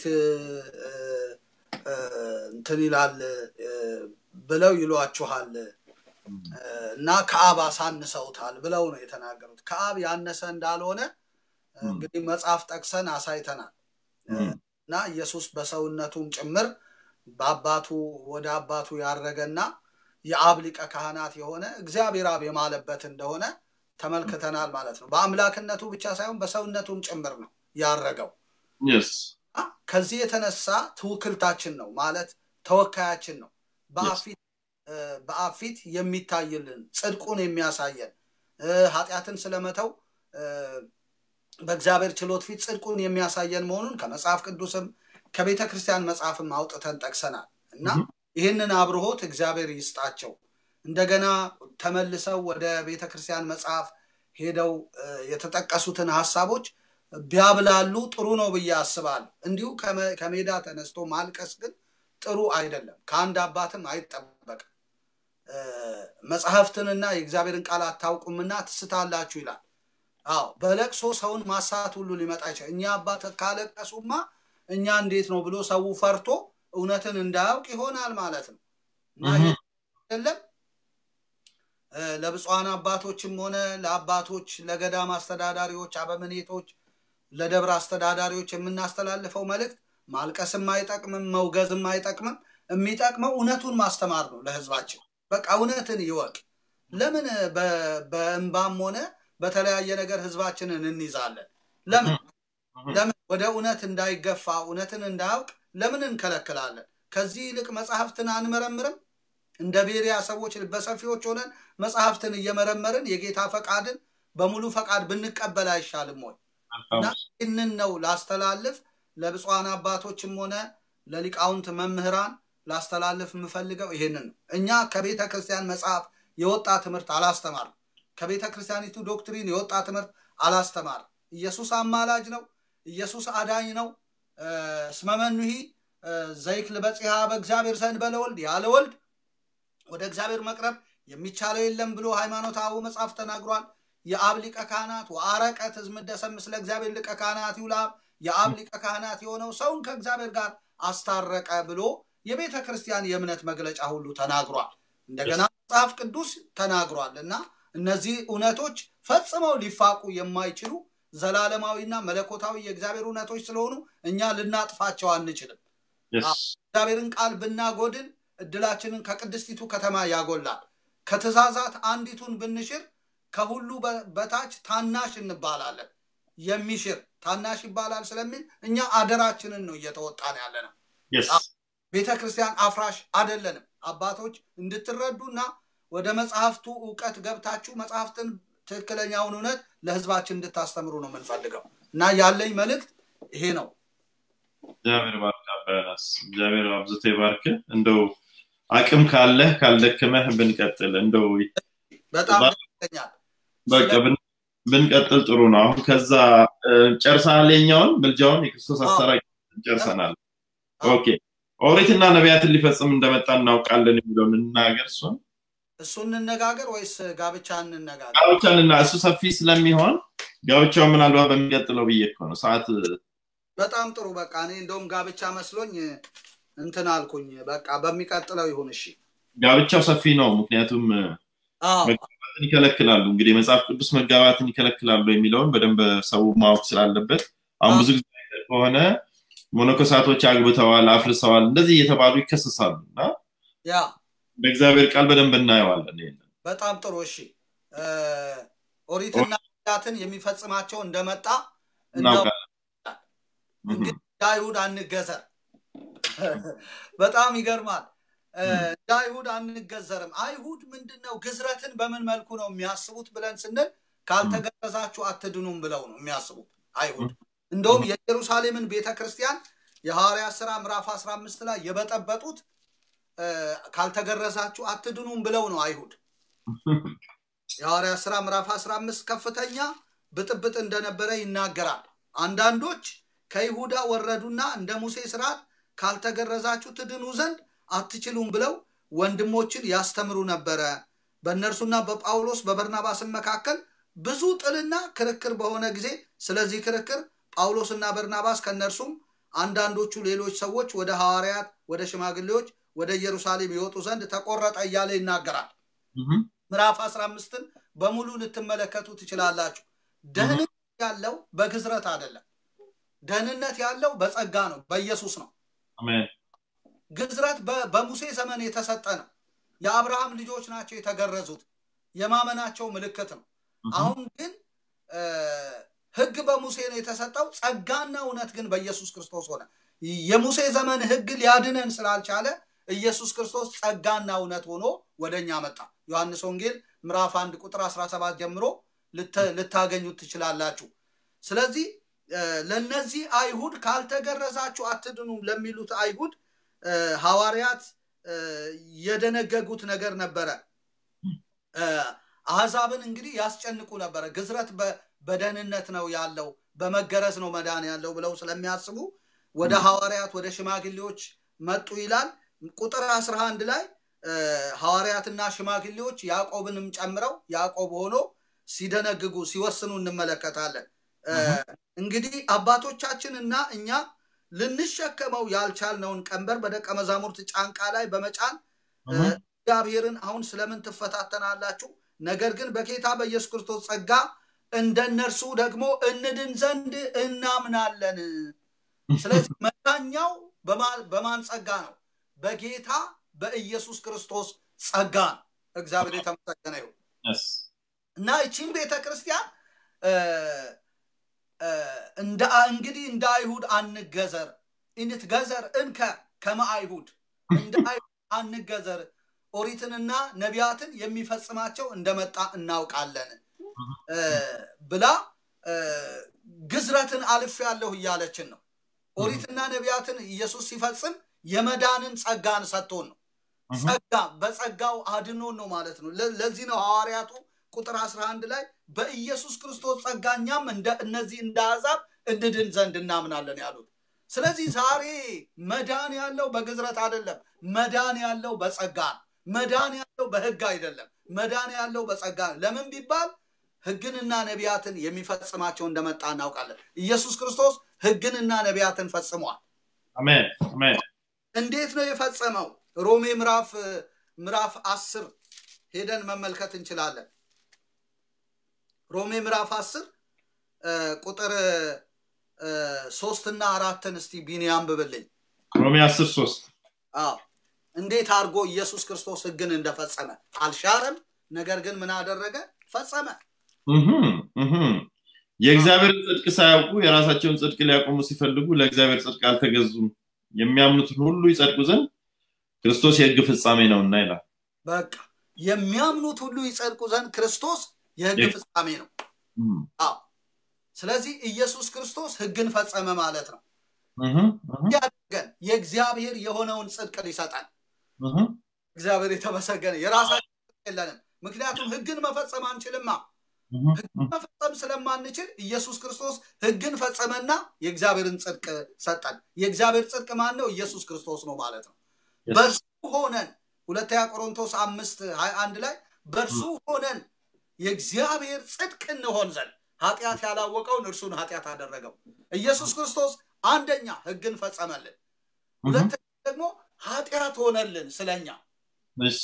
እንትን ይላል ብለው ይሏችኋል እና ከአብ አሳንሰውታል ብለው ነው የተናገሩት። ከአብ ያነሰ እንዳልሆነ እንግዲህ መጽሐፍ ጠቅሰን አሳይተናል እና ኢየሱስ በሰውነቱም ጭምር በአባቱ ወደ አባቱ ያረገና የአብ ሊቀ ካህናት የሆነ እግዚአብሔር አብ የማለበት እንደሆነ ተመልክተናል ማለት ነው። በአምላክነቱ ብቻ ሳይሆን በሰውነቱም ጭምር ነው ያረገው። ከዚህ የተነሳ ትውክልታችን ነው ማለት ተወካያችን ነው። በአብ ፊት የሚታይልን ጽድቁን የሚያሳየን ኃጢአትን ስለመተው በእግዚአብሔር ችሎት ፊት ጽድቁን የሚያሳየን መሆኑን ከመጽሐፍ ቅዱስም ከቤተ ክርስቲያን መጽሐፍም አውጥተን ጠቅሰናል እና ይህንን አብርሆት እግዚአብሔር ይስጣቸው። እንደገና ተመልሰው ወደ ቤተ ክርስቲያን መጽሐፍ ሄደው የተጠቀሱትን ሀሳቦች ቢያብላሉ ጥሩ ነው ብዬ አስባለሁ። እንዲሁ ከሜዳ ተነስቶ ማልቀስ ግን ጥሩ አይደለም፣ ከአንድ አባትም አይጠበቅም። መጽሐፍትንና የእግዚአብሔርን ቃል አታውቁምና ትስታላችሁ ይላል። አዎ በለቅሶ ሰውን ማሳት ሁሉ ሊመጣ ይችላል። እኛ አባት ካለቀሱማ እኛ እንዴት ነው ብሎ ሰው ፈርቶ እውነትን እንዳያውቅ ይሆናል ማለት ነው እና አይደለም ለብፁዓን አባቶችም ሆነ ለአባቶች፣ ለገዳም አስተዳዳሪዎች፣ አበምኔቶች፣ ለደብረ አስተዳዳሪዎች የምናስተላልፈው መልእክት ማልቀስም አይጠቅምም፣ መውገዝም አይጠቅምም። የሚጠቅመው እውነቱን ማስተማር ነው ለህዝባችን። በቃ እውነትን ይወቅ። ለምን በእንባም ሆነ በተለያየ ነገር ህዝባችንን እንይዛለን? ለምን ለምን ወደ እውነት እንዳይገፋ እውነትን እንዳያውቅ ለምን እንከለክላለን? ከዚህ ይልቅ መጽሐፍትን አንመረምርም? እንደ ቤሪያ ሰዎች በሰፊዎች ሆነን መጽሐፍትን እየመረመርን የጌታ ፈቃድን በሙሉ ፈቃድ ብንቀበል አይሻልም ወይ? እና ይህንን ነው ላስተላልፍ ለብፁዓን አባቶችም ሆነ ለሊቃውንት መምህራን ላስተላልፍ የምፈልገው ይህንን ነው። እኛ ከቤተ ክርስቲያን መጽሐፍ የወጣ ትምህርት አላስተማርም። ከቤተ ክርስቲያኒቱ ዶክትሪን የወጣ ትምህርት አላስተማርም። ኢየሱስ አማላጅ ነው። ኢየሱስ አዳኝ ነው። ስመመኑሂ ዘይክል በጽሐ በእግዚአብሔር ዘንድ በለወልድ ያለ ወልድ ወደ እግዚአብሔር መቅረብ የሚቻለው የለም ብሎ ሃይማኖት አበው መጽሐፍ ተናግሯል። የአብ ሊቀ ካህናት ወአረቀት ህዝብ ደሰም ስለ እግዚአብሔር ሊቀ ካህናት ይውላብ የአብ ሊቀ ካህናት የሆነው ሰውን ከእግዚአብሔር ጋር አስታረቀ ብሎ የቤተ ክርስቲያን የእምነት መግለጫ ሁሉ ተናግሯል። እንደገና መጽሐፍ ቅዱስ ተናግሯል እና እነዚህ እውነቶች ፈጽመው ሊፋቁ የማይችሉ ዘላለማዊና መለኮታዊ የእግዚአብሔር እውነቶች ስለሆኑ እኛ ልናጥፋቸው አንችልም። Yes. እግዚአብሔርን ቃል ብናጎድል እድላችንን ከቅድስቲቱ ከተማ ያጎላል። ከትእዛዛት አንዲቱን ብንሽር ከሁሉ በ- በታች ታናሽ እንባላለን። የሚሽር ታናሽ ይባላል ስለሚል እኛ አደራችንን ነው እየተወጣን ያለ ነው። Yes. ቤተ ክርስቲያን አፍራሽ አይደለንም። አባቶች እንድትረዱና ወደ መጽሐፍቱ እውቀት ገብታችሁ መጽሐፍትን ትክክለኛውን እውነት ለህዝባችን እንድታስተምሩ ነው የምንፈልገው እና ያለኝ መልእክት ይሄ ነው። እግዚአብሔር ባርክ አባያናስ እግዚአብሔር አብዝቶ ይባርክ። እንደው አቅም ካለህ ካልደከመህ ብንቀጥል እንደው በጣም ባ- ደስ ይለኛል። በቃ ብን- ብንቀጥል ጥሩ ነው። አሁን ከዛ እ፣ ጨርሰናል። የኛውን ምልጃውን የክርስቶስ አዎ። አሰራጭ ጨርሰናል። አዎ። ኦኬ ኦሪትና ነቢያትን ሊፈጽም እንደመጣ እናውቃለን የሚለውን እንናገር። እሱን እሱ እንነጋገር ወይስ ጋብቻ እንነጋገር? ጋብቻንና እሱ ሰፊ ስለሚሆን ጋብቻው ምናልባት በሚቀጥለው ብዬ እኮ ነው ሰዓት በጣም ጥሩ። በቃ እኔ እንደውም ጋብቻ መስሎኝ እንትን አልኩኝ። በቃ በሚቀጥለው ይሁን። እሺ። ጋብቻው ሰፊ ነው። ምክንያቱም አዎ መጋባትን ይከለክላሉ። እንግዲህ የመጽሐፍ ቅዱስ መጋባትን ይከለክላሉ የሚለውን በደንብ ሰው ማወቅ ስላለበት አሁን ብዙ ጊዜ አይተህ ከሆነ መነኮሳቶች አግብተዋል፣ አፍርሰዋል፣ እንደዚህ እየተባሉ ይከሰሳሉ እና ያ በእግዚአብሔር ቃል በደንብ እናየዋለን። ይሄንን በጣም ጥሩ። እሺ እ፣ ኦሪትና ነቢያትን የሚፈጽማቸው እንደመጣ እናው- እናውቃለን። እንግዲህ እንደ አይሁድ አንገዘር። በጣም ይገርማል። እ፣ እንደ አይሁድ አንገዘርም። አይሁድ ምንድን ነው ግዝረትን በምን መልኩ ነው የሚያስቡት ብለን ስንል ካልተገረዛችሁ አትድኑም ብለው ነው የሚያስቡት አይሁድ። እንደውም የኢየሩሳሌምን ቤተ ክርስቲያን የሐዋርያት ሥራ ምዕራፍ 15 ላይ የበጠበጡት እ፣ ካልተገረዛችሁ አትድኑም ብለው ነው አይሁድ። የሐዋርያት ሥራ ምዕራፍ 15 ከፍተኛ ብጥብጥ እንደነበረ ይናገራል። አንዳንዶች ከይሁዳ ወረዱና እንደ ሙሴ ስርዓት ካልተገረዛችሁ ትድኑ ዘንድ አትችሉም ብለው ወንድሞችን ያስተምሩ ነበረ። በእነርሱና በጳውሎስ በበርናባስም መካከል ብዙ ጥልና ክርክር በሆነ ጊዜ ስለዚህ ክርክር ጳውሎስና በርናባስ ከእነርሱም አንዳንዶቹ ሌሎች ሰዎች ወደ ሐዋርያት፣ ወደ ሽማግሌዎች ወደ ኢየሩሳሌም ይወጡ ዘንድ ተቆረጠ እያለ ይናገራል። እህም፣ ምዕራፍ 15ን በሙሉ ልትመለከቱ ትችላላችሁ። ደህንነት ያለው በግዝረት አይደለም። ደህንነት ያለው በጸጋ ነው፣ በኢየሱስ ነው። አሜን። ግዝረት በ- በሙሴ ዘመን የተሰጠ ነው። የአብርሃም ልጆች ናቸው የተገረዙት፣ የማመናቸው ምልክት ነው። እህም፣ አሁን ግን እ፣ ሕግ በሙሴ ነው የተሰጠው፣ ጸጋና እውነት ግን በኢየሱስ ክርስቶስ ሆነ። የሙሴ ዘመን ሕግ ሊያድነን ስላልቻለ ኢየሱስ ክርስቶስ ጸጋና እውነት ሆኖ ወደ እኛ መጣ። ዮሐንስ ወንጌል ምዕራፍ አንድ ቁጥር 17 ጀምሮ ልተ- ልታገኙት ትችላላችሁ። ስለዚህ እ፣ ለነዚህ አይሁድ ካልተገረዛችሁ አትድኑም ለሚሉት አይሁድ እ፣ ሐዋርያት እ፣ የደነገጉት ነገር ነበረ። እ፣ አሕዛብን እንግዲህ ያስጨንቁ ነበረ። ግዝረት በ- በደህንነት ነው ያለው፣ በመገረዝ ነው መዳን ያለው ብለው ስለሚያስቡ ወደ ሐዋርያት ወደ ሽማግሌዎች መጡ ይላል። ቁጥር 11 ላይ እ፣ ሐዋርያትና ሽማግሌዎች ያዕቆብንም ጨምረው ያዕቆብ ሆኖ ሲደነግጉ ሲወስኑ እንመለከታለን። እ፣ እንግዲህ አባቶቻችንና እኛ ልንሸከመው ያልቻልነውን ቀንበር በደቀ መዛሙርት ጫንቃ ላይ በመጫን እ፣ እህም፣ እግዚአብሔርን አሁን ስለምን ትፈታተናላችሁ? ነገር ግን በጌታ በኢየሱስ ክርስቶስ ጸጋ እንደነርሱ ደግሞ እንድን ዘንድ እናምናለን። ስለዚህ መዳኛው በማ- በማን ጸጋ ነው? በጌታ በኢየሱስ ክርስቶስ ጸጋ ነው። እግዚአብሔር የተመሰገነ ይሁን። yes። እና ይቺን ቤተ ክርስቲያን እ፣ እ፣ እንደ እንግዲህ እንደ አይሁድ አንገዘር ኢንትገዘር እንከ ከመ አይሁድ እንደ አይሁድ አንገዘር ኦሪትንና ነቢያትን የሚፈጽማቸው እንደመጣ እናውቃለን እ፣ ብላ እ፣ ግዝረትን አልፍ ያለሁ እያለችን ነው። ኦሪትና ነቢያትን ኢየሱስ ሲፈጽም የመዳንን ጸጋን ሰጥቶን ነው። እህም፣ ጸጋ በጸጋው አድኖን ነው ማለት ነው። ለ- ለዚህ ነው ሐዋርያቱ ቁጥር 11 ላይ በኢየሱስ ክርስቶስ ጸጋ እኛም እንደ እነዚህ እንደ አሕዛብ እንድድን ዘንድ እናምናለን ያሉት። ስለዚህ ዛሬ መዳን ያለው በግዝረት አይደለም። መዳን ያለው በጸጋ ነው። መዳን ያለው በሕግ አይደለም። መዳን ያለው በጸጋ ነው። ለምን ቢባል ሕግንና ነቢያትን የሚፈጽማቸው እንደመጣ እናውቃለን። ኢየሱስ ክርስቶስ ሕግንና ነቢያትን ፈጽሟል። አሜን አሜን። እንዴት ነው የፈጸመው? ሮሜ ምዕራፍ ምዕራፍ አስር ሄደን መመልከት እንችላለን። ሮሜ ምዕራፍ አስር ቁጥር እ፣ ሶስትና አራትን እስቲ ቢኒ አንብብልኝ። ሮሜ 10 3 አዎ እንዴት አድርጎ ኢየሱስ ክርስቶስ ህግን እንደፈጸመ አልሻረም፣ ነገር ግን ምን አደረገ? ፈጸመ። የእግዚአብሔርን ጽድቅ ሳያውቁ የራሳቸውን ጽድቅ ሊያቆሙ ሲፈልጉ ለእግዚአብሔር ጽድቅ አልተገዙም። የሚያምኑትን ሁሉ ይጸድቁ ዘንድ ክርስቶስ የህግ ፍጻሜ ነውና ይላል። በቃ የሚያምኑት ሁሉ ይጸድቁ ዘንድ ክርስቶስ የህግ የ- ፍጻሜ ነው። እም፣ አዎ ስለዚህ ኢየሱስ ክርስቶስ ህግን ፈጸመ ማለት ነው። እህም፣ እህም፣ ያደርገን የእግዚአብሔር የሆነውን ጽድቅ ሊሰጠን እህም። እግዚአብሔር የተመሰገነ የራሳችን ጽድቅ የለንም። ምክንያቱም ህግን መፈጸም አንችልማ። እህም፣ እህም። መፈጸም ስለማንችል ኢየሱስ ክርስቶስ ህግን ፈጸመና የእግዚአብሔርን ጽድቅ ሰጠን። የእግዚአብሔር ጽድቅ ማን ነው? ኢየሱስ ክርስቶስ ነው ማለት ነው። Yes. በእርሱ ሆነን ሁለተኛ ቆሮንቶስ አምስት ሀያ አንድ ላይ በእርሱ ሆነን የእግዚአብሔር ጽድቅ እንሆን ዘንድ ኃጢአት ያላወቀውን እርሱን ኃጢአት አደረገው። ኢየሱስ ክርስቶስ አንደኛ ህግን ፈጸመልን፣ ሁለተኛ ደግሞ ኃጢአት ሆነልን ስለኛ እሺ፣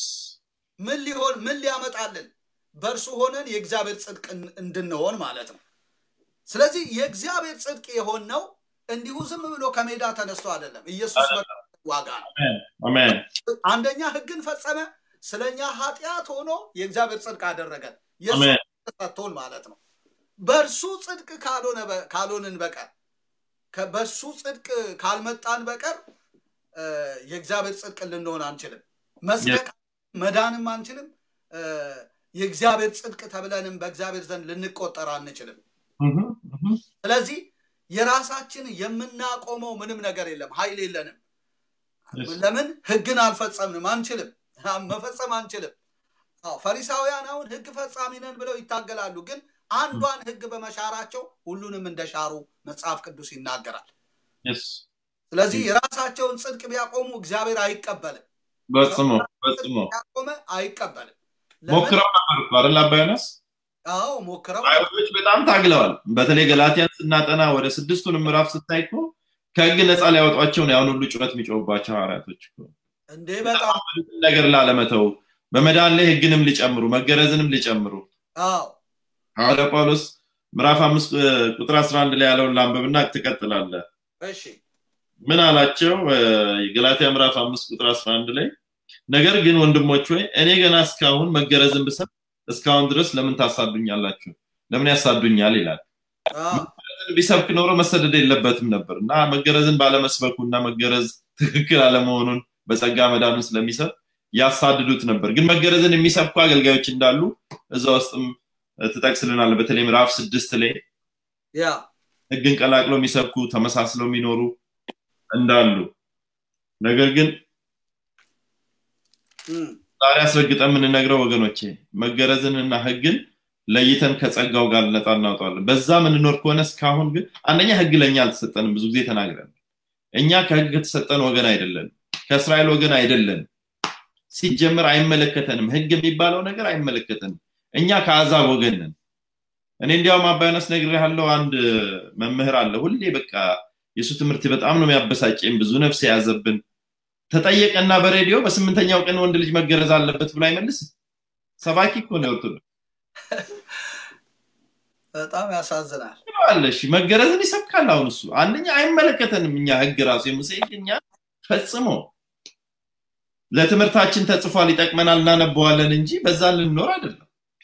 ምን ሊሆን ምን ሊያመጣልን በእርሱ ሆነን የእግዚአብሔር ጽድቅ እን- እንድንሆን ማለት ነው። ስለዚህ የእግዚአብሔር ጽድቅ የሆነው እንዲሁ ዝም ብሎ ከሜዳ ተነስቶ አይደለም። ኢየሱስ በከፈለው ዋጋ ነው። አሜን። አንደኛ ህግን ፈጸመ፣ ስለኛ ኃጢአት ሆኖ የእግዚአብሔር ጽድቅ አደረገን። የእሱ አሜን። ጽድቅ ሰጥቶን ማለት ነው። በእርሱ ጽድቅ ካልሆነ በ- ካልሆንን በቀር ከ- በእርሱ ጽድቅ ካልመጣን በቀር እ፣ የእግዚአብሔር ጽድቅ ልንሆን አንችልም። መጽደቅ መዳንም አንችልም። እ፣ የእግዚአብሔር ጽድቅ ተብለንም በእግዚአብሔር ዘንድ ልንቆጠር አንችልም። እህም፣ እህም። ስለዚህ የራሳችን የምናቆመው ምንም ነገር የለም፣ ኃይል የለንም። Yes. ለምን ህግን አልፈጸምንም? አንችልም፣ መፈጸም አንችልም። አዎ፣ ፈሪሳውያን አሁን ህግ ፈጻሚ ነን ብለው ይታገላሉ፣ ግን አንዷን ህግ በመሻራቸው ሁሉንም እንደሻሩ መጽሐፍ ቅዱስ ይናገራል። Yes. ስለዚህ የራሳቸውን ጽድቅ ቢያቆሙ እግዚአብሔር አይቀበልም። ፈጽሞ ፈጽሞ ያቆመ አይቀበልም። ለምን? ሞክረው ነበር እኮ አይደል አባ ዮናስ? አዎ ሞክረው አይሁዶች በጣም ታግለዋል። በተለይ ገላትያን ስናጠና ወደ ስድስቱንም ምዕራፍ ስታይ እኮ ከህግ ነፃ ሊያወጧቸው ነው ያን ሁሉ ጩኸት የሚጮሁባቸው ሐዋርያቶች እኮ እንዴ በጣም ምንም ነገር ላለመተው በመዳን ላይ ህግንም ሊጨምሩ መገረዝንም ሊጨምሩ አዎ ሐዋርያ ጳውሎስ ምዕራፍ አምስት እ፣ ቁጥር 11 ላይ ያለውን ላንብብና ትቀጥላለህ። እሺ ምን አላቸው? እ፣ የገላትያ ምዕራፍ አምስት ቁጥር 11 ላይ ነገር ግን ወንድሞች ሆይ እኔ ገና እስካሁን መገረዝን ብሰብ እስካሁን ድረስ ለምን ታሳዱኛላችሁ? ለምን ያሳዱኛል ይላል። አዎ ቢሰብክ ኖሮ መሰደድ የለበትም ነበር እና መገረዝን ባለመስበኩ እና መገረዝ ትክክል አለመሆኑን በጸጋ መዳኑን ስለሚሰብ ያሳድዱት ነበር። ግን መገረዝን የሚሰብኩ አገልጋዮች እንዳሉ እዛ ውስጥም ትጠቅስልናል። በተለይ ምዕራፍ ስድስት ላይ ያ ህግን ቀላቅለው የሚሰብኩ ተመሳስለው የሚኖሩ እንዳሉ ነገር ግን እም፣ ዛሬ አስረግጠን የምንነግረው ወገኖቼ መገረዝንና ህግን ለይተን ከጸጋው ጋር ነፃ እናውጣለን። በዛ የምንኖር ከሆነ እስካሁን ግን አንደኛ ህግ ለእኛ አልተሰጠንም። ብዙ ጊዜ ተናግረን እኛ ከህግ የተሰጠን ወገን አይደለንም፣ ከእስራኤል ወገን አይደለንም። ሲጀምር አይመለከተንም። ህግ የሚባለው ነገር አይመለከተንም። እኛ ከአዛብ ወገን ነን። እኔ እንዲያውም አባዮነስ ነግሬሃለሁ። አንድ መምህር አለ። ሁሌ በቃ የእሱ ትምህርት በጣም ነው የሚያበሳጨኝ። ብዙ ነፍስ የያዘብን ተጠየቀና በሬዲዮ በስምንተኛው ቀን ወንድ ልጅ መገረዝ አለበት ብሎ አይመልስም። ሰባኪ እኮ ነው ኦርቶዶክስ በጣም ያሳዝናል። አለሽ መገረዝን ይሰብካል። አሁን እሱ አንደኛ አይመለከተንም። እኛ ህግ ራሱ የሙሴ ህግ እኛ ፈጽሞ ለትምህርታችን ተጽፏል፣ ይጠቅመናል፣ እናነበዋለን እንጂ በዛ ልንኖር አይደለም።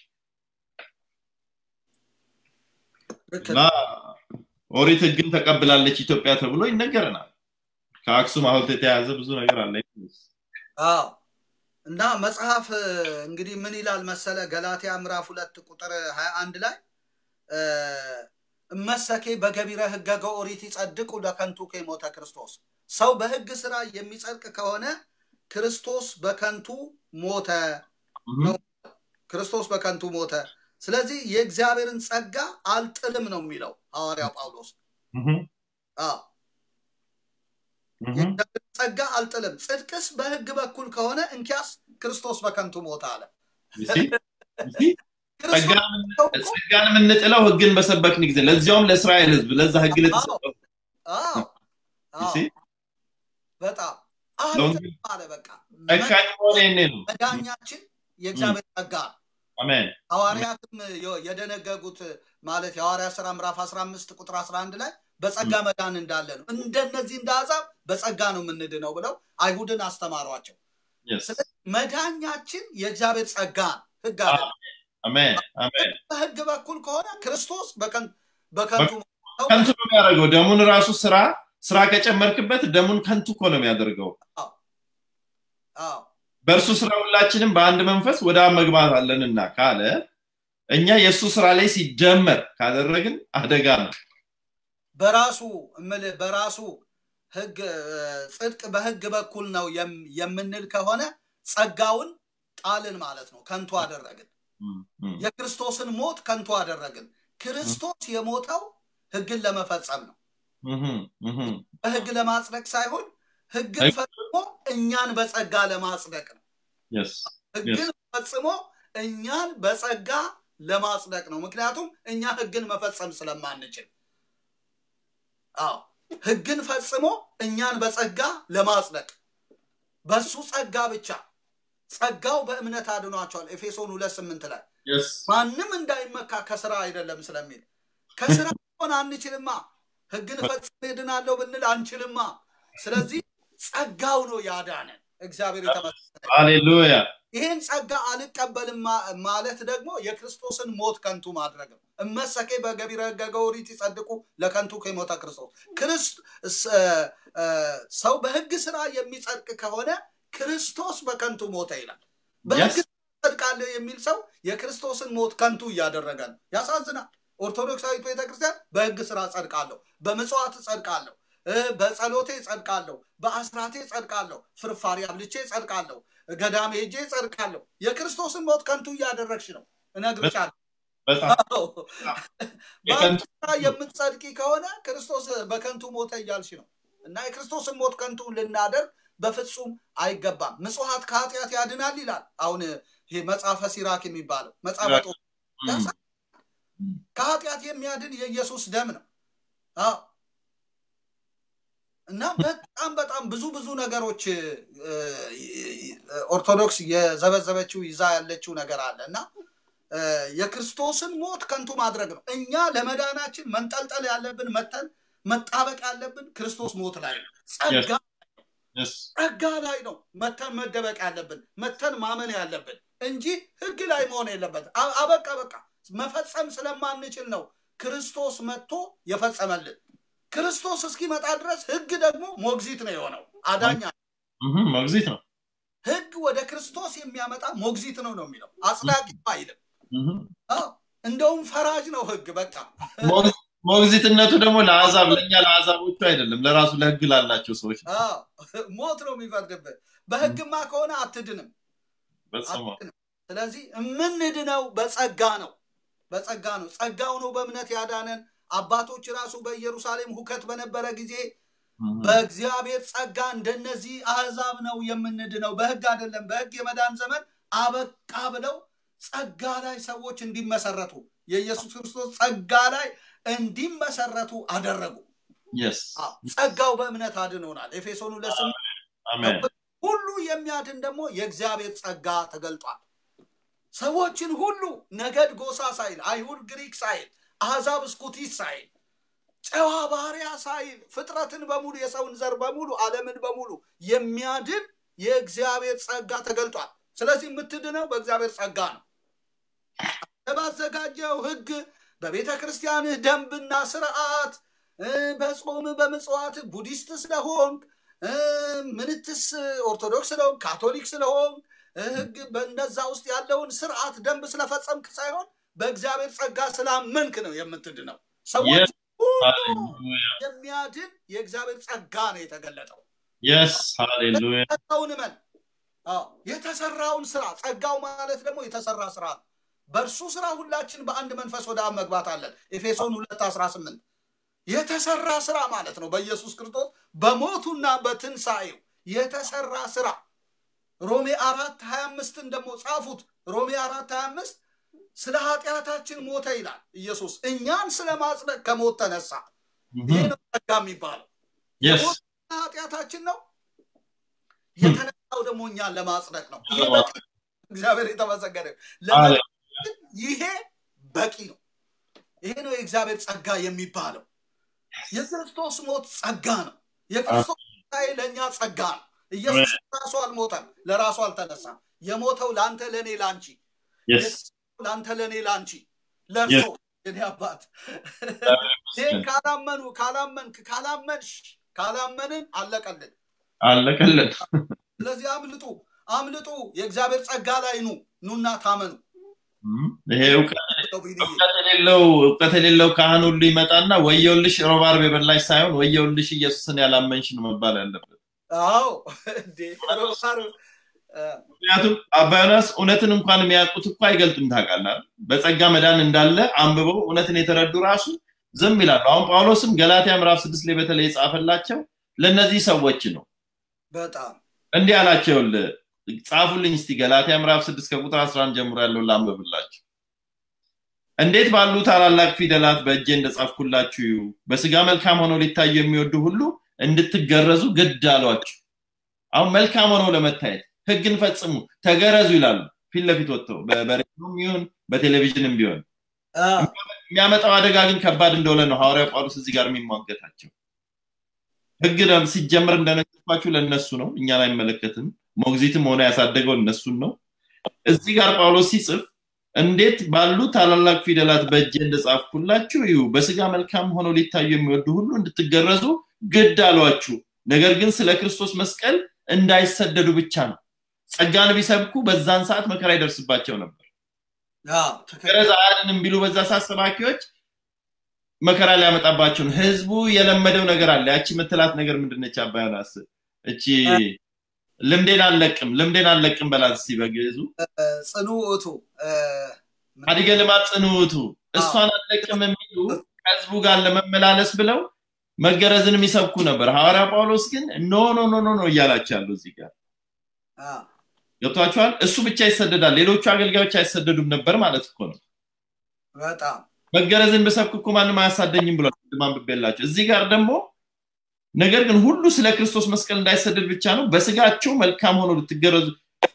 ልክ እና ኦሪት ህግን ተቀብላለች ኢትዮጵያ ተብሎ ይነገረናል። ከአክሱም ሐውልት የተያዘ ብዙ ነገር አለ። አዎ እና መጽሐፍ እ፣ እንግዲህ ምን ይላል መሰለ ገላትያ ምዕራፍ ሁለት ቁጥር ሀያ አንድ ላይ እ፣ እመሰኬ በገቢረ ህገገ ኦሪት ይጸድቁ ለከንቱ ከሞተ ክርስቶስ ሰው በህግ ስራ የሚጸድቅ ከሆነ ክርስቶስ በከንቱ ሞተ ነው ክርስቶስ በከንቱ ሞተ ስለዚህ የእግዚአብሔርን ጸጋ አልጥልም ነው የሚለው ሐዋርያው ጳውሎስ አዎ የእግዚአብሔርን ጸጋ አልጥልም ጽድቅስ በህግ በኩል ከሆነ እንኪያስ ክርስቶስ በከንቱ ሞተ አለ ክርስቶስ ጸጋን የምንጥለው ህግን በሰበክን ጊዜ ለዚያውም ለእስራኤል ህዝብ ለዛ ህግ ለተሰጠው አዎ አዎ ጊዜ በጣም ለወንጌል አልጥልም አለ በቃ ጨካኝ መሆን ይሄኔ ነው። መዳኛችን የእግዚአብሔር ጸጋ ነው። አሜን ሐዋርያትም የ- የደነገጉት ማለት የሐዋርያ ስራ ምዕራፍ 15 ቁጥር 11 ላይ በጸጋ መዳን እንዳለ ነው። እንደነዚህ እንደ አሕዛብ በጸጋ ነው የምንድነው ብለው አይሁድን አስተማሯቸው። Yes. ስለዚህ መዳኛችን የእግዚአብሔር ጸጋ ነው፣ ህግ አይደለም። አሜን አሜን በህግ በኩል ከሆነ ክርስቶስ በከን- በከንቱ ሞተው ከንቱ ነው የሚያደርገው ደሙን ራሱ ስራ ስራ ከጨመርክበት ደሙን ከንቱ እኮ ነው የሚያደርገው አዎ በእርሱ ስራ ሁላችንም በአንድ መንፈስ ወደ አብ መግባት አለንና ካለ እኛ የእሱ ስራ ላይ ሲጀመር ካደረግን አደጋ ነው በራሱ እምልህ በራሱ ህግ እ፣ ጽድቅ በህግ በኩል ነው የም- የምንል ከሆነ ጸጋውን ጣልን ማለት ነው፣ ከንቱ አደረግን። እም፣ እም። የክርስቶስን ሞት ከንቱ አደረግን። ክርስቶስ የሞተው ህግን ለመፈጸም ነው፣ እህም፣ እህም። በህግ ለማጽደቅ ሳይሆን ህግን ህግ- ፈጽሞ እኛን በጸጋ ለማጽደቅ ነው። Yes. ህግን ፈጽሞ እኛን በጸጋ ለማጽደቅ ነው። ምክንያቱም እኛ ህግን መፈጸም ስለማንችል። አዎ ህግን ፈጽሞ እኛን በጸጋ ለማጽደቅ በሱ ጸጋ ብቻ ጸጋው በእምነት አድኗቸዋል። ኤፌሶን ሁለት ስምንት ላይ Yes. ማንም እንዳይመካ ከስራ አይደለም ስለሚል ከስራ ሆን አንችልማ። ህግን ፈጽሜ እድናለሁ ብንል አንችልማ። ስለዚህ ጸጋው ነው ያዳነን። እግዚአብሔር የተመሰገነ ሃሌሉያ ይህን ጸጋ አልቀበልም ማ- ማለት ደግሞ የክርስቶስን ሞት ከንቱ ማድረግ ነው። እመሰኬ በገቢረ ሕገ ኦሪት ይጸድቁ ለከንቱ ከሞተ ክርስቶስ ክርስት ስ- እ- እ- ሰው በህግ ስራ የሚጸድቅ ከሆነ ክርስቶስ በከንቱ ሞተ ይላል። በህግ Yes. ጸድቃለሁ የሚል ሰው የክርስቶስን ሞት ከንቱ እያደረገ ነው። ያሳዝናል። ኦርቶዶክሳዊት ቤተክርስቲያን በህግ ስራ ጸድቃለሁ፣ በምጽዋት ጸድቃለሁ፣ እ፣ በጸሎቴ ጸድቃለሁ፣ በአስራቴ ጸድቃለሁ፣ ፍርፋሪ አብልቼ ጸድቃለሁ፣ ገዳሜ ሄጄ ጸድቃለሁ። የክርስቶስን ሞት ከንቱ እያደረግሽ ነው እነግርሻለሁ። በጣም አዎ። በአንቺ ስራ የምትጸድቂ ከሆነ ክርስቶስ በከንቱ ሞተ እያልሽ ነው እና የክርስቶስን ሞት ከንቱ ልናደርግ በፍጹም አይገባም። ምጽዋት ከኃጢአት ያድናል ይላል። አሁን ይሄ መጽሐፈ ሲራክ የሚባለው መጽሐፈ ጦ- እም፣ ከኃጢአት የሚያድን የኢየሱስ ደም ነው። አዎ እና በጣም በጣም ብዙ ብዙ ነገሮች እ፣ ኦርቶዶክስ የዘበዘበችው ይዛ ያለችው ነገር አለ እና እ፣ የክርስቶስን ሞት ከንቱ ማድረግ ነው። እኛ ለመዳናችን መንጠልጠል ያለብን መተን መጣበቅ ያለብን ክርስቶስ ሞት ላይ ነው። ጸጋ Yes. ጸጋ ላይ ነው መተን መደበቅ ያለብን መተን ማመን ያለብን እንጂ ህግ ላይ መሆን የለበት። አ- አበቃ በቃ መፈጸም ስለማንችል ነው ክርስቶስ መጥቶ የፈጸመልን። ክርስቶስ እስኪመጣ ድረስ ህግ ደግሞ ሞግዚት ነው የሆነው አዳኛ። እህም፣ ሞግዚት ነው ህግ ወደ ክርስቶስ የሚያመጣ ሞግዚት ነው ነው የሚለው አጽዳቂ አይልም። እህም። አዎ፣ እንደውም ፈራጅ ነው ህግ በቃ ሞግ- ሞግዚትነቱ ደግሞ ለአሕዛብ ለእኛ ለአሕዛቦቹ አይደለም ለራሱ ለህግ ላላቸው ሰዎች ነው። አዎ፣ ሞት ነው የሚፈርድብህ። በህግማ ከሆነ አትድንም። በስመ አብ። አትድንም። ስለዚህ የምንድነው በጸጋ ነው፣ በጸጋ ነው። ጸጋው ነው በእምነት ያዳነን። አባቶች ራሱ በኢየሩሳሌም ሁከት በነበረ ጊዜ እህም፣ በእግዚአብሔር ጸጋ እንደነዚህ አሕዛብ ነው የምንድነው፣ በህግ አይደለም። በህግ የመዳን ዘመን አበቃ ብለው ጸጋ ላይ ሰዎች እንዲመሰረቱ የኢየሱስ ክርስቶስ ጸጋ ላይ እንዲመሰረቱ አደረጉ። Yes. አዎ፣ ጸጋው በእምነት አድኖናል። ኤፌሶን ሁለት ስምንት አሜን። ሁሉ የሚያድን ደግሞ የእግዚአብሔር ጸጋ ተገልጧል። ሰዎችን ሁሉ ነገድ፣ ጎሳ ሳይል አይሁድ፣ ግሪክ ሳይል አሕዛብ፣ እስኩቲስ ሳይል ጨዋ ባሪያ ሳይል ፍጥረትን በሙሉ የሰውን ዘር በሙሉ ዓለምን በሙሉ የሚያድን የእግዚአብሔር ጸጋ ተገልጧል። ስለዚህ የምትድነው በእግዚአብሔር ጸጋ ነው። ባዘጋጀው ሕግ በቤተ ክርስቲያንህ ደንብና ስርዓት እ፣ በጾም በምጽዋት ቡዲስት ስለሆንክ እ፣ ምንትስ ኦርቶዶክስ ስለሆንክ ካቶሊክ ስለሆንክ እ፣ ሕግ በእነዛ ውስጥ ያለውን ስርዓት ደንብ ስለፈጸምክ ሳይሆን በእግዚአብሔር ጸጋ ስላመንክ ነው የምትድነው። ሰዎች Yes. ሁሉ ሃሌሉያ። የሚያድን የእግዚአብሔር ጸጋ ነው የተገለጠው። Yes. ሃሌሉያ። የተሰራውን እመን። አዎ፣ የተሰራውን ስራ ጸጋው ማለት ደግሞ የተሰራ ስራ ነው። በእርሱ ስራ ሁላችን በአንድ መንፈስ ወደ አብ መግባት አለን። ኤፌሶን ሁለት አስራ ስምንት የተሰራ ስራ ማለት ነው። በኢየሱስ ክርስቶስ በሞቱና በትንሣኤው የተሰራ ስራ ሮሜ አራት ሀያ አምስትን ደግሞ ጻፉት። ሮሜ አራት ሀያ አምስት ስለ ኃጢአታችን ሞተ ይላል ኢየሱስ እኛን ስለ ማጽደቅ ከሞት ተነሳ። ይሄ እህም፣ ነው ጸጋ የሚባለው። Yes. የሞት ኃጢአታችን ነው። የተነሳው ደግሞ እኛን ለማጽደቅ ነው። ይሄ በቂ እግዚአብሔር የተመሰገነ ይሁን። ለመ- ይሄ በቂ ነው። ይሄ ነው የእግዚአብሔር ጸጋ የሚባለው። የክርስቶስ ሞት ጸጋ ነው። የክርስቶስ ትንሣኤ ለእኛ ጸጋ ነው። ኢየሱስ ራሱ አልሞተም፣ ለራሱ አልተነሳም። የሞተው ለአንተ፣ ለእኔ፣ ለአንቺ Yes. ለአንተ፣ ለእኔ፣ ለአንቺ፣ ለእርሶ የኔ አባት ይህን ካላመኑ ካላመንክ ካላመንሽ ካላመንን አለቀልን። አለቀለት። ስለዚህ አምልጡ አምልጡ፣ የእግዚአብሔር ጸጋ ላይ ኑ ኑና ታመኑ። እም፣ ይሄ እውቀት ነው ቢልዬ። እውቀት የሌለው እውቀት የሌለው ካህን ሁሉ ይመጣና ወየውልሽ ሮብ ዓርብ የበላሽ ሳይሆን ወየውልሽ ኢየሱስን ያላመንሽ ነው መባል ያለበት። አዎ እንዴ ሮሳር ምክንያቱም አባ ዮናስ እውነትን እንኳን የሚያውቁት እኮ አይገልጡም። ታውቃለህ አይደል? በጸጋ መዳን እንዳለ አንብበው እውነትን የተረዱ ራሱ ዝም ይላሉ። አሁን ጳውሎስም ገላትያ ምዕራፍ ስድስት ላይ በተለይ የጻፈላቸው ለእነዚህ ሰዎች ነው። በጣም እንዲህ አላቸው፣ ይኸውልህ ጻፉልኝ እስቲ ገላትያ ምዕራፍ ስድስት ከቁጥር 11 ጀምሮ ያለውን ላንብብላችሁ። እንዴት ባሉ ታላላቅ ፊደላት በእጄ እንደጻፍኩላችሁ እዩ። በስጋ መልካም ሆነው ሊታዩ የሚወዱ ሁሉ እንድትገረዙ ግድ አሏችሁ። አሁን መልካም ሆነው ለመታየት ህግን ፈጽሙ፣ ተገረዙ ይላሉ ፊት ለፊት ወጥተው በ- በሬዲዮም ይሁን በቴሌቪዥንም ቢሆን አ፣ የሚያመጣው አደጋ ግን ከባድ እንደሆነ ነው ሐዋርያው ጳውሎስ እዚህ ጋር የሚሟገታቸው። ህግ ለም- ሲጀመር እንደነገርኳችሁ ለእነሱ ነው፣ እኛን አይመለከትም። ሞግዚትም ሆነ ያሳደገው እነሱን ነው። እዚህ ጋር ጳውሎስ ሲጽፍ እንዴት ባሉ ታላላቅ ፊደላት በእጄ እንደጻፍኩላችሁ እዩ። በስጋ መልካም ሆነው ሊታዩ የሚወዱ ሁሉ እንድትገረዙ ግድ አሏችሁ። ነገር ግን ስለ ክርስቶስ መስቀል እንዳይሰደዱ ብቻ ነው። ጸጋን ቢሰብኩ በዛን ሰዓት መከራ ይደርስባቸው ነበር። አዎ፣ ትክክል። ገረዝ አያድንም ቢሉ በዛ ሰዓት ሰባኪዎች መከራ ሊያመጣባቸው ነው። ህዝቡ የለመደው ነገር አለ። ያቺ ምትላት ነገር ምንድነች? አባ ዮናስ እቺ ልምዴን አልለቅም ልምዴን አልለቅም በላት እስቲ በግዕዙ ጽኑ ውእቱ እ፣ አዲገ ልማት ጽንውቱ እሷን አልለቅም የሚሉ ከህዝቡ ጋር ለመመላለስ ብለው መገረዝን የሚሰብኩ ነበር። ሐዋርያ ጳውሎስ ግን ኖ ኖ ኖ ኖ ኖ እያላቸው ያለው እዚህ ጋር አ፣ ገብቷቸዋል። እሱ ብቻ ይሰደዳል፣ ሌሎቹ አገልጋዮች አይሰደዱም ነበር ማለት እኮ ነው። በጣም መገረዝን ብሰብክ እኮ ማንም አያሳደኝም ብሏል። ቅድም አንብቤላቸው። እዚህ ጋር ደግሞ ነገር ግን ሁሉ ስለ ክርስቶስ መስቀል እንዳይሰደድ ብቻ ነው። በስጋቸው መልካም ሆኖ ልትገረዙ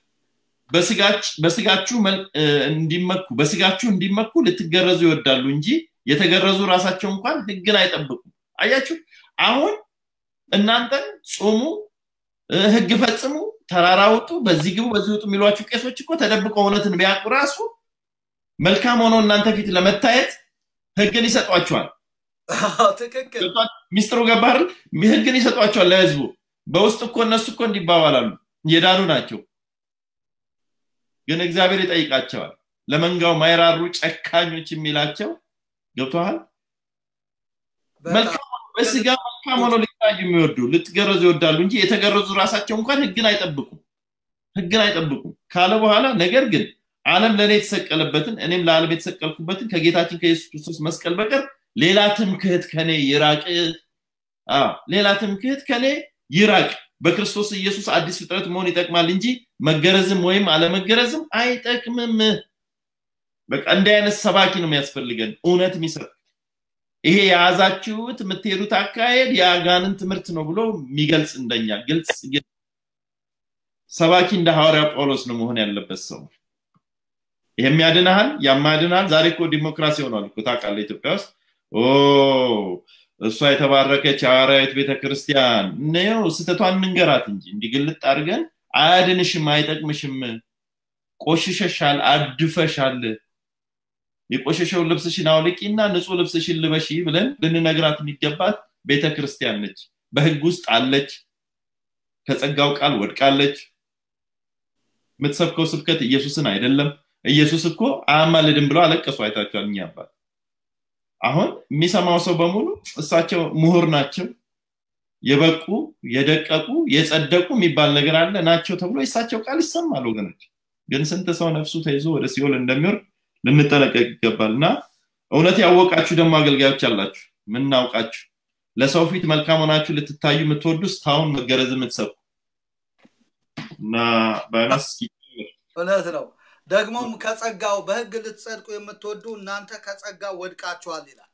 በስጋች- በስጋችሁ መል- እ፣ እንዲመኩ በስጋችሁ እንዲመኩ ልትገረዙ ይወዳሉ እንጂ የተገረዙ ራሳቸው እንኳን ህግን አይጠብቁም። አያችሁ፣ አሁን እናንተን ጾሙ፣ እ፣ ህግ ፈጽሙ፣ ተራራ ውጡ፣ በዚህ ግቡ፣ በዚህ ውጡ የሚሏችሁ ቄሶች እኮ ተደብቀው እውነትን ቢያውቁ ራሱ መልካም ሆኖ እናንተ ፊት ለመታየት ህግን ይሰጧቸዋል። አዎ፣ ትክክል። ገብቷል? ሚስጥሩ ገባህ አይደል? ህግን ይሰጧቸዋል ለህዝቡ። በውስጥ እኮ እነሱ እኮ እንዲባባላሉ የዳኑ ናቸው። ግን እግዚአብሔር ይጠይቃቸዋል። ለመንጋው ማይራሩ ጨካኞች የሚላቸው ገብቶሃል? በጣም መልካም ሆኖ በስጋ መልካም ሆኖ ሊታዩ የሚወዱ ልትገረዙ ይወዳሉ እንጂ የተገረዙ ራሳቸው እንኳን ህግን አይጠብቁም ህግን አይጠብቁም ካለ በኋላ ነገር ግን ዓለም ለእኔ የተሰቀለበትን እኔም ለዓለም የተሰቀልኩበትን ከጌታችን ከኢየሱስ ክርስቶስ መስቀል በቀር ሌላ ትምክህት ከኔ ይራቅ። አዎ ሌላ ትምክህት ከኔ ይራቅ። በክርስቶስ ኢየሱስ አዲስ ፍጥረት መሆን ይጠቅማል እንጂ መገረዝም ወይም አለመገረዝም አይጠቅምም። በቃ እንዲህ አይነት ሰባኪ ነው የሚያስፈልገን፣ እውነት የሚሰብክ ይሄ የያዛችሁት የምትሄዱት አካሄድ የአጋንን ትምህርት ነው ብሎ የሚገልጽ እንደኛ ግልጽ ግን ሰባኪ እንደ ሐዋርያ ጳውሎስ ነው መሆን ያለበት ሰው። ይሄም ያድንሃል፣ ያም ያድንሃል። ዛሬ እኮ ዲሞክራሲ ሆኗል እኮ ታውቃለህ፣ ኢትዮጵያ ውስጥ ኦ እሷ የተባረከች ሐዋርያዊት ቤተክርስቲያን ነው። ስተቷን እንንገራት እንጂ እንዲህ ግልጥ አድርገን አያድንሽም፣ አይጠቅምሽም፣ ቆሽሸሻል፣ አድፈሻል፣ የቆሸሸውን ልብስሽን አውልቂና ንጹህ ልብስሽን ልበሺ ብለን ልንነግራት የሚገባት ቤተክርስቲያን ነች። በህግ ውስጥ አለች፣ ከጸጋው ቃል ወድቃለች። የምትሰብከው ስብከት ኢየሱስን አይደለም። ኢየሱስ እኮ አያማልድም ብለው አለቀሱ። አይታችኋል። እኛ አባት አሁን የሚሰማው ሰው በሙሉ እሳቸው ምሁር ናቸው፣ የበቁ የደቀቁ የጸደቁ የሚባል ነገር አለ ናቸው ተብሎ የእሳቸው ቃል ይሰማል። ወገኖች ግን ስንት ሰው ነፍሱ ተይዞ ወደ ሲኦል እንደሚወርድ ልንጠነቀቅ ይገባል። እና እውነት ያወቃችሁ ደግሞ አገልጋዮች አላችሁ፣ ምናውቃችሁ ለሰው ፊት መልካም ሆናችሁ ልትታዩ የምትወዱ እስካሁን መገረዝ የምትሰብኩ እና ባይነስ እውነት ነው። ደግሞም ከጸጋው በህግ ልትጸድቁ የምትወዱ እናንተ ከጸጋው ወድቃችኋል ይላል።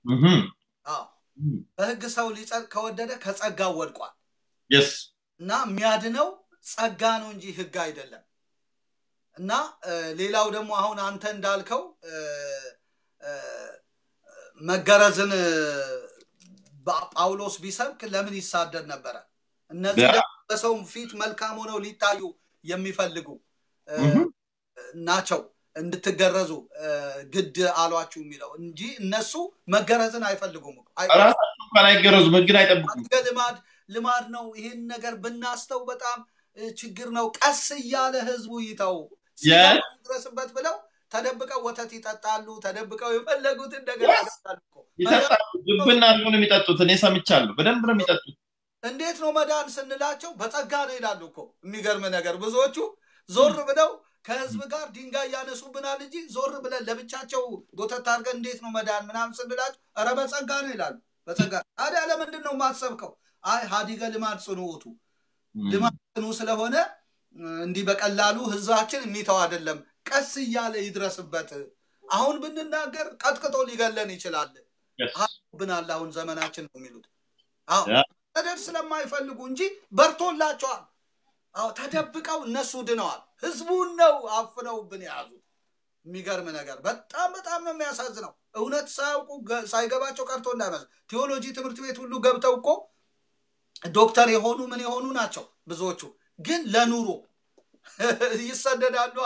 አዎ በህግ ሰው ሊጸድቅ ከወደደ ከጸጋው ወድቋል የስ እና የሚያድነው ጸጋ ነው እንጂ ህግ አይደለም። እና እ፣ ሌላው ደግሞ አሁን አንተ እንዳልከው እ፣ እ፣ መገረዝን እ፣ ባ- ጳውሎስ ቢሰብክ ለምን ይሳደድ ነበረ? እነዚህ ያ- ደግሞ በሰው ፊት መልካም ሆነው ሊታዩ የሚፈልጉ እ፣ እህ። ናቸው እንድትገረዙ እ፣ ግድ አሏችሁ የሚለው እንጂ እነሱ መገረዝን አይፈልጉም እኮ። አይ- ራሳቸው እንኳን አይገረዙም፣ ህግን አይጠብቁም። አድገ ልማድ ልማድ ነው። ይህን ነገር ብናስተው በጣም እ፣ ችግር ነው። ቀስ እያለ ህዝቡ ይተው ያ- ድረስበት ብለው ተደብቀው ወተት ይጠጣሉ። ተደብቀው የፈለጉትን ነገር Yes. ያደርጋሉ እኮ። ይጠጣሉ። ድብን አድርገው ነው የሚጠጡት። እኔ ሰምቻለሁ። በደንብ ነው የሚጠጡት። እንዴት ነው መዳን ስንላቸው በጸጋ ነው ይላሉ እኮ። የሚገርም ነገር ብዙዎቹ ዞር ብለው ከህዝብ ጋር ድንጋይ ያነሱብናል እንጂ ዞር ብለን ለብቻቸው ጎተት አድርገን እንዴት ነው መዳን ምናምን ስንላቸው ኧረ በጸጋ ነው ይላሉ። በጸጋ ታዲያ ለምንድን ነው የማትሰብከው? አይ ሀዲገ ልማድ ጽኑ ውእቱ ልማድ ጽኑ ስለሆነ እ፣ እንዲህ በቀላሉ ህዝባችን የሚተው አይደለም። ቀስ እያለ ይድረስበት። አሁን ብንናገር ቀጥቅጦ ሊገለን ይችላል Yes. ብናል አሁን ዘመናችን ነው የሚሉት። አዎ ያ። መደድ ስለማይፈልጉ እንጂ በርቶላቸዋል። አዎ ተደብቀው እነሱ ድነዋል። ህዝቡን ነው አፍነውብን የያዙት። የሚገርም ነገር በጣም በጣም ነው የሚያሳዝነው። እውነት ሳያውቁ ገ- ሳይገባቸው ቀርቶ እንዳይመስል ቴዎሎጂ ትምህርት ቤት ሁሉ ገብተው እኮ ዶክተር የሆኑ ምን የሆኑ ናቸው ብዙዎቹ፣ ግን ለኑሮ ይሰደዳሉ።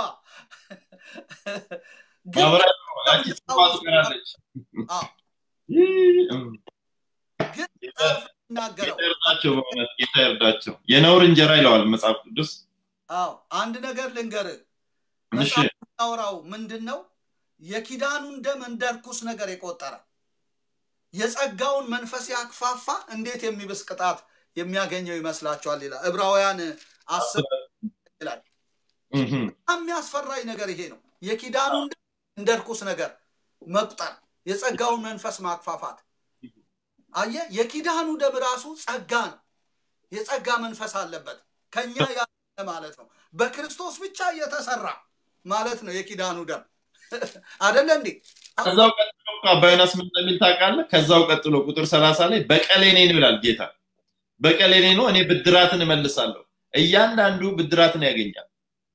ግን ማብራት ነው። ያቺ ጽዋ ትቀራለች። አዎ፣ ይህ፣ እም፣ ግን ጌታ ይናገረው ጌታ ይርዳቸው፣ በእውነት ጌታ ይርዳቸው። የነውር እንጀራ ይለዋል መጽሐፍ ቅዱስ። አዎ አንድ ነገር ልንገርህ እሺ አውራው ምንድን ነው የኪዳኑን ደም እንደ ርኩስ ነገር የቆጠረ የጸጋውን መንፈስ ያክፋፋ እንዴት የሚብስ ቅጣት የሚያገኘው ይመስላችኋል ይላል ዕብራውያን አስር ይላል እህም፣ በጣም የሚያስፈራኝ ነገር ይሄ ነው የኪዳኑን ደም እንደ ርኩስ ነገር መቁጠር የጸጋውን መንፈስ ማክፋፋት አየ የኪዳኑ ደም ራሱ ጸጋ ነው የጸጋ መንፈስ አለበት ከኛ ያለ ማለት ነው በክርስቶስ ብቻ እየተሰራ ማለት ነው የኪዳኑ ደም አደለ እንዴ ከዛው ቀጥሎ እኮ አባ ዮናስ ምን እንደሚል ታውቃለህ? ከዛው ቀጥሎ ቁጥር ሰላሳ ላይ በቀሌ እኔ ነው ይላል ጌታ። በቀሌ እኔ ነው፣ እኔ ብድራትን እመልሳለሁ። እያንዳንዱ ብድራትን ያገኛል።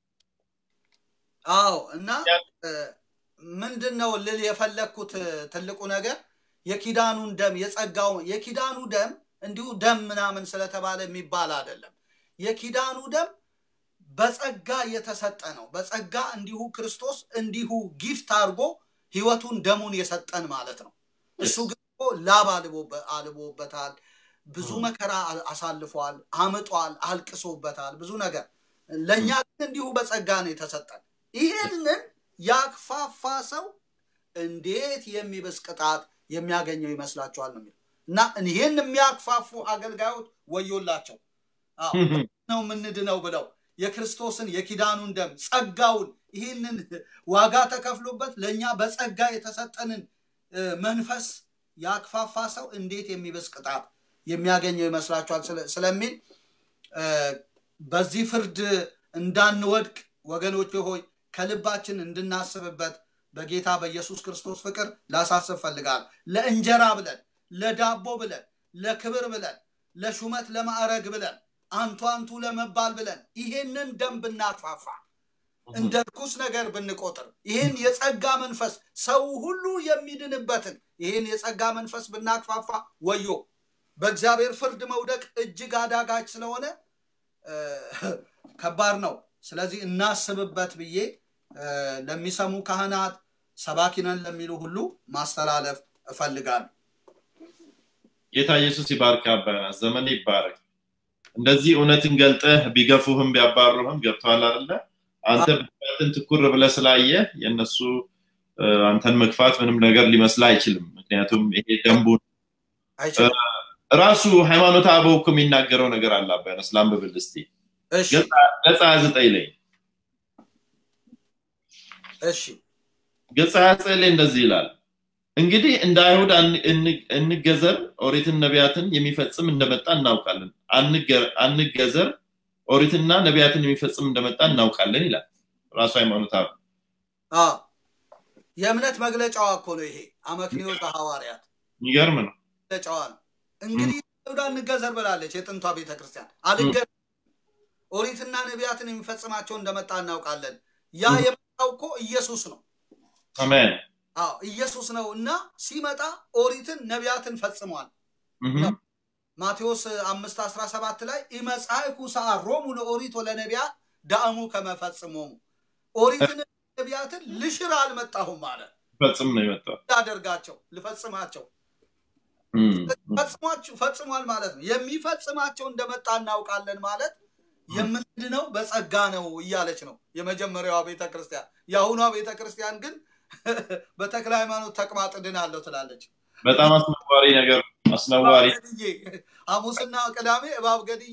አዎ እና እ፣ ምንድን ነው ልል የፈለግኩት እ፣ ትልቁ ነገር የኪዳኑን ደም የጸጋው የኪዳኑ ደም እንዲሁ ደም ምናምን ስለተባለ የሚባል አይደለም የኪዳኑ ደም በጸጋ የተሰጠ ነው በጸጋ እንዲሁ ክርስቶስ እንዲሁ ጊፍት አድርጎ ህይወቱን ደሙን የሰጠን ማለት ነው እሱ ግን እኮ ላብ አልቦበ- አልቦበታል ብዙ መከራ አ- አሳልፏል አምጧል አልቅሶበታል ብዙ ነገር ለእኛ ግን እንዲሁ በጸጋ ነው የተሰጠን ይህንን ያክፋፋ ሰው እንዴት የሚብስ ቅጣት የሚያገኘው ይመስላችኋል ነው የሚለው እና ይህን የሚያክፋፉ አገልጋዮች ወዮላቸው አዎ እህም፣ ነው የምንድነው ብለው የክርስቶስን የኪዳኑን ደም ጸጋውን ይህንን ዋጋ ተከፍሎበት ለእኛ በጸጋ የተሰጠንን እ፣ መንፈስ ያክፋፋ ሰው እንዴት የሚብስ ቅጣት የሚያገኘው ይመስላችኋል ስለ- ስለሚል እ፣ በዚህ ፍርድ እንዳንወድቅ ወገኖች ሆይ ከልባችን እንድናስብበት በጌታ በኢየሱስ ክርስቶስ ፍቅር ላሳስብ ፈልጋል ለእንጀራ ብለን ለዳቦ ብለን ለክብር ብለን ለሹመት ለማዕረግ ብለን አንቱ አንቱ ለመባል ብለን ይሄንን ደም ብናፋፋ እንደ ርኩስ ነገር ብንቆጥር ይህን የጸጋ መንፈስ ሰው ሁሉ የሚድንበትን ይህን የጸጋ መንፈስ ብናክፋፋ ወዮ በእግዚአብሔር ፍርድ መውደቅ እጅግ አዳጋች ስለሆነ እ፣ ከባድ ነው ስለዚህ እናስብበት ብዬ እ፣ ለሚሰሙ ካህናት ሰባኪነን ለሚሉ ሁሉ ማስተላለፍ እፈልጋለሁ ጌታ ኢየሱስ ይባርክ። አባ ዮናስ ዘመን ይባረክ። እንደዚህ እውነትን ገልጠህ ቢገፉህም ቢያባሩህም ገብተዋል አይደለ? አንተ ብድራትን ትኩር ብለህ ስላየህ የእነሱ እ፣ አንተን መግፋት ምንም ነገር ሊመስል አይችልም። ምክንያቱም ይሄ ደንቡ አይችልም ራሱ ሃይማኖት አበው እኮ የሚናገረው ነገር አለ። አባ ዮናስ ላንብብል እስቲ እሺ ገጽ 29 ላይ እሺ ገጽ 29 ላይ እንደዚህ ይላል እንግዲህ እንደ አይሁድ አን- እን- እንገዘር ኦሪትን ነቢያትን የሚፈጽም እንደመጣ እናውቃለን አንገ- አንገዘር ኦሪትና ነቢያትን የሚፈጽም እንደመጣ እናውቃለን ይላል ራሱ ሃይማኖት አበው አዎ የእምነት መግለጫዋ እኮ ነው ይሄ አመክንዮ ሐዋርያት የሚገርም ነው መግለጫዋ ነው እንግዲህ ይሁዳ እንገዘር ብላለች የጥንቷ ቤተክርስቲያን አልገ ኦሪትና ነቢያትን የሚፈጽማቸው እንደመጣ እናውቃለን ያ Mhm. የመጣው እኮ ኢየሱስ ነው። አሜን አዎ ኢየሱስ ነው እና ሲመጣ ኦሪትን ነቢያትን ፈጽሟል። Mhm. ማቴዎስ አምስት አስራ ሰባት ላይ ኢመጻእኩ ሰዓሮሙ ለኦሪት ወለነቢያ ዳእሙ ከመፈጽሞሙ ኦሪትን ነቢያትን ልሽር አልመጣሁም ማለት ፈጽም ነው የመጣው ላደርጋቸው ልፈጽማቸው Mm. ፈጽሟቸው ፈጽሟል ማለት ነው። የሚፈጽማቸው እንደመጣ እናውቃለን ማለት የምንድነው በጸጋ ነው እያለች ነው የመጀመሪያዋ ቤተ ክርስቲያን። የአሁኗ ቤተ ክርስቲያን ግን በተክለ ሃይማኖት ተቅማጥ ድናለሁ ትላለች። በጣም አስነዋሪ ነገር አስነዋሪ እባብ ገድዬ ሐሙስና ቅዳሜ እባብ ገድዬ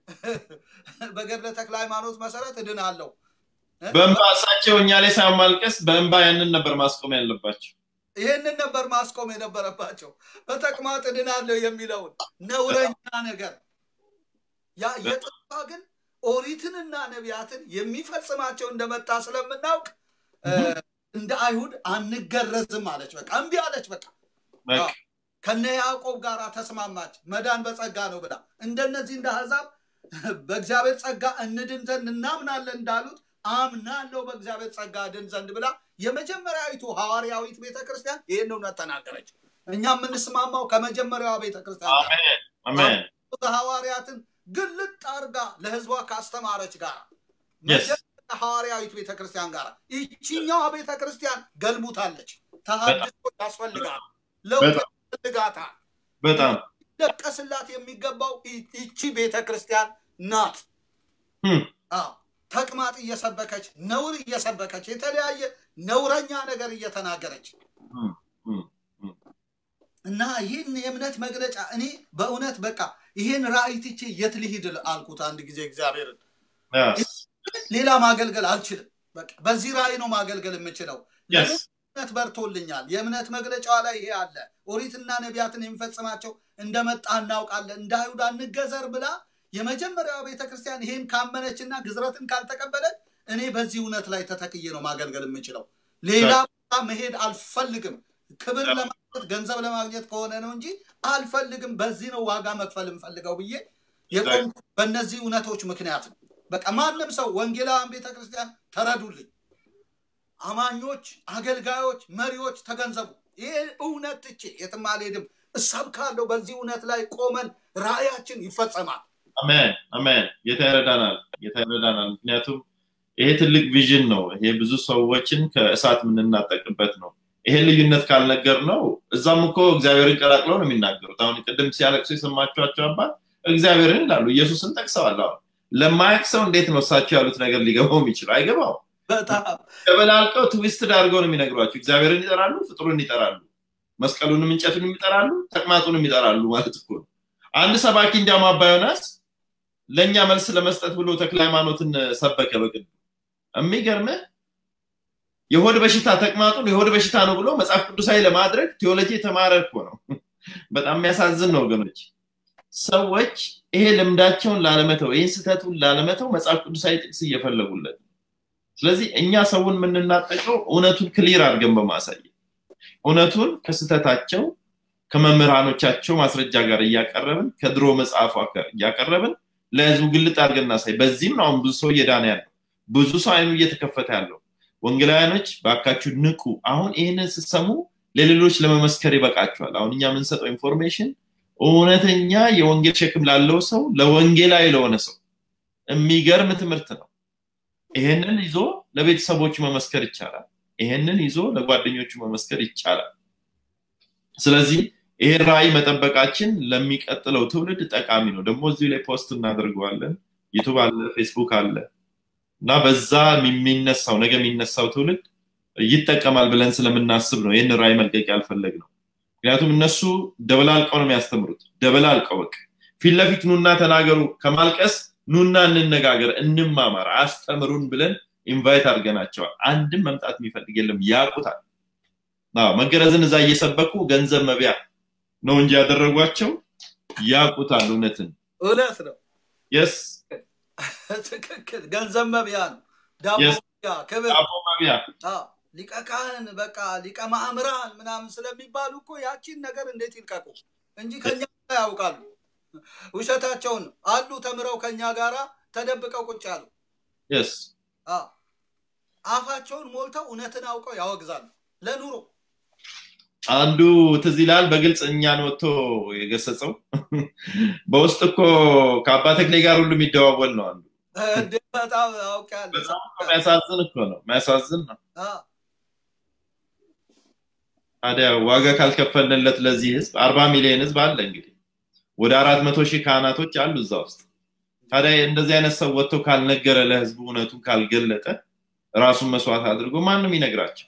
በገድለ ተክለ ሃይማኖት መሰረት እድናለሁ። በእንባ እሳቸው እኛ ላይ ሳይሆን ማልቀስ በእንባ ያንን ነበር ማስቆም ያለባቸው ይህንን ነበር ማስቆም የነበረባቸው። በተቅማጥ እድናለሁ የሚለውን ነውረኛ ነገር ያ የጠፋ ግን ኦሪትንና ነቢያትን የሚፈጽማቸው እንደመጣ ስለምናውቅ እ፣ እንደ አይሁድ አንገረዝም አለች። በቃ እምቢ አለች። በቃ በቃ ከነ ያዕቆብ ጋር ተስማማች። መዳን በጸጋ ነው ብላ እንደነዚህ እንደ አሕዛብ በእግዚአብሔር ጸጋ እንድን ዘንድ እናምናለን እንዳሉት አምናለሁ በእግዚአብሔር ጸጋ እድን ዘንድ ብላ የመጀመሪያዊቱ ሐዋርያዊት ቤተ ክርስቲያን ይህን እውነት ተናገረች። እኛ የምንስማማው ከመጀመሪያዋ ቤተ ክርስቲያን ጋር አሜን አሜን ሐዋርያትን ግልጥ አርጋ ለህዝቧ ካስተማረች ጋር Yes. መጀመሪያ ሐዋርያዊት ቤተ ክርስቲያን ጋር ይቺኛዋ ቤተ ክርስቲያን ገልቡታለች። ተሃድሶ ያስፈልጋል፣ ለውጥ በጣም ያስፈልጋታል። በጣም ሊለቀስላት የሚገባው ይ- ይቺ ቤተ ክርስቲያን ናት። Hmm. አዎ፣ ተቅማጥ እየሰበከች ነውር እየሰበከች የተለያየ ነውረኛ ነገር እየተናገረች Hmm. Hmm. እና ይህን የእምነት መግለጫ እኔ በእውነት በቃ ይህን ራእይ ትቼ የት ልሂድ አልኩት አንድ ጊዜ እግዚአብሔርን። Yes. ሌላ ማገልገል አልችልም። በቃ በዚህ ራእይ ነው ማገልገል የምችለው። Yes. እምነት በርቶልኛል። የእምነት መግለጫዋ ላይ ይሄ አለ። ኦሪትና ነቢያትን የሚፈጽማቸው እንደመጣ እናውቃለን። እንደ አይሁድ አንገዘር ብላ የመጀመሪያዋ ቤተ ክርስቲያን ይሄን ካመነችና ግዝረትን ካልተቀበለች እኔ በዚህ እውነት ላይ ተተክዬ ነው ማገልገል የምችለው። ሌላ ቦታ መሄድ አልፈልግም። ክብር ለማግኘት ገንዘብ ለማግኘት ከሆነ ነው እንጂ አልፈልግም። በዚህ ነው ዋጋ መክፈል የምፈልገው ብዬ የቆምኩት በእነዚህ እውነቶች ምክንያት ነው። በቃ ማንም ሰው ወንጌላውያን ቤተ ክርስቲያን ተረዱልኝ። አማኞች፣ አገልጋዮች፣ መሪዎች ተገንዘቡ። ይህ እውነት ትቼ የትም አልሄድም፣ እሰብካለሁ። በዚህ እውነት ላይ ቆመን ራእያችን ይፈጸማል። አሜን አሜን። ጌታ ይረዳናል፣ ጌታ ይረዳናል። ምክንያቱም ይሄ ትልቅ ቪዥን ነው። ይሄ ብዙ ሰዎችን ከእሳት የምንናጠቅበት ነው። ይሄ ልዩነት ካልነገር ነው እዛም እኮ እግዚአብሔርን ቀላቅለው ነው የሚናገሩት። አሁን ቅድም ሲያለቅሱ የሰማችኋቸው አባት እግዚአብሔርን ይላሉ፣ ኢየሱስን ጠቅሰዋል። አሁን ለማያውቅ ሰው እንዴት ነው እሳቸው ያሉት ነገር ሊገባው የሚችለው? አይገባው። በጣም ተበላልቀው ትዊስትድ አድርገው ነው የሚነግሯቸው። እግዚአብሔርን ይጠራሉ፣ ፍጡርን ይጠራሉ፣ መስቀሉንም እንጨቱንም ይጠራሉ፣ ተቅማጡንም ይጠራሉ ማለት እኮ ነው። አንድ ሰባኪ እንዲያውም አባ ዮናስ ለእኛ መልስ ለመስጠት ብሎ ተክለ ሃይማኖትን ሰበከ። በቅድ የሚገርምህ የሆድ በሽታ ተቅማጡን የሆድ በሽታ ነው ብሎ መጽሐፍ ቅዱሳዊ ለማድረግ ቴዎሎጂ የተማረ እኮ ነው። በጣም የሚያሳዝን ነው ወገኖች። ሰዎች ይሄ ልምዳቸውን ላለመተው ይህን ስህተቱን ላለመተው መጽሐፍ ቅዱሳዊ ጥቅስ እየፈለጉለት ነው። ስለዚህ እኛ ሰውን የምንናጠቀው እውነቱን ክሊር አድርገን በማሳየት እውነቱን ከስህተታቸው ከመምህራኖቻቸው ማስረጃ ጋር እያቀረብን ከድሮ መጽሐፏ ጋር እያቀረብን ለህዝቡ ግልጥ አድርገን እናሳይ። በዚህም ነው አሁን ብዙ ሰው እየዳነ ያለው፣ ብዙ ሰው አይኑ እየተከፈተ ያለው። ወንጌላውያኖች ባካችሁ ንቁ። አሁን ይህንን ስትሰሙ ለሌሎች ለመመስከር ይበቃችኋል። አሁን እኛ የምንሰጠው ኢንፎርሜሽን እውነተኛ የወንጌል ሸክም ላለው ሰው ለወንጌላዊ ለሆነ ሰው የሚገርም ትምህርት ነው። ይሄንን ይዞ ለቤተሰቦቹ መመስከር ይቻላል። ይሄንን ይዞ ለጓደኞቹ መመስከር ይቻላል። ስለዚህ ይሄን ራዕይ መጠበቃችን ለሚቀጥለው ትውልድ ጠቃሚ ነው። ደግሞ እዚሁ ላይ ፖስት እናደርገዋለን። ዩቱብ አለ፣ ፌስቡክ አለ እና በዛ የሚነሳው ነገ የሚነሳው ትውልድ ይጠቀማል ብለን ስለምናስብ ነው ይህን ራዕይ መልቀቅ ያልፈለግ ነው። ምክንያቱም እነሱ ደበላልቀው ነው የሚያስተምሩት። ደበላልቀው በቃ ፊት ለፊት ኑና ተናገሩ ከማልቀስ ኑና እንነጋገር፣ እንማማር፣ አስተምሩን ብለን ኢንቫይት አድርገናቸዋል። አንድም መምጣት የሚፈልግ የለም፣ ያውቁታል። መገረዝን እዛ እየሰበኩ ገንዘብ መቢያ ነው እንጂ ያደረጓቸው ያውቁታል እውነትን። እውነት ነው። የስ ትክክል። ገንዘብ መብያ ነው። ዳቦ Yes. መብያ፣ ክብር ዳቦ መቢያ አዎ፣ ሊቀ ካህን በቃ ሊቀ ማእምራን ምናምን ስለሚባሉ እኮ ያቺን ነገር እንዴት ይልቀቁ እንጂ ከኛ ጋር ያውቃሉ። ውሸታቸውን ነው። አሉ ተምረው ከኛ ጋራ ተደብቀው ቁጭ ያሉ። የስ አዎ፣ አፋቸውን ሞልተው እውነትን አውቀው ያወግዛሉ ለኑሮ አንዱ ትዝ ይላል በግልጽ እኛን ወጥቶ የገሰጸው በውስጥ እኮ ከአባ ተክሌ ጋር ሁሉ የሚደዋወል ነው አንዱ እንዴ በጣም አውቃለሁ በጣም እኮ የሚያሳዝን እኮ ነው የሚያሳዝን ነው አ፣ ታዲያ ዋጋ ካልከፈልንለት ለዚህ ህዝብ አርባ ሚሊዮን ህዝብ አለ እንግዲህ ወደ አራት መቶ ሺህ ካህናቶች አሉ እዛ ውስጥ ታዲያ እንደዚህ አይነት ሰው ወጥቶ ካልነገረ ለህዝቡ እውነቱን ካልገለጠ ራሱን መስዋዕት አድርጎ ማንም ይነግራቸው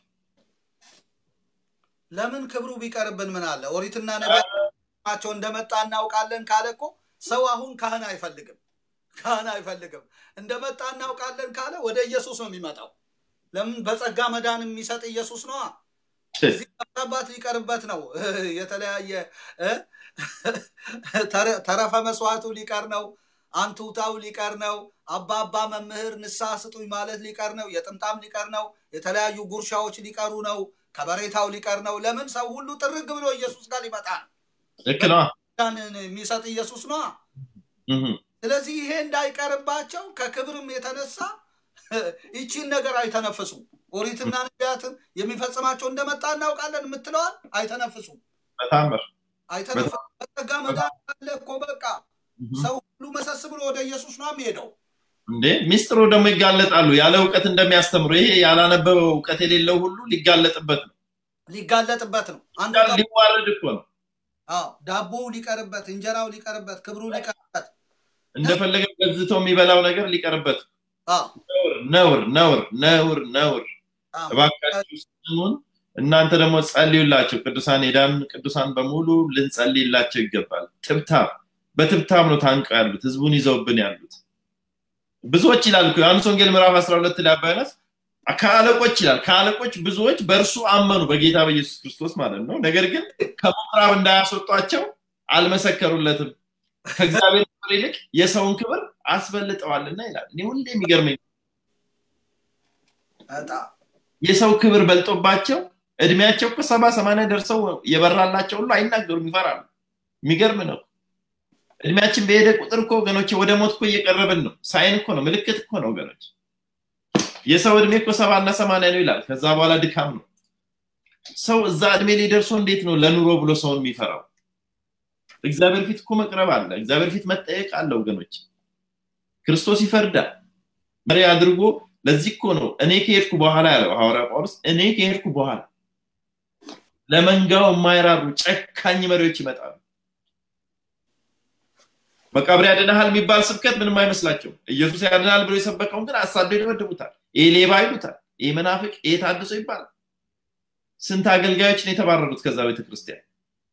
ለምን ክብሩ ቢቀርብን ምን አለ ኦሪትና ነቢያቸው እንደመጣ እናውቃለን ካለ እኮ ሰው አሁን ካህን አይፈልግም ካህን አይፈልግም እንደመጣ እናውቃለን ካለ ወደ ኢየሱስ ነው የሚመጣው ለምን በጸጋ መዳን የሚሰጥ ኢየሱስ ነዋ እዚህ አባት ሊቀርበት ነው የተለያየ እ? ተረ- ተረፈ መስዋዕቱ ሊቀር ነው አንቱታው ሊቀር ነው አባ አባ መምህር ንስሐ ስጡኝ ማለት ሊቀር ነው የጥምጣም ሊቀር ነው የተለያዩ ጉርሻዎች ሊቀሩ ነው ከበሬታው ሊቀር ነው ለምን ሰው ሁሉ ጥርግ ብሎ ኢየሱስ ጋር ሊመጣ ነው ልክ ነው ዳንን የሚሰጥ ኢየሱስ ነዋ ስለዚህ ይሄ እንዳይቀርባቸው ከክብርም የተነሳ ይቺን ነገር አይተነፍሱም ኦሪትና ነቢያትን የሚፈጽማቸው እንደመጣ እናውቃለን የምትለዋል አይተነፍሱም በታምር አይተነፍሱም በጸጋ መዳን አለ እኮ በቃ ሰው ሁሉ መሰስ ብሎ ወደ ኢየሱስ ነው የሚሄደው እንዴ ሚስጥሩ ደግሞ ይጋለጣሉ ያለ እውቀት እንደሚያስተምሩ ይሄ ያላነበበው እውቀት የሌለው ሁሉ ሊጋለጥበት ነው ሊጋለጥበት ነው አንዱ ቃል ሊዋረድ እኮ ነው አዎ ዳቦው ሊቀርበት እንጀራው ሊቀርበት ክብሩ ሊቀርበት እንደፈለገ ገዝቶ የሚበላው ነገር ሊቀርበት አዎ ነውር ነውር ነውር ነውር አዎ። እባካችሁ ስሙን እናንተ ደግሞ ጸልዩላቸው ቅዱሳን የዳን ቅዱሳን በሙሉ ልንጸልይላቸው ይገባል ትብታብ በትብታብ ነው ታንቀው ያሉት ህዝቡን ይዘውብን ያሉት ብዙዎች ይላል እኮ ዮሐንስ ወንጌል ምዕራፍ 12 ላይ አባ ዮናስ ከአለቆች ይላል ከአለቆች ብዙዎች በእርሱ አመኑ በጌታ በኢየሱስ ክርስቶስ ማለት ነው ነገር ግን ከምኩራብ እንዳያስወጧቸው አልመሰከሩለትም ከእግዚአብሔር ክብር ይልቅ የሰውን ክብር አስበልጠዋልና ይላል እኔ ሁሌ የሚገርመኝ በጣም የሰው ክብር በልጦባቸው እድሜያቸው እኮ ሰባ ሰማንያ ደርሰው የበራላቸው ሁሉ አይናገሩም ይፈራሉ የሚገርም ነው እድሜያችን በሄደ ቁጥር እኮ ወገኖች ወደ ሞት እኮ እየቀረብን ነው ሳይን እኮ ነው ምልክት እኮ ነው ወገኖች የሰው እድሜ እኮ ሰባና ሰማንያ ነው ይላል ከዛ በኋላ ድካም ነው ሰው እዛ እድሜ ላይ ደርሶ እንዴት ነው ለኑሮ ብሎ ሰውን የሚፈራው እግዚአብሔር ፊት እኮ መቅረብ አለ እግዚአብሔር ፊት መጠየቅ አለ ወገኖች ክርስቶስ ይፈርዳል መሪ አድርጎ ለዚህ እኮ ነው እኔ ከሄድኩ በኋላ ያለው ሐዋርያ ጳውሎስ እኔ ከሄድኩ በኋላ ለመንጋው የማይራሩ ጨካኝ መሪዎች ይመጣሉ መቃብር ያድናሃል የሚባል ስብከት ምንም አይመስላቸው ኢየሱስ ያድናል ብሎ የሰበከውን ግን አሳደው ይደበድቡታል ይህ ሌባ ይሉታል ይህ መናፍቅ ይህ ታድሶ ይባላል ስንት አገልጋዮች ነው የተባረሩት ከዛ ቤተክርስቲያን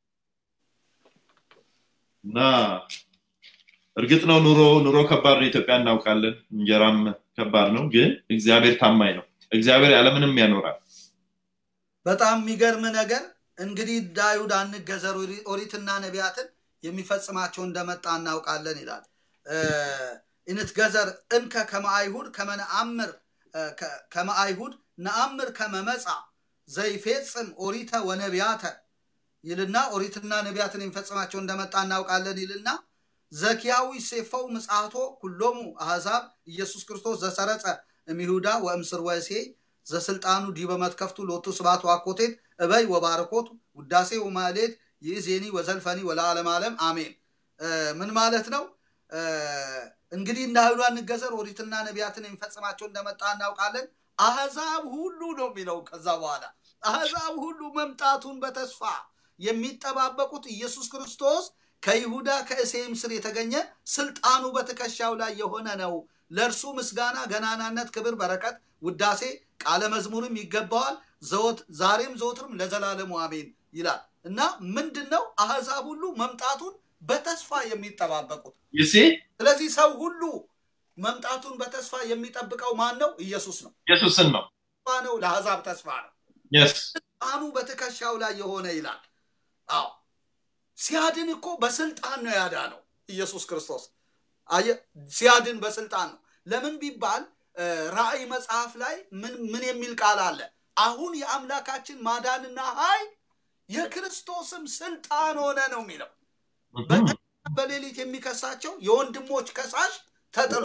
እና እርግጥ ነው ኑሮ ኑሮ ከባድ ነው ኢትዮጵያ እናውቃለን እንጀራም ከባድ ነው ግን እግዚአብሔር ታማኝ ነው እግዚአብሔር ያለምንም ያኖራል በጣም የሚገርም ነገር እንግዲህ ዳዩድ አንገዘር ኦሪትና ነቢያትን የሚፈጽማቸው እንደመጣ እናውቃለን ይላል ኢንትገዘር እንከ ከመአይሁድ ከመነአምር ከመአይሁድ ነአምር ከመመፃ ዘይፌጽም ኦሪተ ወነቢያተ ይልና ኦሪትና ነቢያትን የሚፈጽማቸው እንደመጣ እናውቃለን ይልና ዘኪያዊ ሴፈው ምጽአቶ ኩሎሙ አሕዛብ ኢየሱስ ክርስቶስ ዘሰረጸ እምይሁዳ ወእምስር ወሴ ዘስልጣኑ ዲበ መትከፍቱ ሎቱ ስባት ዋኮቴት እበይ ወባረኮት ውዳሴ ወማሌት ይእዜኒ ወዘልፈኒ ወለዓለም ዓለም አሜን ምን ማለት ነው እንግዲህ እንደ አይሁድ አንገዘር ኦሪትና ነቢያትን የሚፈጽማቸው እንደመጣ እናውቃለን አህዛብ ሁሉ ነው የሚለው ከዛ በኋላ አህዛብ ሁሉ መምጣቱን በተስፋ የሚጠባበቁት ኢየሱስ ክርስቶስ ከይሁዳ ከእሴም ስር የተገኘ ስልጣኑ በትከሻው ላይ የሆነ ነው ለእርሱ ምስጋና ገናናነት ክብር በረከት ውዳሴ ቃለ መዝሙርም ይገባዋል ዛሬም ዘወትርም ለዘላለሙ አሜን ይላል እና ምንድን ነው አህዛብ ሁሉ መምጣቱን በተስፋ የሚጠባበቁት ይሲ ስለዚህ ሰው ሁሉ መምጣቱን በተስፋ የሚጠብቀው ማን ነው ኢየሱስ ነው ኢየሱስን ነው ተስፋ ነው ለአሕዛብ ተስፋ ነው የስ ስልጣኑ በትከሻው ላይ የሆነ ይላል አዎ ሲያድን እኮ በስልጣን ነው ያዳነው ኢየሱስ ክርስቶስ ሲያድን በስልጣን ነው ለምን ቢባል ራእይ መጽሐፍ ላይ ምን የሚል ቃል አለ አሁን የአምላካችን ማዳንና ኃይል የክርስቶስም ስልጣን ሆነ ነው የሚለው በሌሊት የሚከሳቸው የወንድሞች ከሳሽ ተጥሏል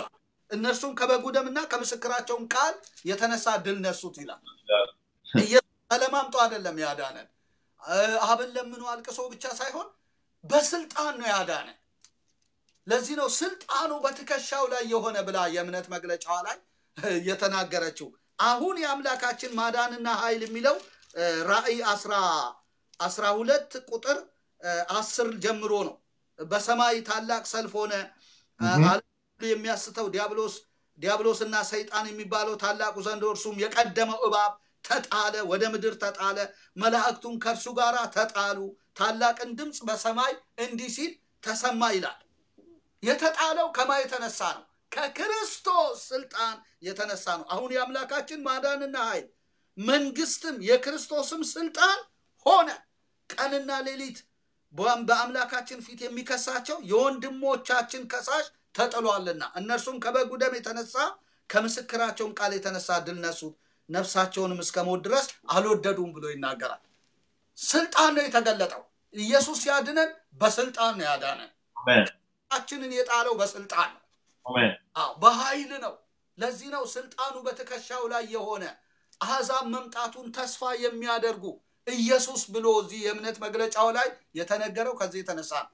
እነርሱም ከበጉ ደምና ከምስክራቸውን ቃል የተነሳ ድል ነሱት ይላል። ኢየሱስ ተለማምጦ አይደለም ያዳነን። እ፣ አብን ለምኖ አልቅሶ ብቻ ሳይሆን በስልጣን ነው ያዳነን። ለዚህ ነው ስልጣኑ በትከሻው ላይ የሆነ ብላ የእምነት መግለጫዋ ላይ እ፣ የተናገረችው። አሁን የአምላካችን ማዳንና ኃይል የሚለው እ፣ ራእይ አስራ አስራ ሁለት ቁጥር እ፣ አስር ጀምሮ ነው። በሰማይ ታላቅ ሰልፍ ሆነ። እ፣ እህ። ዓለም ሁሉ የሚያስተው ዲያብሎስ ዲያብሎስና ሰይጣን የሚባለው ታላቁ ዘንዶ እርሱም የቀደመው እባብ ተጣለ፣ ወደ ምድር ተጣለ። መላእክቱም ከእርሱ ጋር ተጣሉ። ታላቅን ድምፅ በሰማይ እንዲህ ሲል ተሰማ ይላል። የተጣለው ከማ የተነሳ ነው? ከክርስቶስ ስልጣን የተነሳ ነው። አሁን የአምላካችን ማዳንና ኃይል መንግስትም የክርስቶስም ስልጣን ሆነ። ቀንና ሌሊት በአም- በአምላካችን ፊት የሚከሳቸው የወንድሞቻችን ከሳሽ ተጥሏልና እነርሱም ከበጉ ደም የተነሳ ከምስክራቸውን ቃል የተነሳ ድል ነሱት፣ ነፍሳቸውንም እስከ ሞት ድረስ አልወደዱም ብሎ ይናገራል። ስልጣን ነው የተገለጠው። ኢየሱስ ያድነን በስልጣን ነው ያዳነን። አሜን ችንን የጣለው በስልጣን ነው። አሜን አዎ በኃይል ነው። ለዚህ ነው ስልጣኑ በትከሻው ላይ የሆነ አሕዛብ መምጣቱን ተስፋ የሚያደርጉ ኢየሱስ ብሎ እዚህ የእምነት መግለጫው ላይ የተነገረው ከዚህ የተነሳ ነው።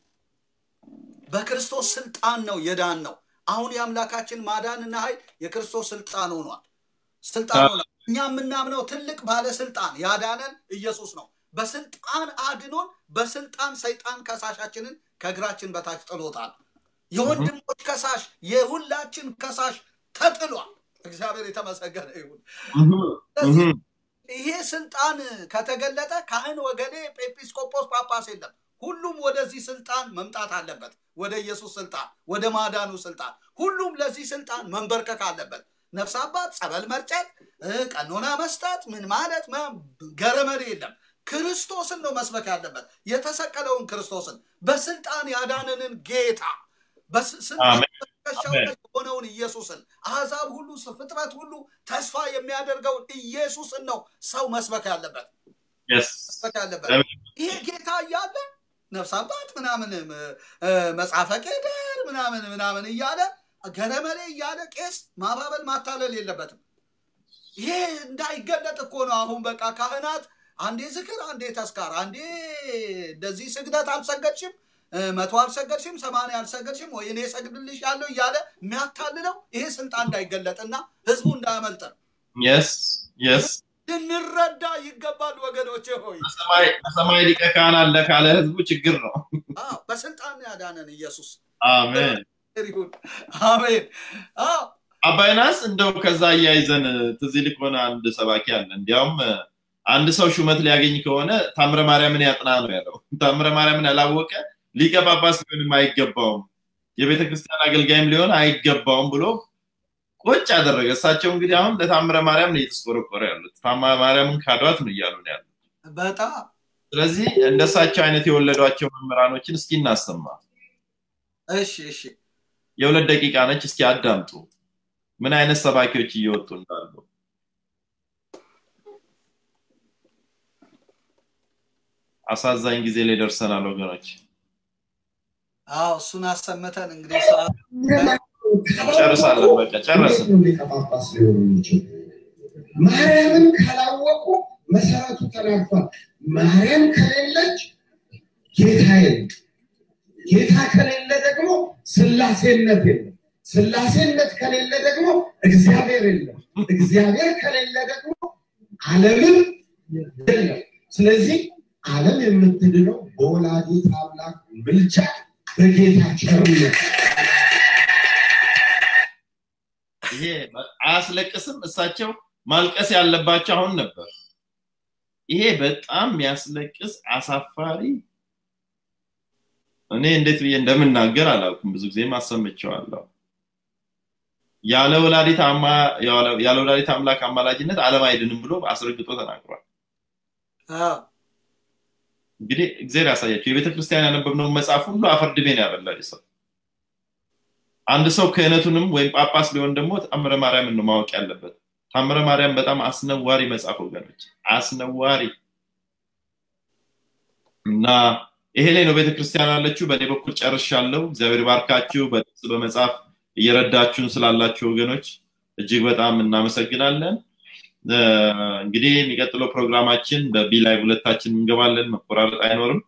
በክርስቶስ ስልጣን ነው የዳን ነው። አሁን የአምላካችን ማዳንና ኃይል የክርስቶስ ስልጣን ሆኗል። ስልጣን ሆኗል። እኛ የምናምነው ትልቅ ባለስልጣን ያዳነን ኢየሱስ ነው። በስልጣን አድኖን በስልጣን ሰይጣን ከሳሻችንን ከእግራችን በታች ጥሎታል። የወንድሞች ከሳሽ የሁላችን ከሳሽ ተጥሏል። እግዚአብሔር የተመሰገነ ይሁን። እህ፣ እህ። ይሄ ስልጣን ከተገለጠ ካህን ወገኔ፣ ኤጲስቆጶስ፣ ጳጳስ የለም። ሁሉም ወደዚህ ስልጣን መምጣት አለበት። ወደ ኢየሱስ ስልጣን፣ ወደ ማዳኑ ስልጣን። ሁሉም ለዚህ ስልጣን መንበርከክ አለበት። ነፍስ አባት፣ ጸበል መርጨት፣ እ፣ ቀኖና መስጠት፣ ምን ማለት ማ- ገረመድ የለም። ክርስቶስን ነው መስበክ ያለበት። የተሰቀለውን ክርስቶስን በስልጣን ያዳነንን ጌታ በስልጣን አሜን። በትከሻው ላይ የሆነውን ኢየሱስን አሕዛብ ሁሉ ፍጥረት ሁሉ ተስፋ የሚያደርገውን ኢየሱስን ነው ሰው መስበክ ያለበት Yes. መስበክ ያለበት። አሜን። ይሄ ጌታ እያለ ነፍስ አባት ምናምን እ፣ መጽሐፈ ቄደር ምናምን ምናምን እያለ ገረመሌ እያለ ቄስ ማባበል ማታለል የለበትም። ይሄ እንዳይገለጥ እኮ ነው። አሁን በቃ ካህናት አንዴ ዝክር፣ አንዴ ተስካር፣ አንዴ እንደዚህ ስግደት አልሰገድሽም፣ እ፣ መቶ አልሰገድሽም፣ ሰማንያ አልሰገድሽም ወይ እኔ ሰግድልሽ ያለው እያለ የሚያታልለው ይሄ ስልጣን እንዳይገለጥና ህዝቡ እንዳያመልጥ ነው። Yes. Yes. ልንረዳ ይገባል ወገኖቼ ሆይ። በሰማይ- በሰማይ ሊቀ ካህን አለ ካለ ህዝቡ ችግር ነው። አዎ፣ በስልጣን ያዳነን ኢየሱስ አሜን። ይሁን። አሜን። አዎ አባይናስ እንደው ከዛ እያይዘን ትዝ ይልህ ከሆነ አንድ ሰባኪ አለ። እንዲያውም አንድ ሰው ሹመት ሊያገኝ ከሆነ ታምረ ማርያምን ያጥና ነው ያለው። ታምረ ማርያምን ያላወቀ ሊቀ ጳጳስ ሊሆንም አይገባውም፣ የቤተ ክርስቲያን አገልጋይም ሊሆን አይገባውም ብሎ ቁጭ አደረገ። እሳቸው እንግዲህ አሁን ለታምረ ማርያም ነው እየተስቆረቆረ ያሉት። ታምረ ማርያምን ካዷት ነው እያሉ ነው ያሉት። በጣም ስለዚህ እንደሳቸው አይነት የወለዷቸው መምህራኖችን እስኪ እናሰማ። እሺ፣ እሺ። የሁለት ደቂቃ ነች። እስኪ አዳምጡ ምን አይነት ሰባኪዎች እየወጡ እንዳሉ። አሳዛኝ ጊዜ ላይ ደርሰናል ወገኖች። አዎ እሱን አሰምተን እንግዲህ ሰዓት ጨርሳለን። በቃ ጨረስን። ሊቀ ጳጳስ ሊሆኑ የሚችሉ ማርያምን ካላወቁ መሰረቱ ተናግቷል። ማርያም ከሌለች ጌታ የለም። ጌታ ከሌለ ደግሞ ስላሴነት የለም። ስላሴነት ከሌለ ደግሞ እግዚአብሔር የለም። እግዚአብሔር ከሌለ ደግሞ ዓለምም የለም። ስለዚህ ዓለም የምትድነው በወላዲት አምላክ ምልጃ በጌታ ቸርነት ይሄ አያስለቅስም? እሳቸው ማልቀስ ያለባቸው አሁን ነበር። ይሄ በጣም የሚያስለቅስ አሳፋሪ፣ እኔ እንዴት ብዬ እንደምናገር አላውቅም። ብዙ ጊዜም አሰምቼዋለሁ። ያለ ወላዲት አማ- ያለ ወላዲት አምላክ አማላጅነት ዓለም አይድንም ብሎ አስረግጦ ተናግሯል። አዎ፣ እንግዲህ እግዚአብሔር ያሳያቸው። የቤተ ክርስቲያን ያነበብነውን መጽሐፍ ሁሉ አፈር ድሜ ነው ያበላል ሰው። አንድ ሰው ክህነቱንም ወይም ጳጳስ ሊሆን ደግሞ ታምረ ማርያምን ነው ማወቅ ያለበት። ታምረ ማርያም በጣም አስነዋሪ መጽሐፍ ወገኖች፣ አስነዋሪ እና ይሄ ላይ ነው ቤተክርስቲያን አለችው። በእኔ በኩል ጨርሻለሁ። እግዚአብሔር ባርካችሁ። በጥቅስ በመጽሐፍ እየረዳችሁን ስላላችሁ ወገኖች እጅግ በጣም እናመሰግናለን። እንግዲህ የሚቀጥለው ፕሮግራማችን በቢ ላይ ሁለታችን እንገባለን። መቆራረጥ አይኖርም።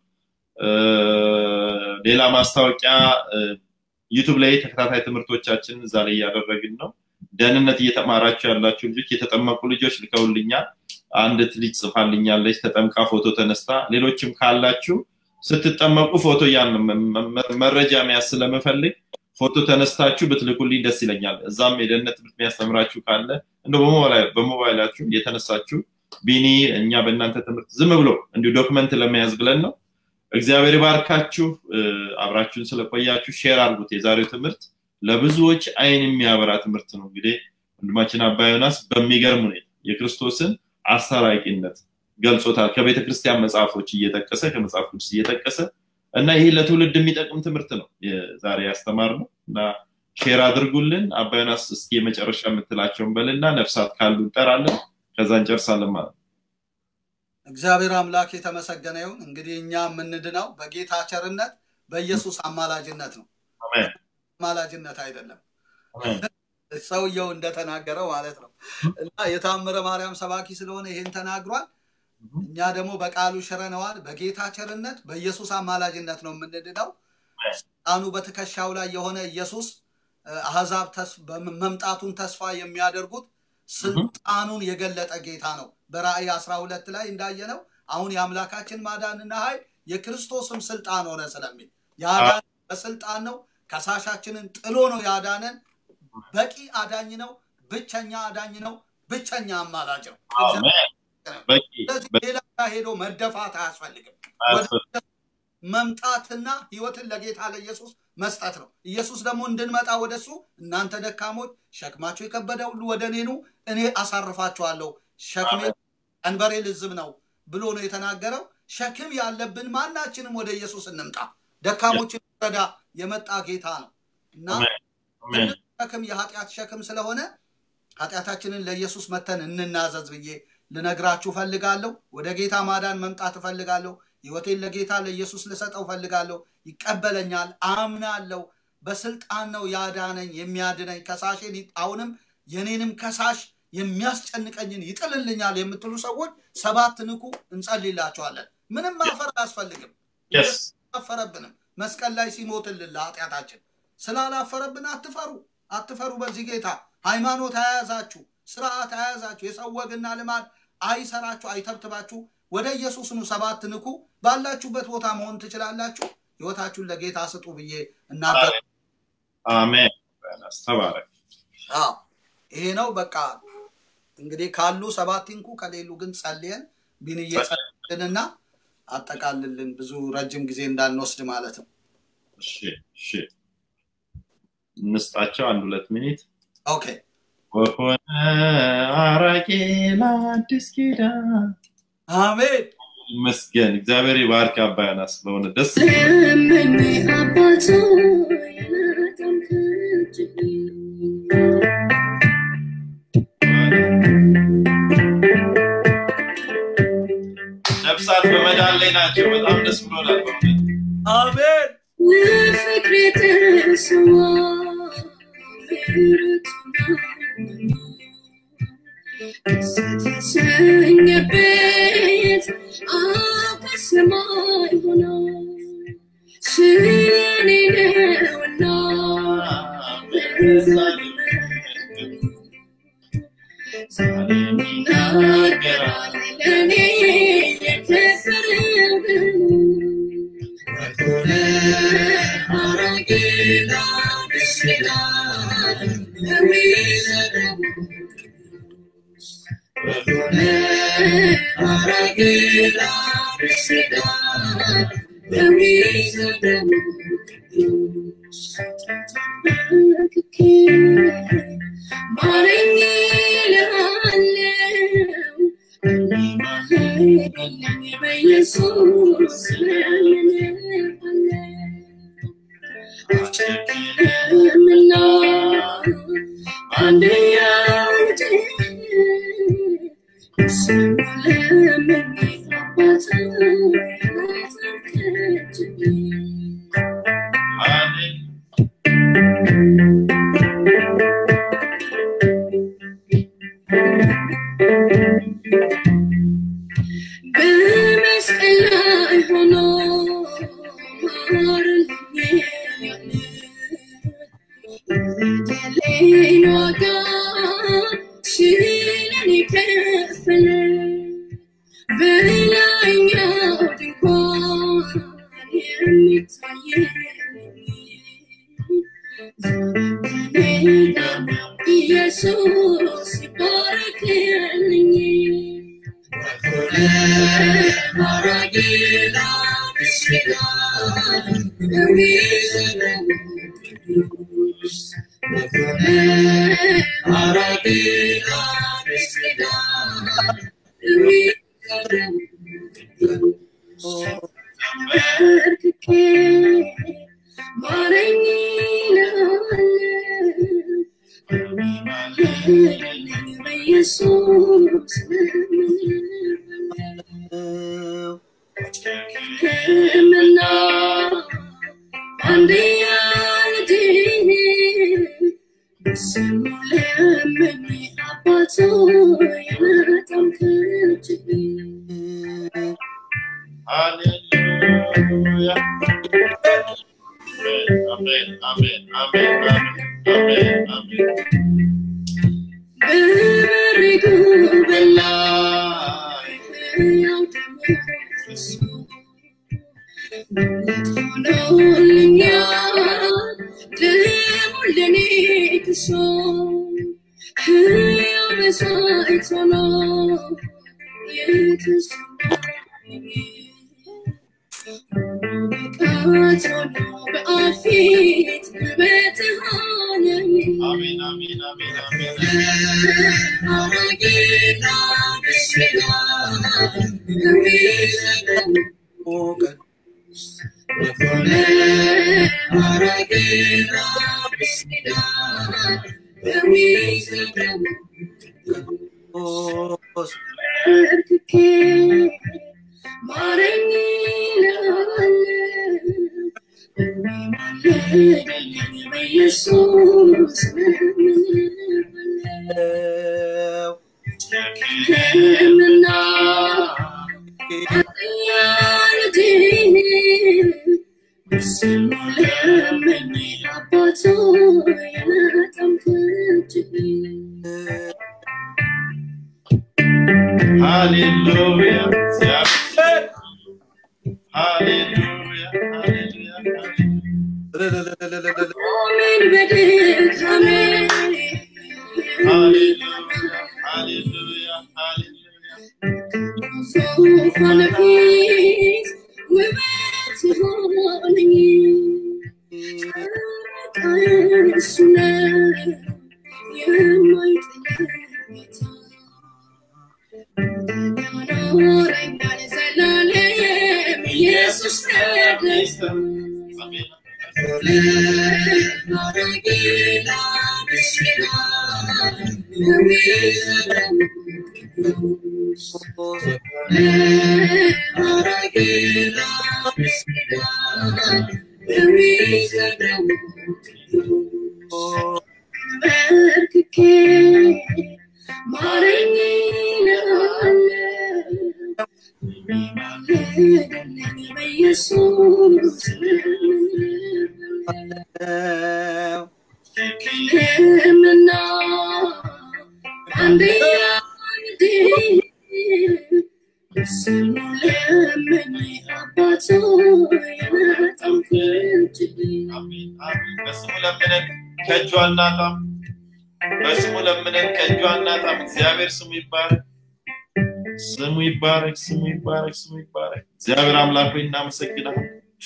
ሌላ ማስታወቂያ ዩቱብ ላይ ተከታታይ ትምህርቶቻችን እዛ ላይ እያደረግን ነው። ደህንነት እየተማራችሁ ያላችሁ ልጆች የተጠመቁ ልጆች ልከውልኛል። አንዲት ልጅ ጽፋልኛለች ተጠምቃ ፎቶ ተነስታ። ሌሎችም ካላችሁ ስትጠመቁ ፎቶ ያን መረጃ መያዝ ስለምፈልግ ፎቶ ተነስታችሁ ብትልኩልኝ ደስ ይለኛል። እዛም የደህንነት ትምህርት የሚያስተምራችሁ ካለ እንደ በሞባይላችሁ የተነሳችሁ ቢኒ እኛ በእናንተ ትምህርት ዝም ብሎ እንዲሁ ዶክመንት ለመያዝ ብለን ነው። እግዚአብሔር ይባርካችሁ። አብራችሁን ስለቆያችሁ ሼር አድርጉት። የዛሬው ትምህርት ለብዙዎች አይን የሚያበራ ትምህርት ነው። እንግዲህ ወንድማችን አባ ዮናስ በሚገርም ሁኔታ የክርስቶስን አስታራቂነት ገልጾታል። ከቤተ ክርስቲያን መጽሐፎች እየጠቀሰ ከመጽሐፍ ቅዱስ እየጠቀሰ እና ይህ ለትውልድ የሚጠቅም ትምህርት ነው ዛሬ ያስተማር ነው እና ሼር አድርጉልን። አባ ዮናስ እስኪ የመጨረሻ የምትላቸውን በልና ነፍሳት ካሉ እንጠራለን፣ ከዛ እንጨርሳለን ማለት ነው። እግዚአብሔር አምላክ የተመሰገነ ይሁን። እንግዲህ እኛ የምንድነው በጌታ ቸርነት በኢየሱስ አማላጅነት ነው፣ አማላጅነት አይደለም። ሰውየው እንደተናገረው ማለት ነው እና የታምረ ማርያም ሰባኪ ስለሆነ ይሄን ተናግሯል። እኛ ደግሞ በቃሉ ሽረነዋል። በጌታ ቸርነት በኢየሱስ አማላጅነት ነው የምንድነው። ስልጣኑ በትከሻው ላይ የሆነ ኢየሱስ አህዛብ መምጣቱን ተስፋ የሚያደርጉት ስልጣኑን የገለጠ ጌታ ነው። በራእይ አስራ ሁለት ላይ እንዳየነው አሁን የአምላካችን ማዳንና ኃይል የክርስቶስም ስልጣን ሆነ ስለሚል ያዳን በስልጣን ነው። ከሳሻችንን ጥሎ ነው ያዳነን። በቂ አዳኝ ነው። ብቸኛ አዳኝ ነው። ብቸኛ አማላጅ ነው። ስለዚህ ሌላ ጋር ሄዶ መደፋት አያስፈልግም። መምጣትና ህይወትን ለጌታ ለኢየሱስ መስጠት ነው። ኢየሱስ ደግሞ እንድንመጣ ወደሱ እናንተ ደካሞች ሸክማቸው የከበደ ሁሉ ወደ እኔ ኑ እኔ አሳርፋችኋለሁ፣ ሸክሜ ቀንበሬ ልዝብ ነው ብሎ ነው የተናገረው። ሸክም ያለብን ማናችንም ወደ ኢየሱስ እንምጣ። ደካሞችን ረዳ የመጣ ጌታ ነው እና ሸክም የኃጢአት ሸክም ስለሆነ ኃጢአታችንን ለኢየሱስ መተን እንናዘዝ ብዬ ልነግራችሁ ፈልጋለሁ። ወደ ጌታ ማዳን መምጣት እፈልጋለሁ። ህይወቴን ለጌታ ለኢየሱስ ልሰጠው ፈልጋለሁ። ይቀበለኛል፣ አምናለሁ። በስልጣን ነው ያዳነኝ የሚያድነኝ። ከሳሼን አሁንም የኔንም ከሳሽ የሚያስጨንቀኝን ይጥልልኛል የምትሉ ሰዎች ሰባት ንኩ፣ እንጸልይላቸዋለን። ምንም ማፈር አያስፈልግም። አላፈረብንም። መስቀል ላይ ሲሞትልን ለኃጢአታችን ስላላፈረብን አትፈሩ፣ አትፈሩ። በዚህ ጌታ ሃይማኖት አያያዛችሁ፣ ስርዓት አያያዛችሁ፣ የሰው ወግና ልማድ አይሰራችሁ፣ አይተብትባችሁ። ወደ ኢየሱስ ኑ፣ ሰባት ንኩ። ባላችሁበት ቦታ መሆን ትችላላችሁ። ህይወታችሁን ለጌታ ስጡ ብዬ እናገር። አሜን። ተባረክ። ይሄ ነው በቃ እንግዲህ ካሉ ሰባት ንኩ፣ ከሌሉ ግን ጸልየን ቢንዬ ጸልልንና አጠቃልልን። ብዙ ረጅም ጊዜ እንዳንወስድ ማለት ነው። እሺ፣ እሺ። እንስጣቸው አንድ ሁለት ሚኒት። ኦኬ። ወሆነ አራቂ ለአዲስ ኪዳን አሜን። ይመስገን። እግዚአብሔር ይባርክ። አባ ዮናስ በሆነ ደስ ለምኝ አባቶ የለጠምክችኝ ነፍሳት በመዳን ላይ ናቸው። በጣም ደስ ብሎናል። በእውነት አሜን። ለፍቅር የተሰዋ ስተሰኘበት አብ ከሰማይ ሆኖ ስለኔ ነውና ይናገራል ለእኔ የከበረብን ማረኝ እልሃለሁ በኢየሱስ አልጨክንምና አንድያ ልጅ ስለምን አባት አሜን። የሌላ ዋጋ ስለኔ ከፈለ በላይኛው ድንኳን የሚታየኝ ኢየሱስ ይባረክልኝ በርክኬ ማረኝ በኢየሱስ ሕክምና አንድያ ልጅ ስሙ ለምን አባቱ የመጠምክችኝ ሃሌሉያ አሜን አሜን አሜን አሜን አሜን በበሪቱ በላይ በላው ተመልሶ ሆኖልኛል ደሙ ለኔ ክሶ ሕያው መስዋዕት ሆኖ የተሰዋኝ ብቃት ሆኖ በአብ ፊት ውበትህ ሆነኝ አሜን አሜን አሜን አሜን ኢየሱስ ሕክምና ያልጅ ስሙ ለምን አባቱ የመጠምክችኝ ሃሌሉያ እግዚአብሔር ሃሌሉያ ሃሌሉያ አሜን በድካሜ ሃሌሉያ ሃሌሉያ ሃሌሉያ ዙፋን ፊት ውበት ሆነኝ እሱ ነው የማይጥለኝ ጌታ ያኖረኛል ዘላለም ኢየሱስ ነው አሜን በርክኬ ማረኝ በኢየሱስ ሕክምና አንድያ ልጅ ስሙ ለምን አባቱ የመጠምክችኝ አሜን አሜን በስሙ ለምነን ከእጁ አናጣም በስሙ ለምነን ከእጁ አናጣም እግዚአብሔር ስሙ ይባረክ ስሙ ይባረክ ስሙ ይባረክ ስሙ ይባረክ እግዚአብሔር አምላክ ሆይ እናመሰግናለን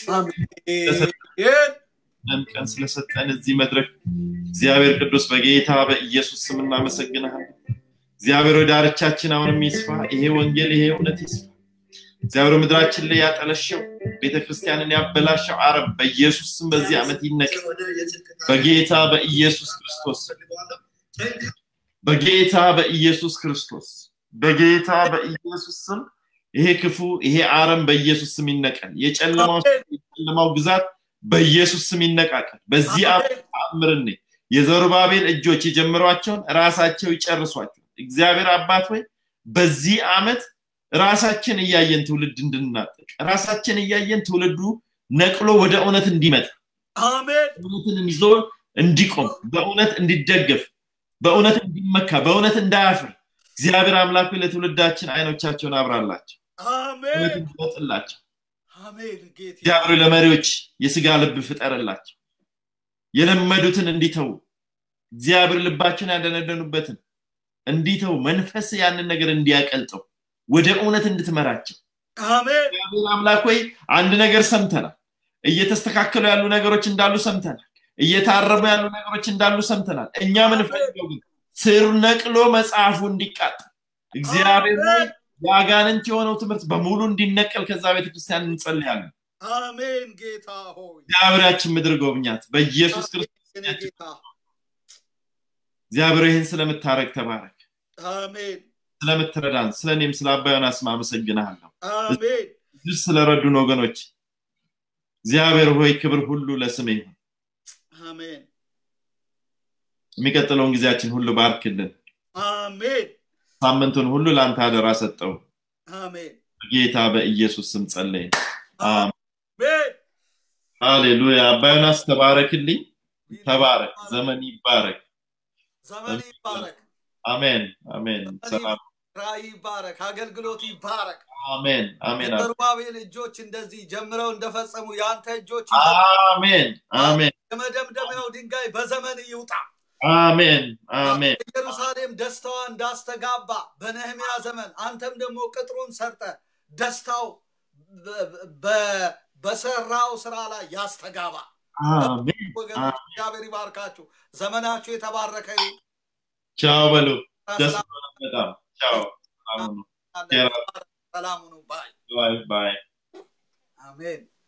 ይህን ቀን ስለሰጠን እዚህ መድረክ እግዚአብሔር ቅዱስ በጌታ በኢየሱስ ስም እናመሰግናለን እግዚአብሔር ወደ ዳርቻችን አሁንም ይስፋ ይሄ ወንጌል ይሄ እውነት ይስፋ እግዚአብሔር ምድራችን ላይ ያጠለሸው ቤተክርስቲያንን ያበላሸው አረብ በኢየሱስ ስም በዚህ ዓመት ይነቅ በጌታ በኢየሱስ ክርስቶስ በጌታ በኢየሱስ ክርስቶስ በጌታ በኢየሱስ ስም ይሄ ክፉ ይሄ አረም በኢየሱስ ስም ይነቀል የጨለማው የጨለማው ግዛት በኢየሱስ ስም ይነቃቀል በዚህ ዓመት ተአምርን የዘሩባቤል እጆች የጀመሯቸውን ራሳቸው ይጨርሷቸው እግዚአብሔር አባት ሆይ በዚህ ዓመት ራሳችን እያየን ትውልድ እንድናጠቅ ራሳችን እያየን ትውልዱ ነቅሎ ወደ እውነት እንዲመጣ አሜን እውነትን ይዞ እንዲቆም በእውነት እንዲደገፍ በእውነት እንዲመካ በእውነት እንዳያፍር እግዚአብሔር አምላክ ሆይ ለትውልዳችን አይኖቻቸውን አብራላቸው አሜን እውነት እንዲወጥላቸው አሜን ጌታ እግዚአብሔር ለመሪዎች የስጋ ልብ ፍጠርላቸው የለመዱትን እንዲተዉ እግዚአብሔር ልባቸውን ያደነደኑበትን እንዲተው መንፈስ ያንን ነገር እንዲያቀልጠው ወደ እውነት እንድትመራቸው አሜን እግዚአብሔር አምላክ ሆይ አንድ ነገር ሰምተናል እየተስተካከሉ ያሉ ነገሮች እንዳሉ ሰምተናል እየታረሙ ያሉ ነገሮች እንዳሉ ሰምተናል እኛ ምንፈልገው ግን ስር ነቅሎ መጽሐፉ እንዲቃጠል እግዚአብሔር ሆይ የአጋንንት የሆነው ትምህርት በሙሉ እንዲነቀል ከዛ ቤተክርስቲያን እንጸልያለን አሜን ጌታ ሆይ እግዚአብሔራችን ምድር ጎብኛት በኢየሱስ ክርስቶስ የኔ ጌታ እግዚአብሔር ይህን ስለምታረግ ተባረክ አሜን ስለምትረዳን ስለ እኔም ስለ አባ ዮናስ አመሰግንሃለሁ አሜን ብዙ ስለረዱን ወገኖች እግዚአብሔር ሆይ ክብር ሁሉ ለስም ይሁን አሜን የሚቀጥለውን ጊዜያችን ሁሉ ባርክልን አሜን ሳምንቱን ሁሉ ለአንተ አደራ ሰጠው አሜን ጌታ በኢየሱስ ስም ጸለይን አሜን አሜን ሃሌሉያ አባ ዮናስ ተባረክልኝ ተባረክ ዘመን ይባረክ ዘመን ይባረክ አሜን አሜን ሰላም ራእይ ይባረክ አገልግሎት ይባረክ አሜን አሜን የዘሩባቤል እጆች እንደዚህ ጀምረው እንደፈጸሙ የአንተ እጆች አሜን አሜን የመደምደሚያው ድንጋይ በዘመን ይውጣ አሜን አሜን ኢየሩሳሌም ደስታዋ እንዳስተጋባ በነህሚያ ዘመን አንተም ደግሞ ቅጥሩን ሰርተ ደስታው በ- በ- በሰራው ስራ ላይ ያስተጋባ አሜን ወገኖች እግዚአብሔር ይባርካችሁ ዘመናችሁ የተባረከ ይሁን ቻው በሉ ደስ ሰላም ብሎናል በጣም ቻው ሰላም ሁኑ አለ። ሰላም ሁኑ ባይ ባይ ባይ አሜን